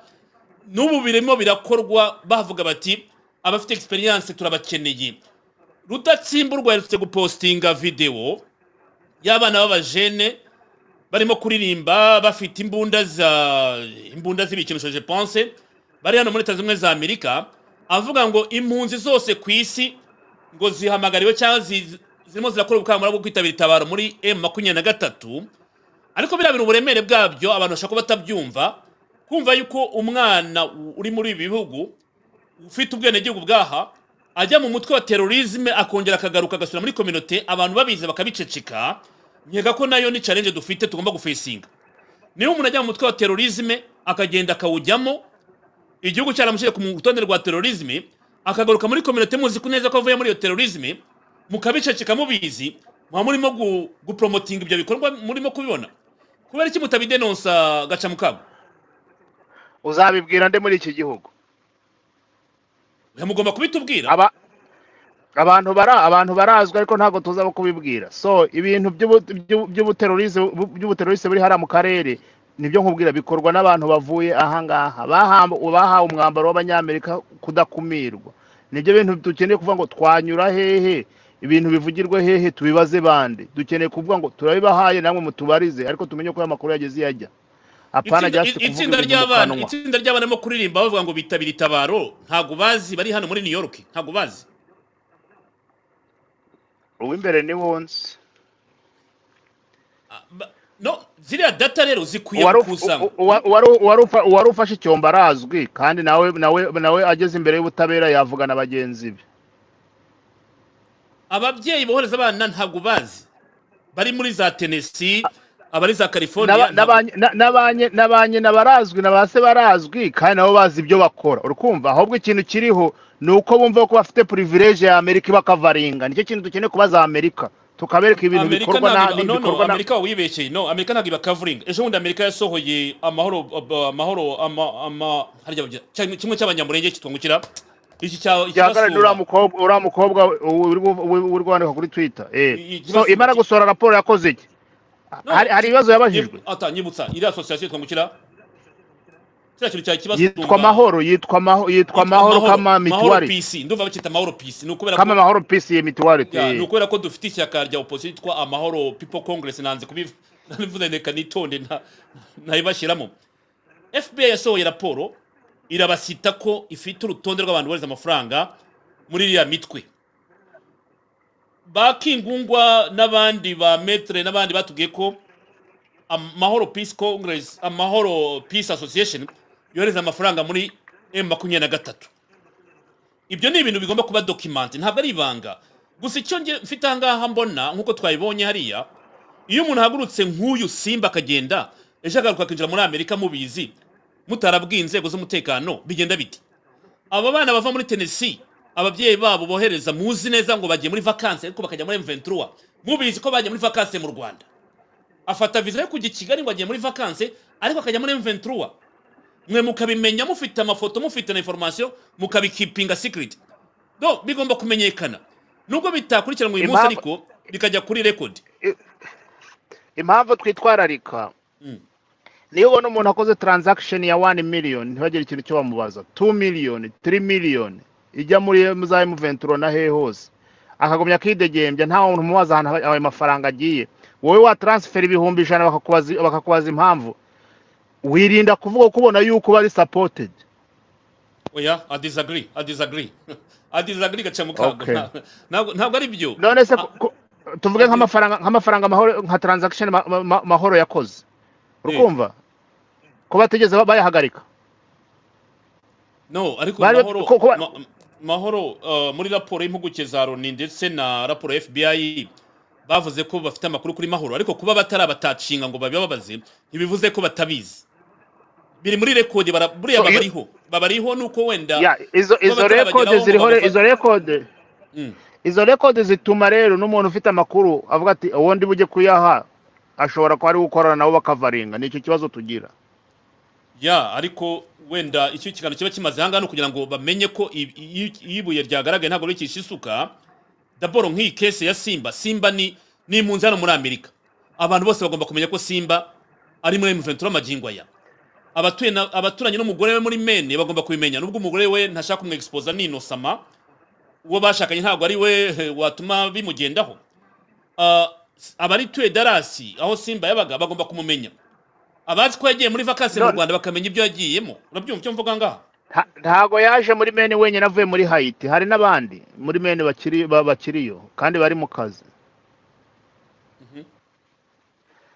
[SPEAKER 1] n'ubu birimo birakorwa bavuga bati abafite experience turabakeneye rudatsimburwa yaherutse gupostinga videwo y'abana b'abajene barimo kuririmba bafite imbunda za imbunda z'ibikinisho je pense bari hano muri leta zimwe za amerika avuga ngo impunzi zose ku isi ngo zihamagariwe cyangwa zi- zirimo zirakora ubukangurambaga bwo kwitabira itabaro muri m makumyabiri na gatatu ariko birabira uburemere bwabyo abantu bashaka kuba batabyumva kumva yuko umwana uri muri ibi bihugu ufite ubwenegihugu bwaha ajya mu mutwe wa terorisme akongera akagaruka agasura muri kominote abantu babizi bakabiceceka nkeka ko nayo ni challenge dufite tugomba gufesinga niba umuntu ajya mu mutwe wa terorisme akagenda akawujyamo igihugu cyaramushyire ku rutonde rwa terorisme akagaruka muri kominote muzi ko neza ko avuye muri iyo terorisme mukabiceceka mubizi muba murimo gu- gupromotinga ibyo bikorwa murimo kubibona kubera iki mutabidenonsa gaca mukabo
[SPEAKER 2] uzabibwira nde muri iki gihugu
[SPEAKER 1] mugomba kubitubwira
[SPEAKER 2] aba abantu bara abantu barazwi ariko ntabwo tuza abo kubibwira so ibintu by'ubu- by'ubu- by'ubuterorize bu- by'ubuterorize buri hariya mu karere nibyo nkubwira bikorwa n'abantu bavuye ahangaha Bahamba- bahawe umwambaro w'abanyamerika kudakumirwa nibyo bintu dukeneye kuvuga ngo twanyura hehe ibintu bivugirwe hehe tubibaze bande dukeneye kuvuga ngo turabibahaye namwe mutubarize ariko tumenye ko aya makuru yageze iyo ajya apana
[SPEAKER 1] itsinda
[SPEAKER 2] just
[SPEAKER 1] i-
[SPEAKER 2] kuvuga
[SPEAKER 1] itsinda
[SPEAKER 2] ibintu mu
[SPEAKER 1] ry'abana
[SPEAKER 2] kanwa
[SPEAKER 1] itsinda ry'abana barimo kuririmba bavuga ngo bitabira itabaro ntabwo bazi bari hano muri new york ntabwo bazi
[SPEAKER 2] uw'imbere ni wonsi
[SPEAKER 1] Ah, ba- no ziriya data rero zikwiye
[SPEAKER 2] Uwari uf-
[SPEAKER 1] gukusanywa
[SPEAKER 2] u- u- uwa- uwari- uwari ufa- uwari ufashe icyombo arazwi kandi nawe nawe nawe ageze imbere y'ubutabera yavugana bagenzi be
[SPEAKER 1] ababyeyi bohereza abana ntabwo bazi bari muri za tenesi abari za california
[SPEAKER 2] N'aba- n'abanye- na- n'abanye n'abanye na barazwi na ba se barazwi kandi nabo bazi ibyo bakora uri kumva ahubwo ikintu kiriho ni uko bumva ko bafite privilege ya amerika ibakavaringa nicyo kintu dukeneye kubaza amerika tukabereka ibintu
[SPEAKER 1] amerika
[SPEAKER 2] bikorwa
[SPEAKER 1] ntabwo
[SPEAKER 2] na-
[SPEAKER 1] no no
[SPEAKER 2] bikorwa na
[SPEAKER 1] amerika wibeshye no amerika ntabwo ibakavuringa ejo bundi amerika yasohoye amahoro ab- amahoro ama ama harya babyita- cya- kimwe cy'abanyamurenge kitungukira iki cya
[SPEAKER 2] gihagarare
[SPEAKER 1] ikibasura.
[SPEAKER 2] uriya mukobwa uriya mukobwa uri bu- uri- uri kwandika kuri twitter eh
[SPEAKER 1] I- i-
[SPEAKER 2] so imara gusohora raporo yakoze iki
[SPEAKER 1] No,
[SPEAKER 2] hari hari ibibazo yabajijwe
[SPEAKER 1] nyi- ata nyibutsa iriya asosiyasiyo twungukira kiriya kintu cya
[SPEAKER 2] yitwa
[SPEAKER 1] kibasumba
[SPEAKER 2] amahoro yitwa amahoro yitwa amahoro
[SPEAKER 1] mahoro
[SPEAKER 2] kama mituwari
[SPEAKER 1] pc ndumva bakita mahoro pc ni ukubera
[SPEAKER 2] kama
[SPEAKER 1] ko
[SPEAKER 2] amahoro pc ye mituwari
[SPEAKER 1] Ya, ni ukubera ko dufite ishyaka rya opposition yitwa amahoro people congress nanze kubivuze reka nitonde nta- ntayibashyiramo fbi yasohoye raporo irabasita ko ifite urutonde rw'abantu bohereza amafaranga muri iriya mitwe bakingungwa n'abandi ba metre n'abandi batubwiye ko amahoro peace congress amahoro peace association yohereza amafaranga muri m makumyabiri na gatatu ibyo ni ibintu bigomba kuba dokimante ntabwo ari ibanga gusa icyo nge mfite ahangaha mbona nk'uko twabibonye hariya iyo umuntu ahagurutse nk'uyu simba akagenda ejo agaruka akinjira muri amerika mubizi mutarabwiye inzego z'umutekano bigenda biti aba bana bava muri tenesi ababyeyi babo bohereza muzi neza ngo bagiye muri vakansi ariko bakajya muri mventura mubizi ko bagiye muri vakansi mu rwanda afata viza yo kujya i kigali ngo agiye muri vakansi ariko akajya muri mventura mwe mukabimenya mufite amafoto mufite na informasiyo mukabikipinga sikiriti do bigomba kumenyekana nubwo bitakurikiranwa uyu munsi
[SPEAKER 2] Impamvu-
[SPEAKER 1] ariko bikajya kuri rekodi
[SPEAKER 2] impamvu twitwararika
[SPEAKER 1] Mm.
[SPEAKER 2] niyo ubona umuntu akoze transaction ya 1 miliyoni ntibagire ikintu cyo bamubaza 2 miliyoni 3 miliyoni ijya muri mu za M23 na hehe hose akagumya kidegembya nta muntu umubaza ahantu aba- ayo mafaranga agiye wowe wa transfer ibihumbi ijana bakakubaza bakakubaza impamvu wirinda kuvuga ko ubona yuko bari supported
[SPEAKER 1] oya adisagiri adisagiri adisagiri gaca mu kago
[SPEAKER 2] okay
[SPEAKER 1] Nta- ntabwo ntabwo ari byo
[SPEAKER 2] none se
[SPEAKER 1] Ah,
[SPEAKER 2] ku- ku- tuvuge
[SPEAKER 1] adi-
[SPEAKER 2] nk'amafaranga nk'amafaranga mahoro nka transaction ma- ma- ma- mahoro yakoze
[SPEAKER 1] eh,
[SPEAKER 2] urukumva ko batigeze ba- bayahagarika
[SPEAKER 1] no ariko
[SPEAKER 2] bari ba-
[SPEAKER 1] mahoro
[SPEAKER 2] ko- ko-
[SPEAKER 1] ma- mahoro uh, muri raporo y'impuguke za loni ndetse na raporo ya fbi bavuze ko bafite amakuru kuri mahoro ariko kuba batarabatacinga ngo babibabaze ntibivuze ko batabizi biri muri rekodi bara- buriya
[SPEAKER 2] so
[SPEAKER 1] baba
[SPEAKER 2] iyo
[SPEAKER 1] ariho baba ariho nuko wenda
[SPEAKER 2] ya izo
[SPEAKER 1] kuba
[SPEAKER 2] izo rekode
[SPEAKER 1] batarabageraho ngo
[SPEAKER 2] ziriho re- izo
[SPEAKER 1] babafate
[SPEAKER 2] rekode
[SPEAKER 1] Mm.
[SPEAKER 2] izo rekode zituma rero n'umuntu ufite amakuru avuga ati uwo ndi bujye kuyaha ashobora kuba ari gukorana nabo bakavaringa nicyo kibazo tugira
[SPEAKER 1] ya ariko wenda icyo kiganiro kiba kimaze ahangaha ni ukugira ngo bamenye ko i- i- iyo ibuye ryagaragaye ntabwo rikisha isuka daboro nk'iyi kese ya simba simba ni ni impunzi hano muri amerika abantu bose bagomba kumenya ko simba ari muri mventura magingo aya abatuye na- abaturanye n'umugore we muri mene bagomba kubimenya nubwo umugore we ntashaka kumwegisipoza ninosama uwo bashakanye ntabwo ari we eh, watuma bimugendaho Ah, abarituye darasi aho simba yabaga bagomba kumumenya abazi ko yagiye muri vakansi mu
[SPEAKER 2] No-
[SPEAKER 1] rwanda bakamenya ibyo yagiyemo urabyumva icyo mvuga ngaha
[SPEAKER 2] nta- ntago yaje muri mene wenyine avuye muri hayiti hari n'abandi muri mene bakiri ba- bakiriyo kandi bari mu kazi
[SPEAKER 1] Mhm.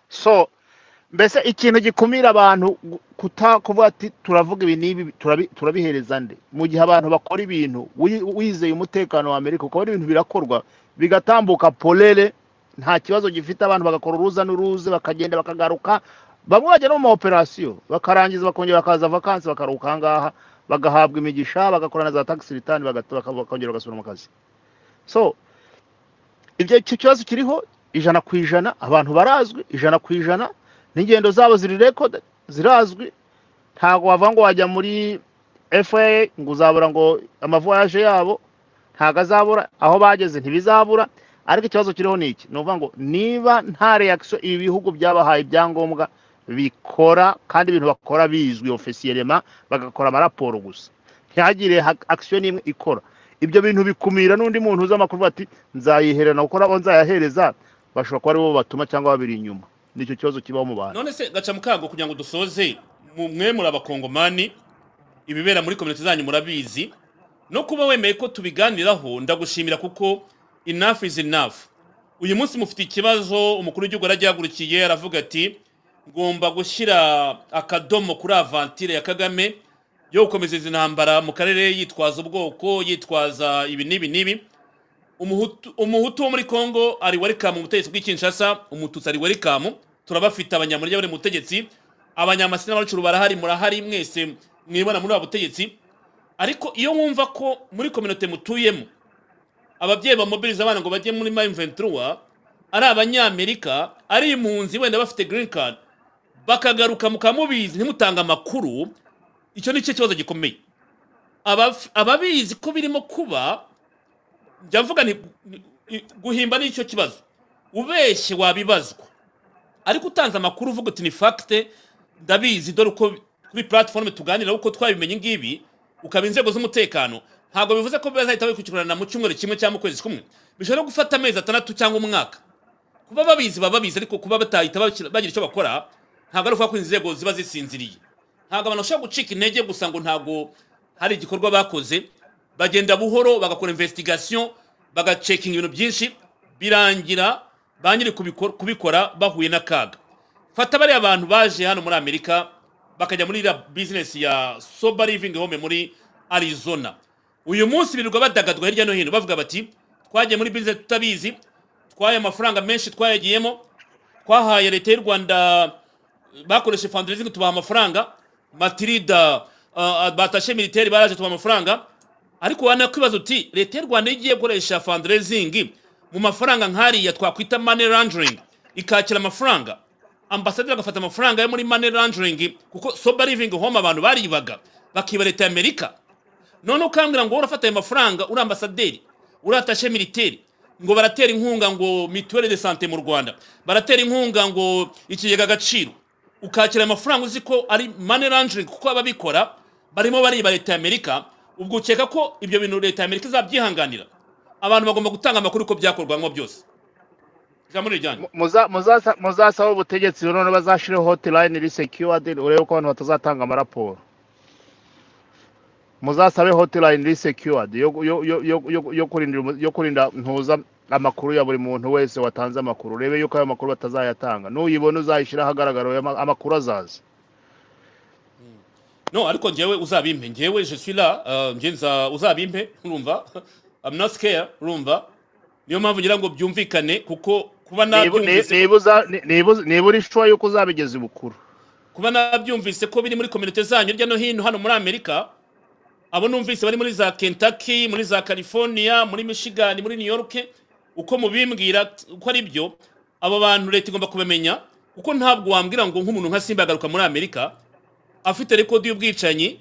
[SPEAKER 2] so mbese ikintu gikumira abantu gu- kuta kuvuga ati turavuga ibi n'ibi turabi- turabihereza nde mu gihe abantu bakora ibintu wi- wizeye umutekano wa amerika ukabona ibintu birakorwa bigatambuka polere nta kibazo gifite abantu bagakora uruza n'uruze bakagenda bakagaruka bamwe bajya no mu maoperasiyo bakarangiza bakongera bakaza vakansi bakaruhuka aha ngaha bagahabwa imigisha bagakora na za tagisi ritani bagata- baka- bakongera bagasubira mu kazi so ibyo icyo kibazo kiriho ijana ku ijana abantu barazwi ijana ku ijana n'ingendo zabo ziri rekode zirazwi ntabwo wavuga ngo wajya muri fa ngo uzabura ngo amavoyaje yabo ntabwo azabura aho bageze ntibizabura ariko ikibazo kiriho ni iki ni ukuvuga ngo niba nta reakisiyo ibi bihugu byabahaye ibyangombwa bikora kandi ibintu bakora bizwi ofisiyelema bagakora amaraporo gusa ntihagire ha- akisiyo n'imwe ikora ibyo bintu bikumira n'undi muntu uzi amakuru ati nzayiherana gukora abo nzayahereza bashobora kuba aribo batuma cyangwa babiri inyuma nicyo kibazo kibaho mu bantu
[SPEAKER 1] none se gaca mu kago kugira ngo dusoze mu- mwe muri abakongomani ibibera muri kominote zanyu murabizi no kuba wemeye ko tubiganiraho ndagushimira kuko enough is enough uyu munsi mufite ikibazo umukuru w'igihugu yaragihagurukiye aravuga ati ngomba gushyira akadomo kuri avantire ya kagame yo gukomeza izi ntambara mu karere yitwaza ubwoko yitwaza ibi n'ibi n'ibi Umuhutu- umuhutu wo muri kongo ari welikamu mu butegetsi bw'ikinshasa umututsi ari welikamu turabafite abanyamurya bari mu butegetsi abanyamasina n'abacuruzi barahari murahari mwese mwibona muri ubu butegetsi ariko iyo wumva ko muri kominote mutuyemo ababyeyi bamobiriza abana ngo bajye muri ma imventura ari abanyamerika ari impunzi wenda bafite green card bakagaruka mukamubizi ntimutange amakuru icyo ni cyo kibazo gikomeye Abaf- ababizi ko birimo kuba njya mvuga nti gu- i- guhimba ni cyo kibazo ubeshye wabibazwa ariko utanze amakuru uvuga uti ni fagite ndabizi dore uko kuri platifomu tuganira uko twabimenye ngibi ukaba inzego z'umutekano ntabwo bivuze ko bazahita bakurikirana mu cyumweru kimwe cyangwa mu kwezi kumwe bishobora no gufata amezi atandatu cyangwa umwaka kuba babizi baba babizi ariko kuba batahita bakira- bagira icyo bakora ntabwo ari ukuvuga ko inzego ziba zisinziriye ntabwo abantu bashobora gucika intege gusa ngo ntabwo hari igikorwa bakoze bagenda buhoro bagakora investigation bagacekinga ibintu byinshi birangira ba nyiri kubikor- kubikora bahuye n'akaga fata bariya abantu baje hano muri amerika bakajya muri iriya bizinesi ya soba living home muri arizona uyu munsi birirwa badagadwa hirya no hino bavuga bati twagiye muri bizinesi tutabizi twahaye amafaranga menshi twayagiyemo twahaye leta y'u rwanda bakoresheje fundraising tubaha amafaranga matirida uh, batashe militeri baraje tubaha amafaranga ariko wanakwibaza uti leta y'u rwanda iyo igiye gukoresha fundraising mu mafaranga nk'ariya twakwita money laundering ikakira amafaranga ambasaderi agafata amafaranga yo muri money laundering kuko sober living home abantu baribaga bakiba leta y'amerika none ukambwira ngo wowe urafata ayo mafaranga uri ambasaderi uri atashe militeri ngo baratera inkunga ngo mituweli de sante mu rwanda baratera inkunga ngo ikigega agaciro ukakira ayo mafaranga uzi ko ari money laundering kuko ababikora barimo bariba leta y'amerika ubwo ukeka ko ibyo bintu leta y'amerika izabyihanganira abantu bagomba gutanga amakuru uko byakorwamo byose ijambo ni iryanyu
[SPEAKER 2] Muza- muzaza- muzasaba ubutegetsi none bazashireho hotilayini iri sekiwadi urebe ko abantu batazatanga amaraporo muzasabe hotilayini iri sekiwadi yo yo- yo- yo- yo- yo kurinda umu- yo kurinda ntuza amakuru ya buri muntu wese watanze amakuru urebe yuko ayo makuru batazayatanga n'uyibona uzayishyira ahagaragara oya, ama- amakuru azaza
[SPEAKER 1] no ariko njyewe uzabimpe njyewe je suis là euh, njye nza uzabimpe urumva i'm not scared urumva niyo mpamvu ngira ngo byumvikane kuko kuba
[SPEAKER 2] Niba- ni-
[SPEAKER 1] nabyumvise
[SPEAKER 2] niba uza- ni- niba- niba uri shuwa yuko uzabigeza ibukuru
[SPEAKER 1] kuba nabyumvise ko biri muri kominote zanyu hirya no hino hano muri amerika abo numvise bari muri za kentucky muri za california muri michigan muri new york uko mubimbwira t- uko ari byo abo bantu leta igomba kubimenya kuko ntabwo wambwira ngo nk'umuntu nka simba yagaruka muri amerika afite rekodi y'ubwicanyi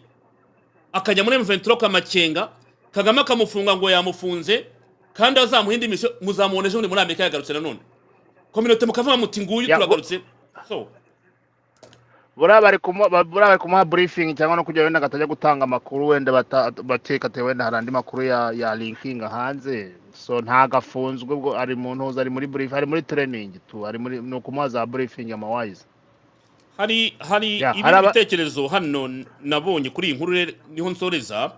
[SPEAKER 1] akajya muri M23 kamakenga Kagame akamufunga ngo yamufunze kandi azamuha indi misiyo muzamubona ejo bundi muri Amerika yagarutse nanone kominote mukavuga muti nguyu
[SPEAKER 2] Ya,
[SPEAKER 1] turagarutse so
[SPEAKER 2] buriya bari kumuha ba- buriya bari kumuha burifingi cyangwa no kugira ngo wenda ngo atajya gutanga amakuru wenda bata- bakeka ati wenda hari andi makuru ya ya linkinga hanze so ntabwo afunzwe ubwo ari mu ntuza ari muri burifingi ari muri tereningi tu ari muri ni ukumuha za burifingi amawayizi
[SPEAKER 1] hari hari
[SPEAKER 2] Ya, hari
[SPEAKER 1] ibindi
[SPEAKER 2] aba-
[SPEAKER 1] bitekerezo hano n- nabonye kuri iyi nkuru re- niho nsoreza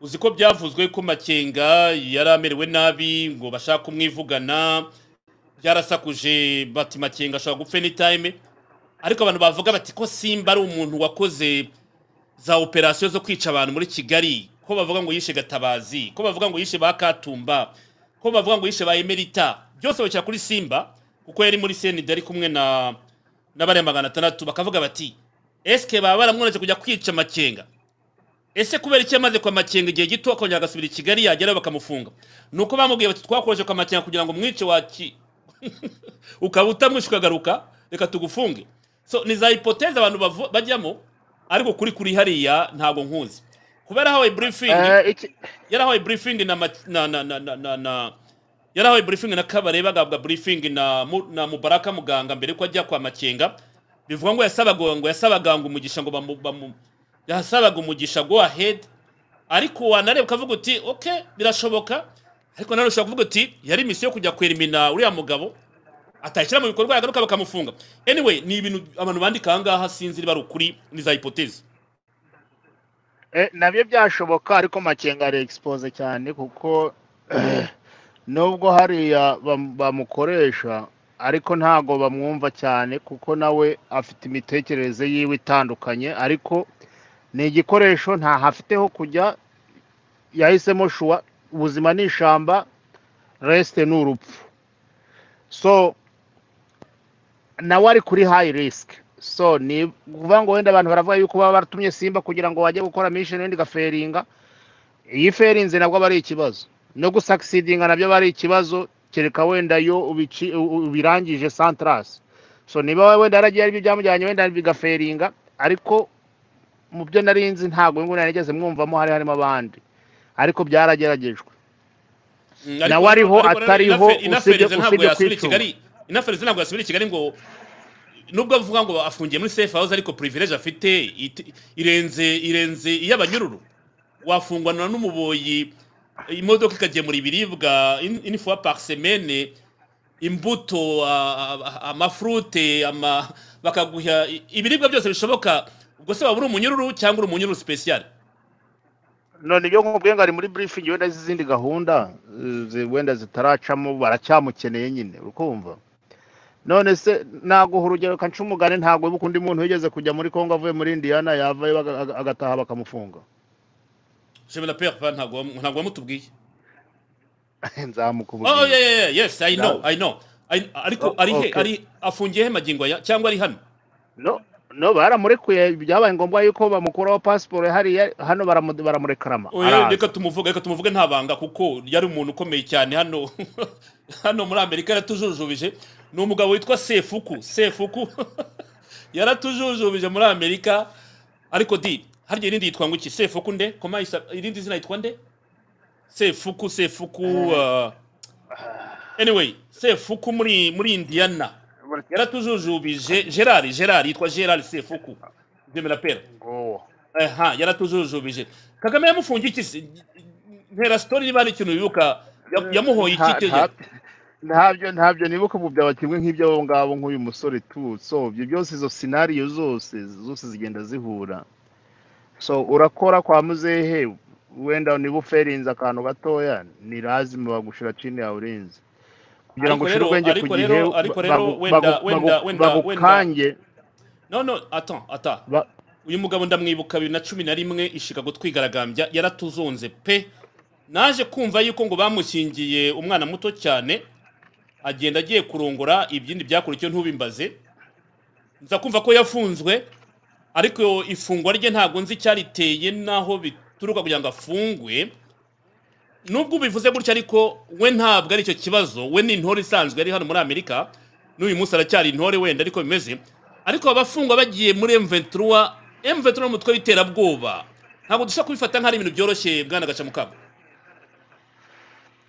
[SPEAKER 1] uzi ko byavuzwe ko makenga yari amerewe nabi ngo bashaka kumwivugana byarasakuje bati makenga ashobora gupfa anytime ariko abantu bavuga bati ko simba ari umuntu wakoze za operasiyo zo kwica abantu muri kigali ko bavuga ngo yishe gatabazi ko bavuga ngo yishe ba katumba ko bavuga ngo yishe ba emerita byose bakira kuri simba kuko yari muri senida ari kumwe na n'abari magana atandatu bakavuga bati eske baba baramwoneje kujya kwica makenga ese kubera icyo yamaze kwa makenga igihe gito akongera agasubira i kigali yagerayo bakamufunga ni uko bamubwiye bati twakoresheje kwa makenga kugira ngo umwice waki ukaba utamwishe ukagaruka reka tugufunge so ni za hipoteze abantu bavu- bajyamo ariko kuri kuri hariya ntabwo nkuzi kubera hawe briefing
[SPEAKER 2] Eh, iki-
[SPEAKER 1] yarahawe briefing na ma- na na na na na, na yarahawe briefing na kabareba agabwa briefing na mu- na mubaraka muganga mbere ko ajya kwa makenga bivuga ngo yasabaga ngo yasabaga ngo umugisha ngo bamu, bamu yasabaga umugisha go ahead ariko wanareba ukavuga uti okay birashoboka ariko nanone ushobora kuvuga uti yari misiyo yo kujya kwerimina uriya mugabo atashyira mu bikorwa yagaruka bakamufunga anyway ni ibintu abantu bandika aha ngaha sinzi niba ari ukuri ni za hipoteze
[SPEAKER 2] eh, nabyo byashoboka ariko makenga ari egisipoze cyane kuko nubwo hariya bam- bamukoresha ariko ntago bamwumva cyane kuko nawe afite imitekerereze yiwe itandukanye ariko ni igikoresho ntaho afite ho kujya yahisemo shuwa ubuzima ni ishamba resite ni urupfu so nawe ari kuri hayi risike so ni ukuvuga ngo wenda abantu baravuga yuko baba baratumye simba kugira ngo bajye gukora misheni wenda igaferinga iyi ferinze nabwo aba ari ikibazo no gusakisidinga nabyo aba ari ikibazo kereka wenda iyo ubici- u- ubirangije santarasi so niba wenda yaragiye aribyo byamujyanye wenda bigaferinga ariko mu byo nari nzi ntabwo ngubu narigeze mwumvamo hari harimo abandi ariko byarageragejwe
[SPEAKER 1] Mm,
[SPEAKER 2] nawe
[SPEAKER 1] ariko
[SPEAKER 2] ariho
[SPEAKER 1] ariko rero
[SPEAKER 2] atariho
[SPEAKER 1] inafe-
[SPEAKER 2] usibye
[SPEAKER 1] inafereze ntabwo
[SPEAKER 2] usibye
[SPEAKER 1] yasubira i
[SPEAKER 2] kwicunga
[SPEAKER 1] kigali inafereze ntabwo yasubira i kigali ngo nubwo avuga ngo afungiye muri safe house ariko privilege afite iti- irenze irenze iy'abanyururu wafungwana n'umuboyi imodoka ikagemura ibiribwa in- une fois par semaine imbuto a- a- amafrute ama bakaguha i- ibiribwa byose bishoboka ubwo se waba uri umunyururu cyangwa uri umunyururu special
[SPEAKER 2] none ibyo nkubwiye ngo ari muri burifingi wenda z'izindi gahunda eh, zi- wenda zitaracamo baracyamukeneye nyine ukumva none se naguha urugero kanca umugani ntabwo uba ukundi muntu wigeze kujya muri kongo avuye muri indiyana yavayo baga- aga- agataha bakamufunga
[SPEAKER 1] je me la perds pas ntabwo wam- ntabwo wamutubwiye Oh, yeah,
[SPEAKER 2] nzamukubwira
[SPEAKER 1] yeah, yeah, yes, I know,
[SPEAKER 2] Nza-
[SPEAKER 1] I know. I, ariko
[SPEAKER 2] o-
[SPEAKER 1] ari he
[SPEAKER 2] okay
[SPEAKER 1] ari afungiye he magingo aya cyangwa ari hano
[SPEAKER 2] no no baramurekuye byabaye ngombwa yuko bamukuraho pasiporo hariya hano baramu- baramurekarama
[SPEAKER 1] oya reka
[SPEAKER 2] araza
[SPEAKER 1] tumuvuge reka tumuvuge nta banga kuko yari umuntu ukomeye cyane hano hano muri amerika yaratujujubije ni umugabo witwa sefuku sefuku yaratujujubije muri amerika ariko di harya irindi yitwa ngo iki sefuku nde koma isa- irindi zina yitwa nde sefuku sefuku uh, anyway sefuku muri muri indiana yaratujujubije gerard gerard yitwa gerard sefuku jemera pera
[SPEAKER 2] ngo
[SPEAKER 1] aha yaratujujubije kagame yamufungiye iki se ntera sitori niba hari ikintu wibuka ya- yamuhoye iki
[SPEAKER 2] nta
[SPEAKER 1] kenya
[SPEAKER 2] nta ntabyo ntabyo nibuka ubu byaba kimwe nk'iby'abo ngabo nk'uyu musore tu so ibyo byose izo sinariyo zose zose zigenda zihura so urakora kwa muzehe wenda niba uferinze akantu gatoya ni lazima bagushira chini ya ulinzi kugira ngo
[SPEAKER 1] ariko rero
[SPEAKER 2] ushire ubwenge ku
[SPEAKER 1] ariko
[SPEAKER 2] gihe
[SPEAKER 1] rero ariko
[SPEAKER 2] ba-
[SPEAKER 1] rero
[SPEAKER 2] bagu- bagu-
[SPEAKER 1] wenda
[SPEAKER 2] bagu-
[SPEAKER 1] wenda wenda wenda
[SPEAKER 2] bagukange
[SPEAKER 1] no no ata ata
[SPEAKER 2] ba-
[SPEAKER 1] uyu mugabo ndamwibuka bibiri na cumi na rimwe ishika gutwigaragambya yaratuzonze pe naje kumva yuko ngo bamushyingiye umwana muto cyane agenda agiye kurongora ibyindi byakurikiye ntubimbaze nza kumva ko yafunzwe ariko ifungwa rye ntabwo nzi icyariteye n'aho bituruka kugira ngo afungwe nubwo ubivuze gutya ariko we ntabwo ari icyo kibazo we ni intore isanzwe ari hano muri amerika n'uyu munsi aracyari intore wenda ariko bimeze ariko abafungwa bagiye muri M23 M23 ni umutwe w'iterabwoba ntabwo dushobora kubifata nk'ari ibintu byoroshye bwana gacamukamba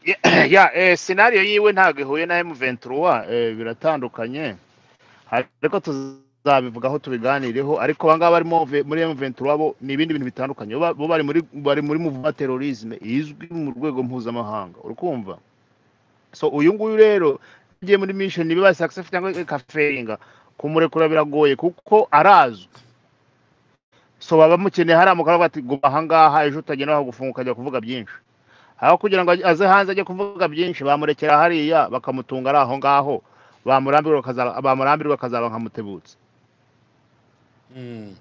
[SPEAKER 2] ya ya, eh, scenario yiwe ntabwo ihuye na M23 eh, biratandukanye ariko tuzabivugaho tubiganireho ariko abangaba barimo ve- muri M23 bo ni ibindi bintu bitandukanye bo ba- bo bari muri bari muri muvuma terrorisme izwi mu rwego mpuzamahanga urukumva so uyu nguyu rero ugiye muri mission niba success cyangwa ikaferinga kumurekura biragoye kuko arazwi so baba bamukeneye hariya mu karere bati guma ahangaha ejo utagenda bagufunga ukajya kuvuga byinshi aho kugira ngo aze hanze ajye kuvuga byinshi bamurekera hariya bakamutunga ari aho ngaho bamurambirwa akaza- bamurambirwa akazaba nka mutebutse
[SPEAKER 1] Mm.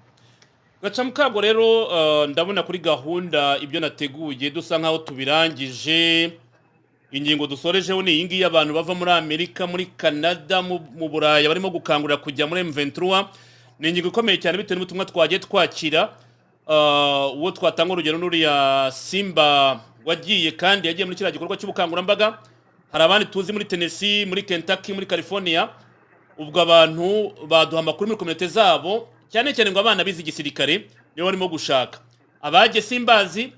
[SPEAKER 1] gacamukamba rero eh, ndabona kuri gahunda ibyo nateguye dusa nkaho tubirangije ingingo dusorejeho ni iyi ngiyi abantu bava muri amerika muri canada mu mu buraya barimo gukangurira kujya muri m23 ni ingingo ikomeye cyane bitewe n'ubutumwa twagiye twakira Ah, uwo twatanga urugero n'uriya simba wagiye kandi yagiye muri kiriya gikorwa cy'ubukangurambaga hari abandi tuzi muri tennessee muri kentucky muri california ubwo abantu baduha amakuru muri komite zabo cyane cyane ngo abana bize igisirikare nibo barimo gushaka abajye simbazi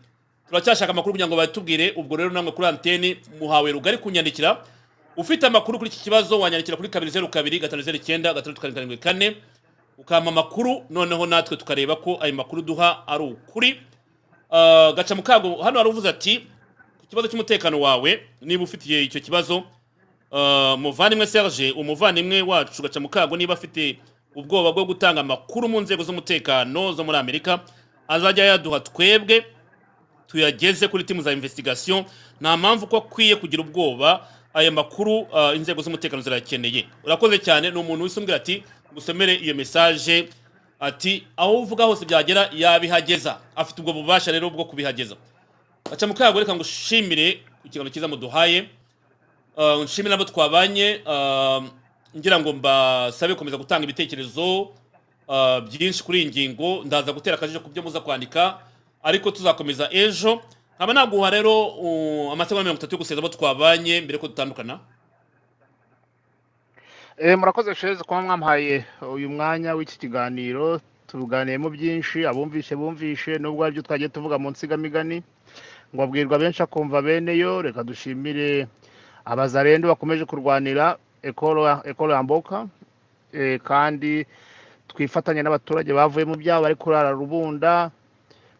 [SPEAKER 1] turacyashaka amakuru kugira ngo batubwire ubwo rero namwe kuri anteni muhawe rugari kunyandikira ufite amakuru kuri iki kibazo wanyandikira kuri kabiri zeru kabiri gatanu zeru icyenda gatandatu karindwi karindwi kane ukampa amakuru noneho natwe tukareba ko ayo makuru duha ari ukuri Ah, gaca mu kago hano hari uvuze ati ku kibazo cy'umutekano wawe niba ufitiye icyo kibazo ah, muvandimwe serge umuvandimwe wacu gaca mu kago niba afite ubwoba bwo gutanga amakuru mu nzego z'umutekano zo muri amerika azajya yaduha twebwe tuyageze kuri timu za investigation nta mpamvu ko akwiye kugira ubwoba aya makuru ah, inzego z'umutekano zirayakeneye urakoze cyane ni umuntu wisumbwira ati gusomere iyo mesaje ati aho uvuga hose byagera yabihageza afite ubwo bubasha rero bwo kubihageza aca mukayagore reka ngushimire ku kiganiro cyiza muduhaye Uh, nshimira abo twabanye uh, ngira ngo mbasabe gukomeza gutanga ibitekerezo uh, byinshi kuri iyi ngingo ndaza gutera akajisho ku byo muza kwandika ariko tuzakomeza ejo nkaba naguha rero uh, amasegonda mirongo itatu yo guseza abo twabanye mbere ko dutandukana
[SPEAKER 2] Eh, murakoze sheze kuba mwampaye uyu mwanya w'iki kiganiro tuganiyemo byinshi abumvishe bumvishe nubwo hari ibyo twagiye tuvuga mu nsigamigani ngo abwirwa benshi akumva bene yo reka dushimire abazarendo bakomeje kurwanira ekoro ekoro yamboka eh, kandi twifatanye n'abaturage bavuye mu byabo bari kurara rubunda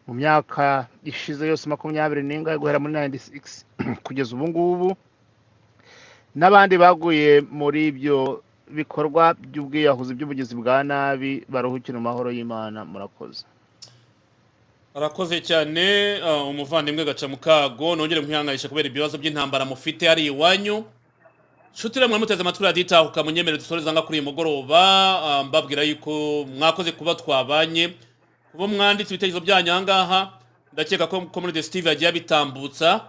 [SPEAKER 2] mu myaka ishize yose makumyabiri n'ingahe guhera muri 96 kugeza ubu ngubu n'abandi baguye muri ibyo bikorwa by'ubwiyahuzi by'ubugizi bwa nabi baruhukire mu mahoro y'imana murakoze
[SPEAKER 1] arakoze cyane uh, umuvandimwe gaca mukago nongere nkwihanganisha kubera ibibazo by'intambara mufite ari iwanyu nshuti ramwe muteze amatwi radita ukamunyemerera dusoreza nga kuri uyu mugoroba uh, mbabwira yuko mwakoze kuba twabanye kuba mwanditse ibitekerezo byanyu ahangaha ndakeka ko community steve yagiye abitambutsa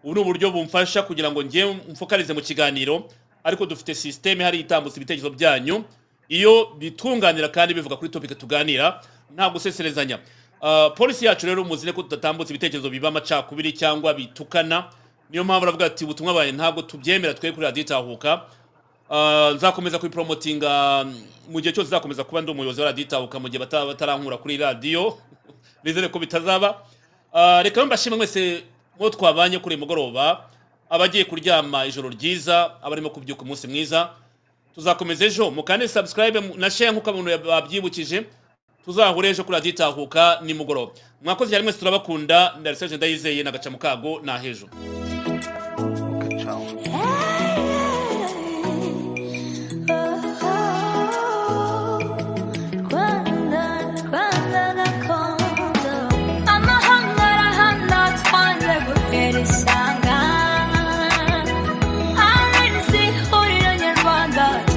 [SPEAKER 1] ubu ni uburyo bumfasha kugira ngo njye mfokalize mu kiganiro ariko dufite sisiteme hari itambutsa ibitekerezo byanyu iyo bitunganira kandi bivuga kuri topic tuganira nta guseserezanya Uh, polisi yacu rero muzire ko tudatambutsa ibitekerezo biba amacakubiri cyangwa bitukana niyo mpamvu aravuga ati ubutumwa bwawe ntabwo tubyemera twe kuri radiyo itahuka Uh, nzakomeza kuyiporomotinga mm, mu gihe cyose nzakomeza kuba ndi umuyobozi wa radiyo itahuka mu gihe bata- batarankura kuri radiyo nizere ko bitazaba Uh, reka rero mbashimwe mwese mwo twabanye kuri uyu mugoroba abagiye kuryama ijoro ryiza abarimo kubyuka umunsi mwiza tuzakomeza ejo mukande subscribe mu- na share nk'uko abantu babyibukije tuzahura ejo kuri radiyo itahuka nimugoroba mwakoze cyane mwese turabakunda ndariseje ndayizeye nagaca mu kago na hejo
[SPEAKER 2] ciao
[SPEAKER 11] Twaje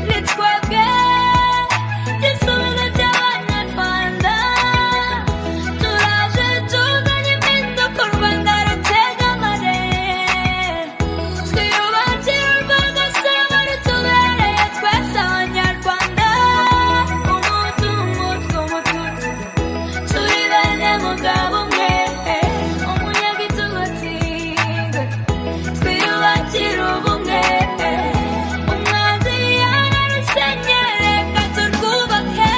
[SPEAKER 11] ni twebwe igisubizo by'abanyarwanda turaje tuzanye impinduka u rwanda rutega amarere twiyubakire u rwanda saba rutubereye twese abanyarwanda umuntu umutwe umutunzi turi bene mugabo umwe umunyagitugu atinze twiyubakire ubumwe umwanzi yararusenyere katurwubake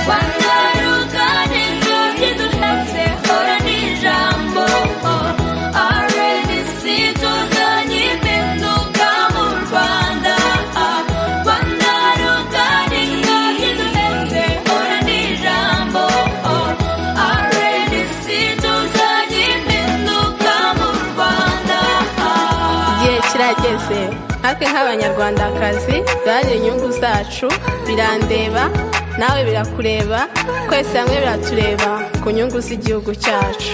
[SPEAKER 11] rwanda rugana inzugi duhatse hora n'ijambo rdc tuzanye impinduka mu rwanda rwanda rugana inzugi duhatse hora n'ijambo rdc tuzanye impinduka mu rwanda
[SPEAKER 12] igihe kirageze natwe nk'abanyarwandakazi duharanira inyungu zacu birandeba nawe birakureba twese hamwe biratureba ku nyungu z'igihugu cyacu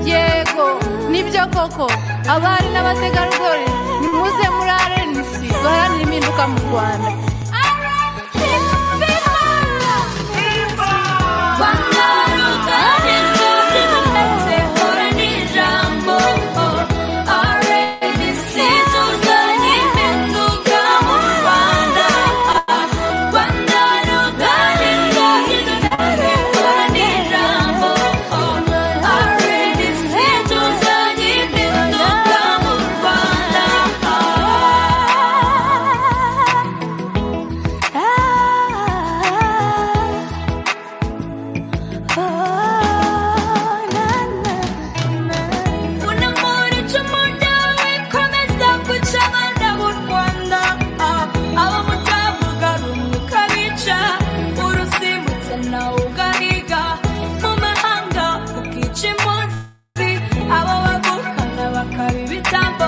[SPEAKER 12] yego nibyo koko abari n'abategarugori nimuze muri rnc duharanire impinduka mu rwanda Abo bagukana bakabibitamba